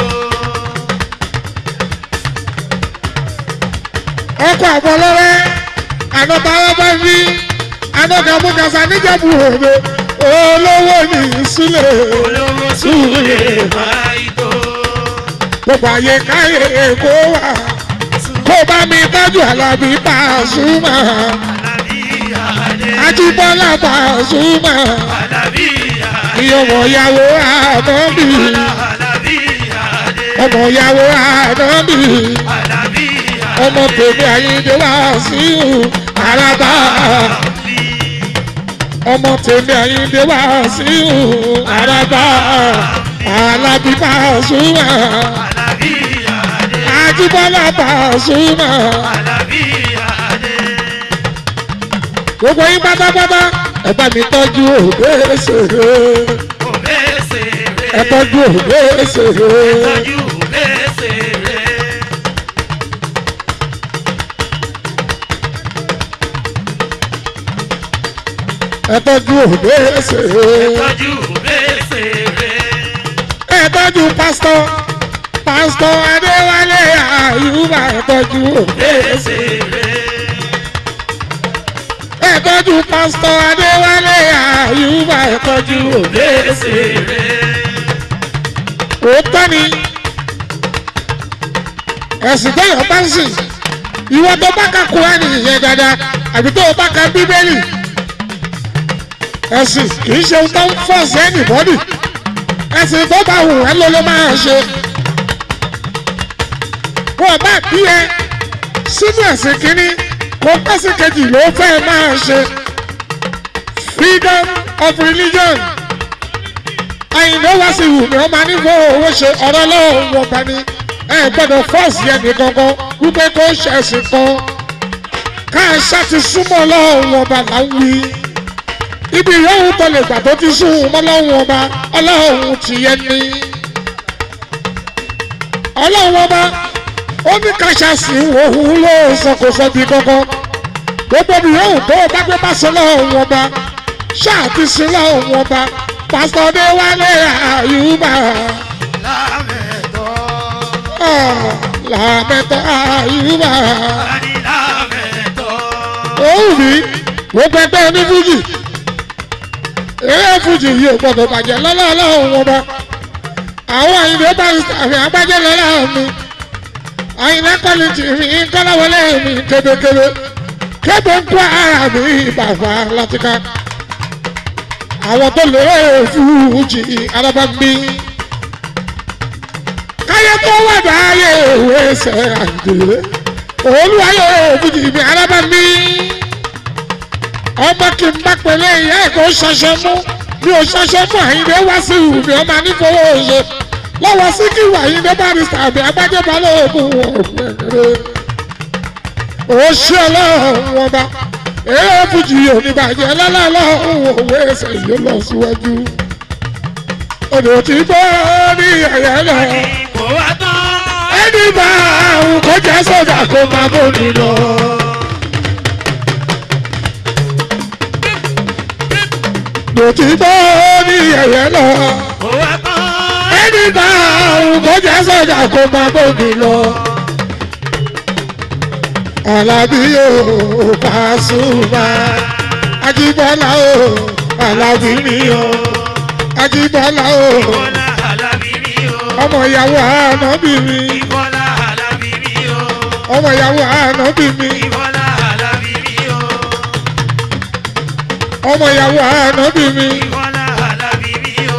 Speaker 2: ọkọ̀ àbọ̀lọ́rẹ́ ànọ́ta ọlọ́bẹ̀ fi ànọ́ta múkàsá níjẹ̀bù òde olówó ní sílẹ̀.
Speaker 3: Olówó Sule Maito.
Speaker 2: gbogbo àyè káyè èkó wà kó bá mi tọ́jú àlàbí Pasuma
Speaker 3: Alabiyade.
Speaker 2: Ajíbọ́lá Pasuma
Speaker 3: Alabiyade.
Speaker 2: ìyọ̀wọ̀ ìyàwó ànábì
Speaker 3: Alabiyade.
Speaker 2: ọmọ ìyàwó ànábì
Speaker 3: Alabiyade.
Speaker 2: ọmọ tèmi Àyìndé Wàsíù àràbà ọmọ tèmi àyíndé wá sí ìhù àràbà alábí Pasuma
Speaker 3: Àlàbí Adé.
Speaker 2: àjíbọ́lá Pasuma
Speaker 3: Àlàbí Adé.
Speaker 2: gbogbo yín pátápátá ẹ bá mi tọ́jú òde ṣèré
Speaker 3: Òbésèré.
Speaker 2: ẹ tọ́jú òde ṣèré
Speaker 3: Tọ́jú òbésèré.
Speaker 2: ẹ tọ́jú òde ṣèré
Speaker 3: Tọ́jú òbésèré.
Speaker 2: ẹ tọ́jú pásítọ̀ pásítọ̀ adéwálé àyùbá ẹ tọ́jú òde
Speaker 3: Òbésèré.
Speaker 2: ẹ tọ́jú pásítọ̀ adéwálé àyùbá ẹ tọ́jú òde
Speaker 3: Òbésèré.
Speaker 2: òótọ́ ni ẹ̀sìn tẹ́yọ̀ bá ń sìn ìwọ tó bá ka Kùránì yẹn dáadáa àbí tó o bá ka bíbélì ẹ̀sìn kì í ṣe ohun tó ń fọ́ọ̀sì ẹnìbọ́dì ẹ̀sìn tó bá wù ẹ́ ló ló máa ṣe wọ́n bá bí ẹ sínú ẹ̀sìn kínní kó pẹ́sì kejì ló fẹ́ máa ṣe freedom of religion àyìnbó wá sí ìwù ni wọ́n máa ní fún owó ṣe ọ̀rọ̀ lọ́wọ́ wọn bá ní ẹ gbọ́dọ̀ fọ́ọ̀sì ẹnì kankan wípé kó ṣẹ̀sìn kan káàṣà ti súnmọ́ ọlọ́run ọba là ń wí ibi ìyóhùn tó lè gbà tó ti sún mọ́ ọlọ́run ọba ọlọ́run ti yẹ ní ọlọ́run ọba ó ní káṣà sí òun ló sọkòsọ bí kankan gbogbo ibi ìyóhùn tó o bá gbé bá sọ ọlọ́run ọba ṣáà ti sin ọlọ́run ọba pásítọ̀ Adéwálé Àyùbá
Speaker 3: Lámẹ̀tọ́.
Speaker 2: ah, làmẹ́tọ̀ Àyùbá.
Speaker 3: Ani lámẹ̀tọ́.
Speaker 2: òun mi gbogbo ẹgbẹ́ ní fújì eré fújì yìí ò gbọdọ̀ bàjẹ́ lọ́lọ́ọ̀lọ́ òun ọba àwọn àyìnbó bá ń sàfihàn agbájẹ́ lọ́la mi àyìnbó kọ́ni tì mí kọ́láwọlé mi kébékébé kébé ń kó ara mi bàbá látìká àwọn tó lè fújì alábàgbé káyé tó wà dáyé òwe ṣe àǹdè olùwàyè fújì mi alábàgbé ọmọ kì í bá pẹ̀lẹ́ ìyá ẹ̀ kó ṣaṣọ mú bí o ṣaṣọ mú àyíndé wá sí ìhù mi ọmọ anífowó ṣe lọ́wọ́ sí kí ìwà àyíndé bá rí sàbí agbájọba lóògùn ọ̀gbẹ̀rẹ̀ ó ṣe ọlọ́run ọba eré fújì oníbàjẹ́ lọ́lọ́lọ́run òwe ẹsẹ̀ yóò lọ síwájú odò tí gbọ́ ní ẹ̀yẹ́ lọ
Speaker 3: Kò wá tán.
Speaker 2: ẹni bá àrùn kó jẹ́ sódà kó máa bóni lọ. lòtítọ́ ní ẹ̀yẹ́ lọ.
Speaker 3: Kò wá tán.
Speaker 2: ẹni bá àrùn kó jẹ́ sọ́jà kó máa bóbi lọ. Àlàbí yóò Pasuma. Ajíbọ́lá o, Àlàbí mi o. Ajíbọ́lá o,
Speaker 3: Bọ́lá Àlàbí mi o.
Speaker 2: ọmọ ìyàwó ànábì mi.
Speaker 3: Bọ́lá Àlàbí mi o.
Speaker 2: Ọmọ ìyàwó ànábì mi.
Speaker 3: Bọ́lá Àlàbí mi o.
Speaker 2: Ọmọ ìyàwó ànábì mi.
Speaker 3: Bọ́lá Àlàbí mi o.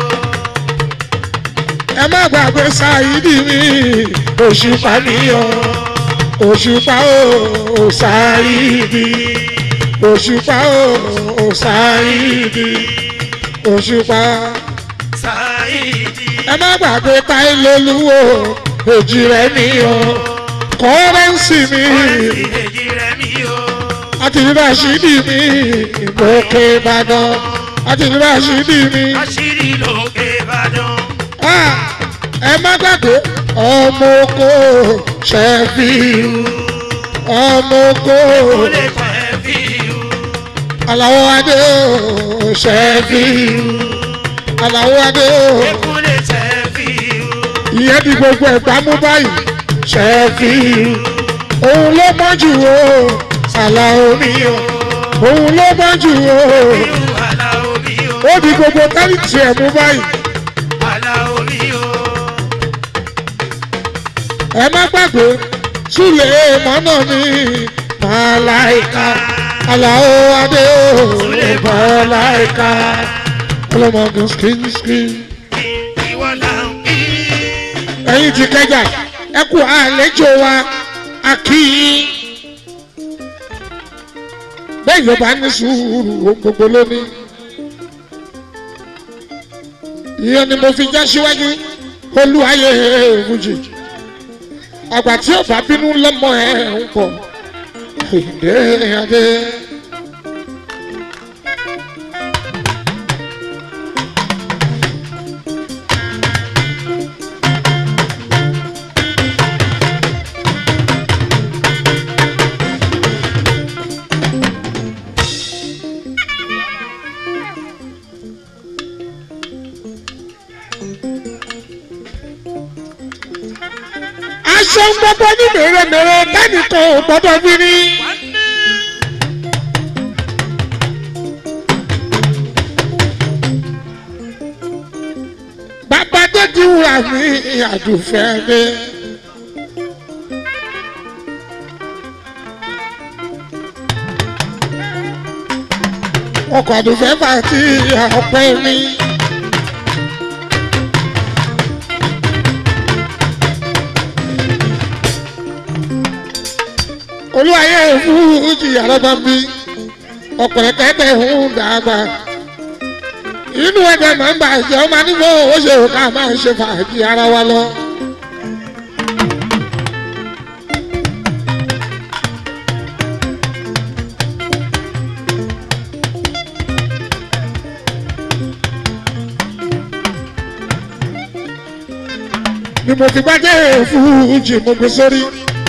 Speaker 2: Ẹ má gbàgbé Sáyídì mi. Òṣùpá mi o. Òṣùpá o, Sáyídì. Òṣùpá o, Sáyídì. Òṣùpá.
Speaker 3: Sáyidi.
Speaker 2: ẹ má gbàgbé táyé lolúwo èjì rẹ ní o kọ́rẹ́ǹsì mi
Speaker 3: Èjì rẹ̀ mi o.
Speaker 2: àti rásídì mi ìgbòkè ìbàdàn àti rásídì mi
Speaker 3: Àṣírí lókè Ìbàdàn.
Speaker 2: Ah, ẹ má gbàgbé ọmọ oko ṣẹ́fíù ọmọ oko
Speaker 3: Ó lè fẹ́ fi o.
Speaker 2: aláwọ̀ adé o ṣẹ́fíù aláwọ̀ adé o.
Speaker 3: Ekú lè tẹ́ fi o.
Speaker 2: ìyẹn di gbogbo ẹ̀gbá mú báyìí ṣẹ́ẹ̀fì òun ló mọ́ jù o àlà omi o òun ló mọ́ jù o
Speaker 3: Irú àlà omi o.
Speaker 2: ó di gbogbo tálíǹtì ẹ̀ mú báyìí
Speaker 3: Àlà omi o.
Speaker 2: ẹ má gbàgbé súlẹ̀ mọ́nà mi màláìka àlàó adé o màláìka ọlọ́mọdé skin skin.
Speaker 3: Ìwọ là ń kí.
Speaker 2: ẹ̀yin ti kẹjà ẹ kú àlejò wa a kí yín bẹ́ẹ̀ ló bá ní sùúrù ohun gbogbo lónìí ìyẹn ni mo fi já síwájú olúwayé fújì àgbà tí ó bá bínú lọ́mọ ẹ̀ ń pọ̀ ìdè adé. aṣọ ń gbọ́dọ̀ ní mèremère tẹ́nìkan ò gbọ́dọ̀ fi ní. bàbá déjì wúrà mi àdùfẹ́ mi. ọkọ̀ àdùfẹ́ bá ti ọpẹ́ mi. olúwayé fújì àrọ́bà bí ọ̀pọ̀lọpọ̀ tẹ́tẹ́ ń dàgbà inú ẹ̀jẹ̀ máa ń bàjẹ́ ọmọ nígbà ó ṣe ká máa ṣe fàájì ara wa lọ. ni mo fi gbájẹ́ fújì mo gbé sórí.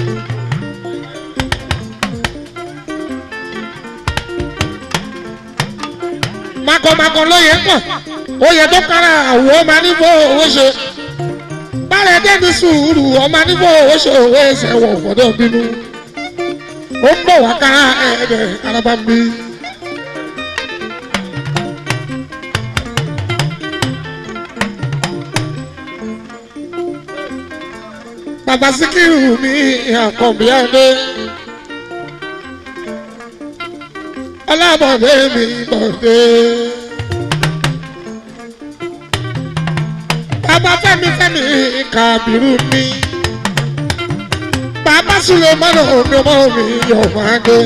Speaker 2: makọmakọ lóye pọ̀ oyè tó kára àwọ̀ ọmọ nífọ̀ owó ṣe bárẹ̀ dẹ́ni sùúrù ọmọ nífọ̀ owó ṣe òwe ẹsẹ̀ wọ̀ gbọ́dọ̀ bínú ó ń bọ̀ wá ká ẹ̀ẹ́dẹ̀ araba ń bí. bàbá síkírù ní àkànbí adé. alábọ̀dé mi bọ̀dé. bàbá fẹ́mi fẹ́mi kàbírù mi. bàbá sùlẹ̀ mọ́nà omi ọmọ mi yọ̀ máa dé.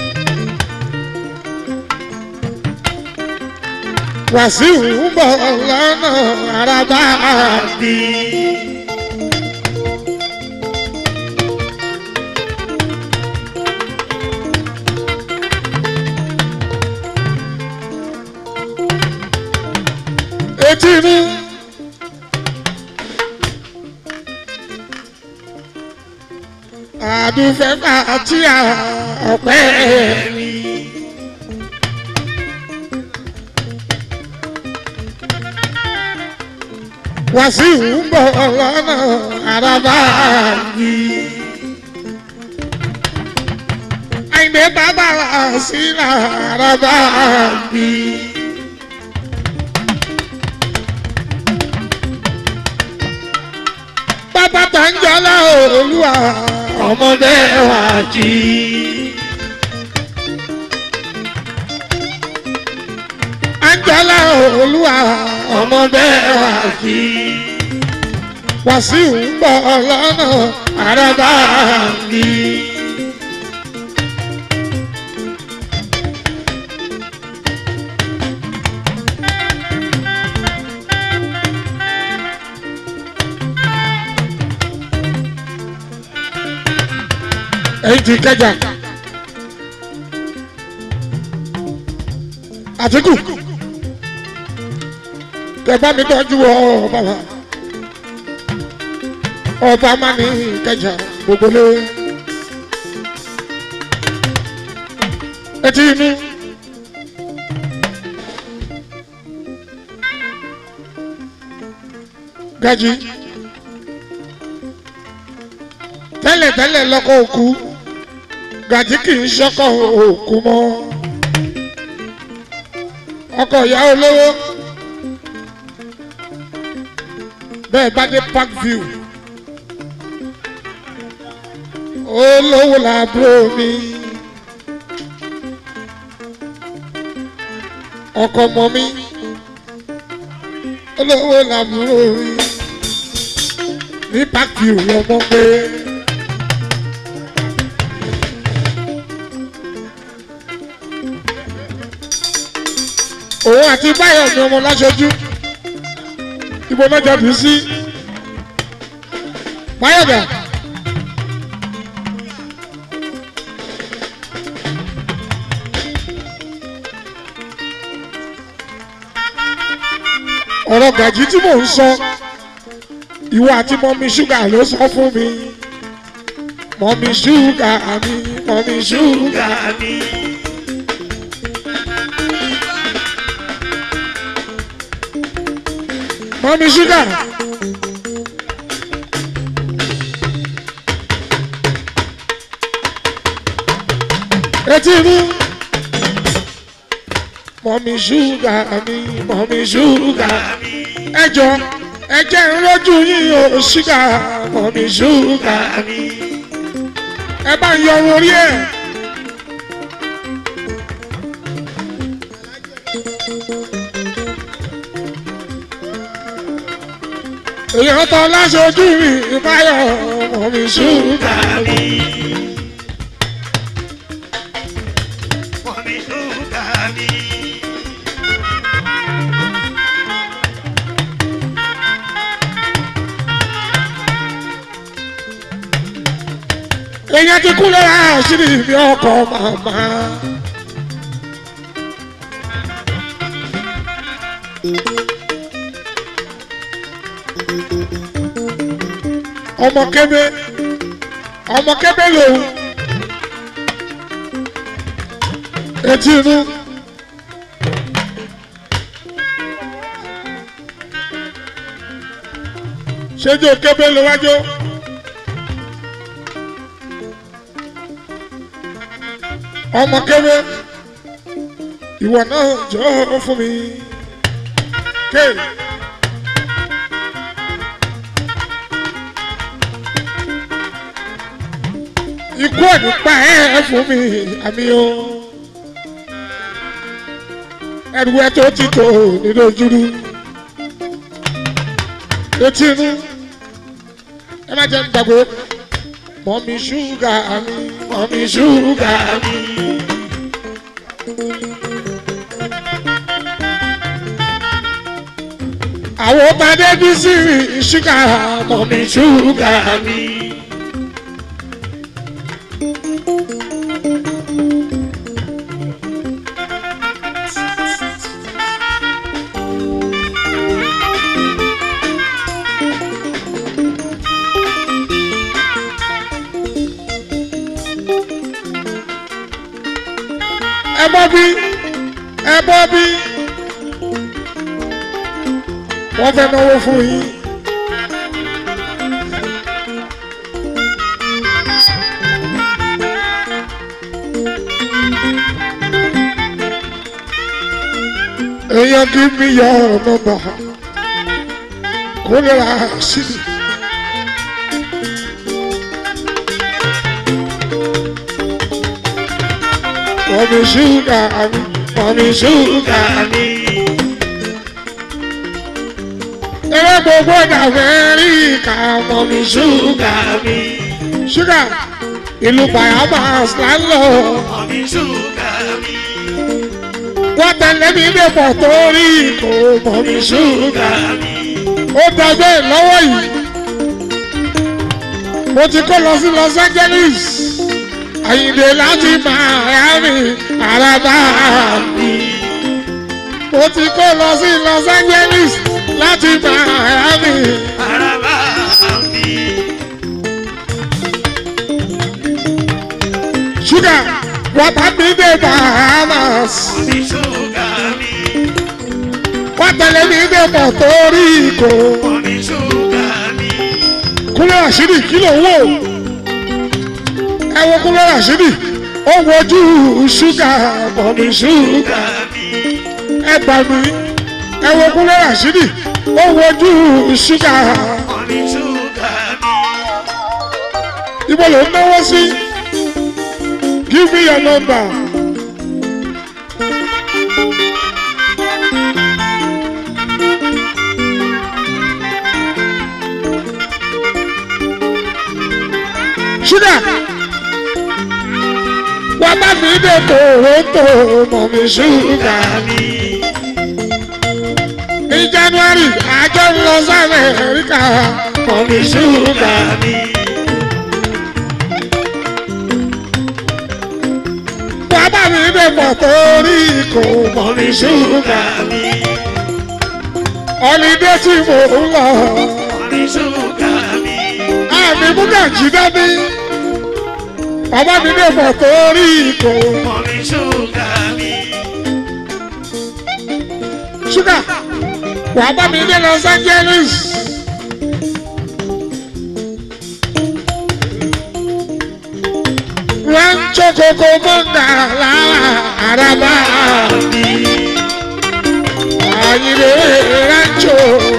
Speaker 2: wàsíù ń bọ̀ lọ́nà àràbà bí. etí mi. àdùfẹ́ àti ọ̀pẹ́ mi. Wàsíù ń bọ̀ lọ́nà àràbà yìí. Àyìnbé bàbá sí àràbà yìí. bàbá tó ń jọlá olúwa ọmọdé wa jí. Anjọ́lá olúwa ọmọdé wa jí. Wàsíù ń bọ̀ lọ́nà àràbà mi. èyí ti kẹjà àtìkù tẹ̀bá mi tọ́jú ọba wa ọba má ní kẹjà gbogbo lé etí inú. Gaji tẹ́lẹ̀tẹ́lẹ̀ lọ́kọ̀ òkú gàjí kì í ṣọ́kọ̀ òkú mọ́ ọkọ̀ ìyá olówó bẹ́ẹ̀ bá dé park view olówó làbúrò mi ọkọ̀ mọ́ mi olówó làbúrò mi ní park view lọ́mọ pé. òun àti báyọ̀ ni ọmọ láṣojú ibo náà jáde sí máyọ̀dà. ọ̀rọ̀ gàjí tí mò ń sọ ìwọ àti mọ́mí ṣúgà ló sọ fún mi mọ́mí ṣúgà mi mọ́mí ṣúgà mi. mọ́mí ṣúgà. etí inú mọ́mí ṣúgà mi mọ́mí ṣúgà mi. ẹ jọ ẹ jẹ́ ń lójú yín o ṣúgà mọ́mí ṣúgà mi. ẹ bá ń yọ orí ẹ̀. èèyàn tán láṣojú mi ìbáyọ̀ mọ́mí ṣúgà mi.
Speaker 3: Mọ̀mí ṣúgà mi.
Speaker 2: èèyàn ti kú lọ́la àṣírí mi ọkọ̀ màmá. ọmọ kébé ọmọ kébé lòun etí inú. ṣéjú kébé ló wájú. ọmọ kébé ìwọ náà jọ fún mi. Ké. ikú ẹ̀ nípa ẹ̀ fún mi àmì o. ẹrù ẹ tó ti tò nínú ojúrú. etí inú ẹ má jẹ́ ń gbàgbé mọ́mí ṣúgà mi mọ́mí ṣúgà mi. àwọn ọmọdé bí sí ṣúgà mọ́mí ṣúgà mi. ẹ bọ́ bí ẹ bọ́ bí wọ́n fẹ́ náwó fún yín. èèyàn kì í mi yọ ọ̀nà bà kó lè ra síbi. Mọ̀mí ṣúgà mi, mọ̀mí ṣúgà mi. Eré gbogbo d'Amẹ́ríkà, mọ̀mí ṣúgà mi. Ṣúgà ìlú Bahamas là ń lọ.
Speaker 3: Mọ̀mí ṣúgà mi.
Speaker 2: Wọ́n tẹ̀lé mi dé Puerto Rico, mọ̀mí ṣúgà mi. Ó dàgbé lọ́wọ́ yìí. Mo ti kó lọ sí Los Angeles. Àyìnlé láti Miami, Àràbà mi. Mo ti kó lọ sí Los Angeles láti Miami.
Speaker 3: Araba mi.
Speaker 2: Ṣúgà wàtá mi dé Bahamas.
Speaker 3: Mọ̀mí ṣúgà mi.
Speaker 2: Wọ́n tẹ̀lé mi dé Puerto Rico.
Speaker 3: Mọ̀mí ṣúgà mi.
Speaker 2: Kúnlé Rashidi kí ló wò? Ẹ wo Kúnlé Rashidi. Ó wojú ṣúgà bọ̀mí ṣúgà.
Speaker 3: Ṣúgà mi.
Speaker 2: Ẹ gbà mí. Ẹ wo Kúnlé Rashidi. Ó wojú ṣúgà.
Speaker 3: Mọ̀mí ṣúgà mi.
Speaker 2: Ibo ló ń náwó sí? Give me your number. Ṣúgà. Wà bá mi dé Toronto, mọ̀ mi ṣúgà.
Speaker 3: mi.
Speaker 2: january àjọ ń lọ sí amẹ́ríkà mọ̀mí ṣúgà. bàbá mi dé pọ̀ torí kò mọ̀mí ṣúgà. ọ̀lídé tí mò ń lọ àmì múgà jí dání. bàbá mi dé pọ̀ torí kò ṣúgà. wàá bá mi dé los angeles. rancho koko mọ́ngà lára àràbà. àyìnbó rancho.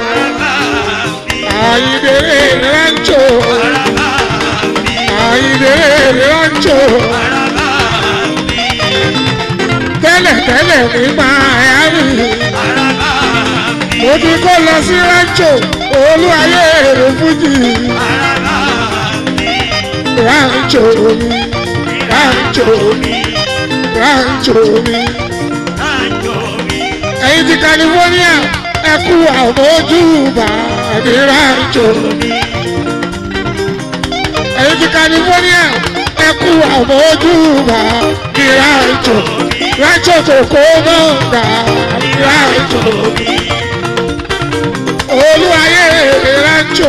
Speaker 2: àyìnbó rancho. àyìnbó rancho. tẹ́lẹ̀ tẹ́lẹ̀ ní miami. mo ti kó lọ sí rancho olú ayé èrè fújì. rancho mi rancho mi rancho mi. ẹ̀yin ti california ẹ kú àmójúbà ní rancho mi. ẹ̀yin ti california ẹ kú àmójúbà ní rancho rancho tó kó mọ́ǹgà ní rancho olúwayé rancho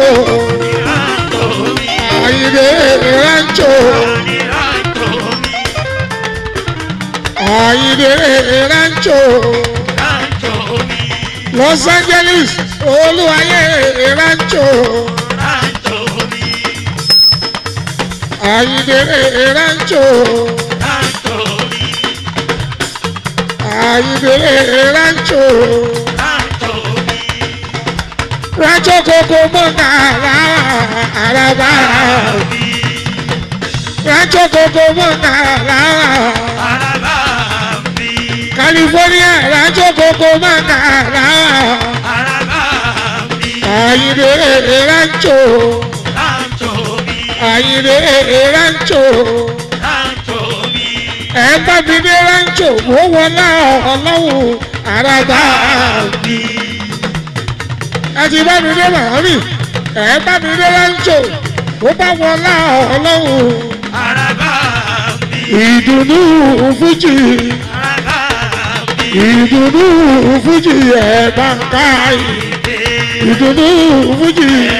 Speaker 2: àyìnbé rancho. àyìnbé rancho los angeles olúwayé rancho àyìnbé rancho àyìnbé rancho rancho koko mọ́ngà àràbà rancho koko mọ́ngà àràbà. California rancho koko manga Ayide rancho Ayide rancho Ẹ bá mi dé rancho mo wọlé ọlọ́run àràbà Ẹ ti bá mi dé Miami Ẹ bá mi dé rancho mo bá wọlé ọlọ́run ìdùnnú fújì ìdùnnú fújì ẹ̀ bá ń ká ìdùnnú fújì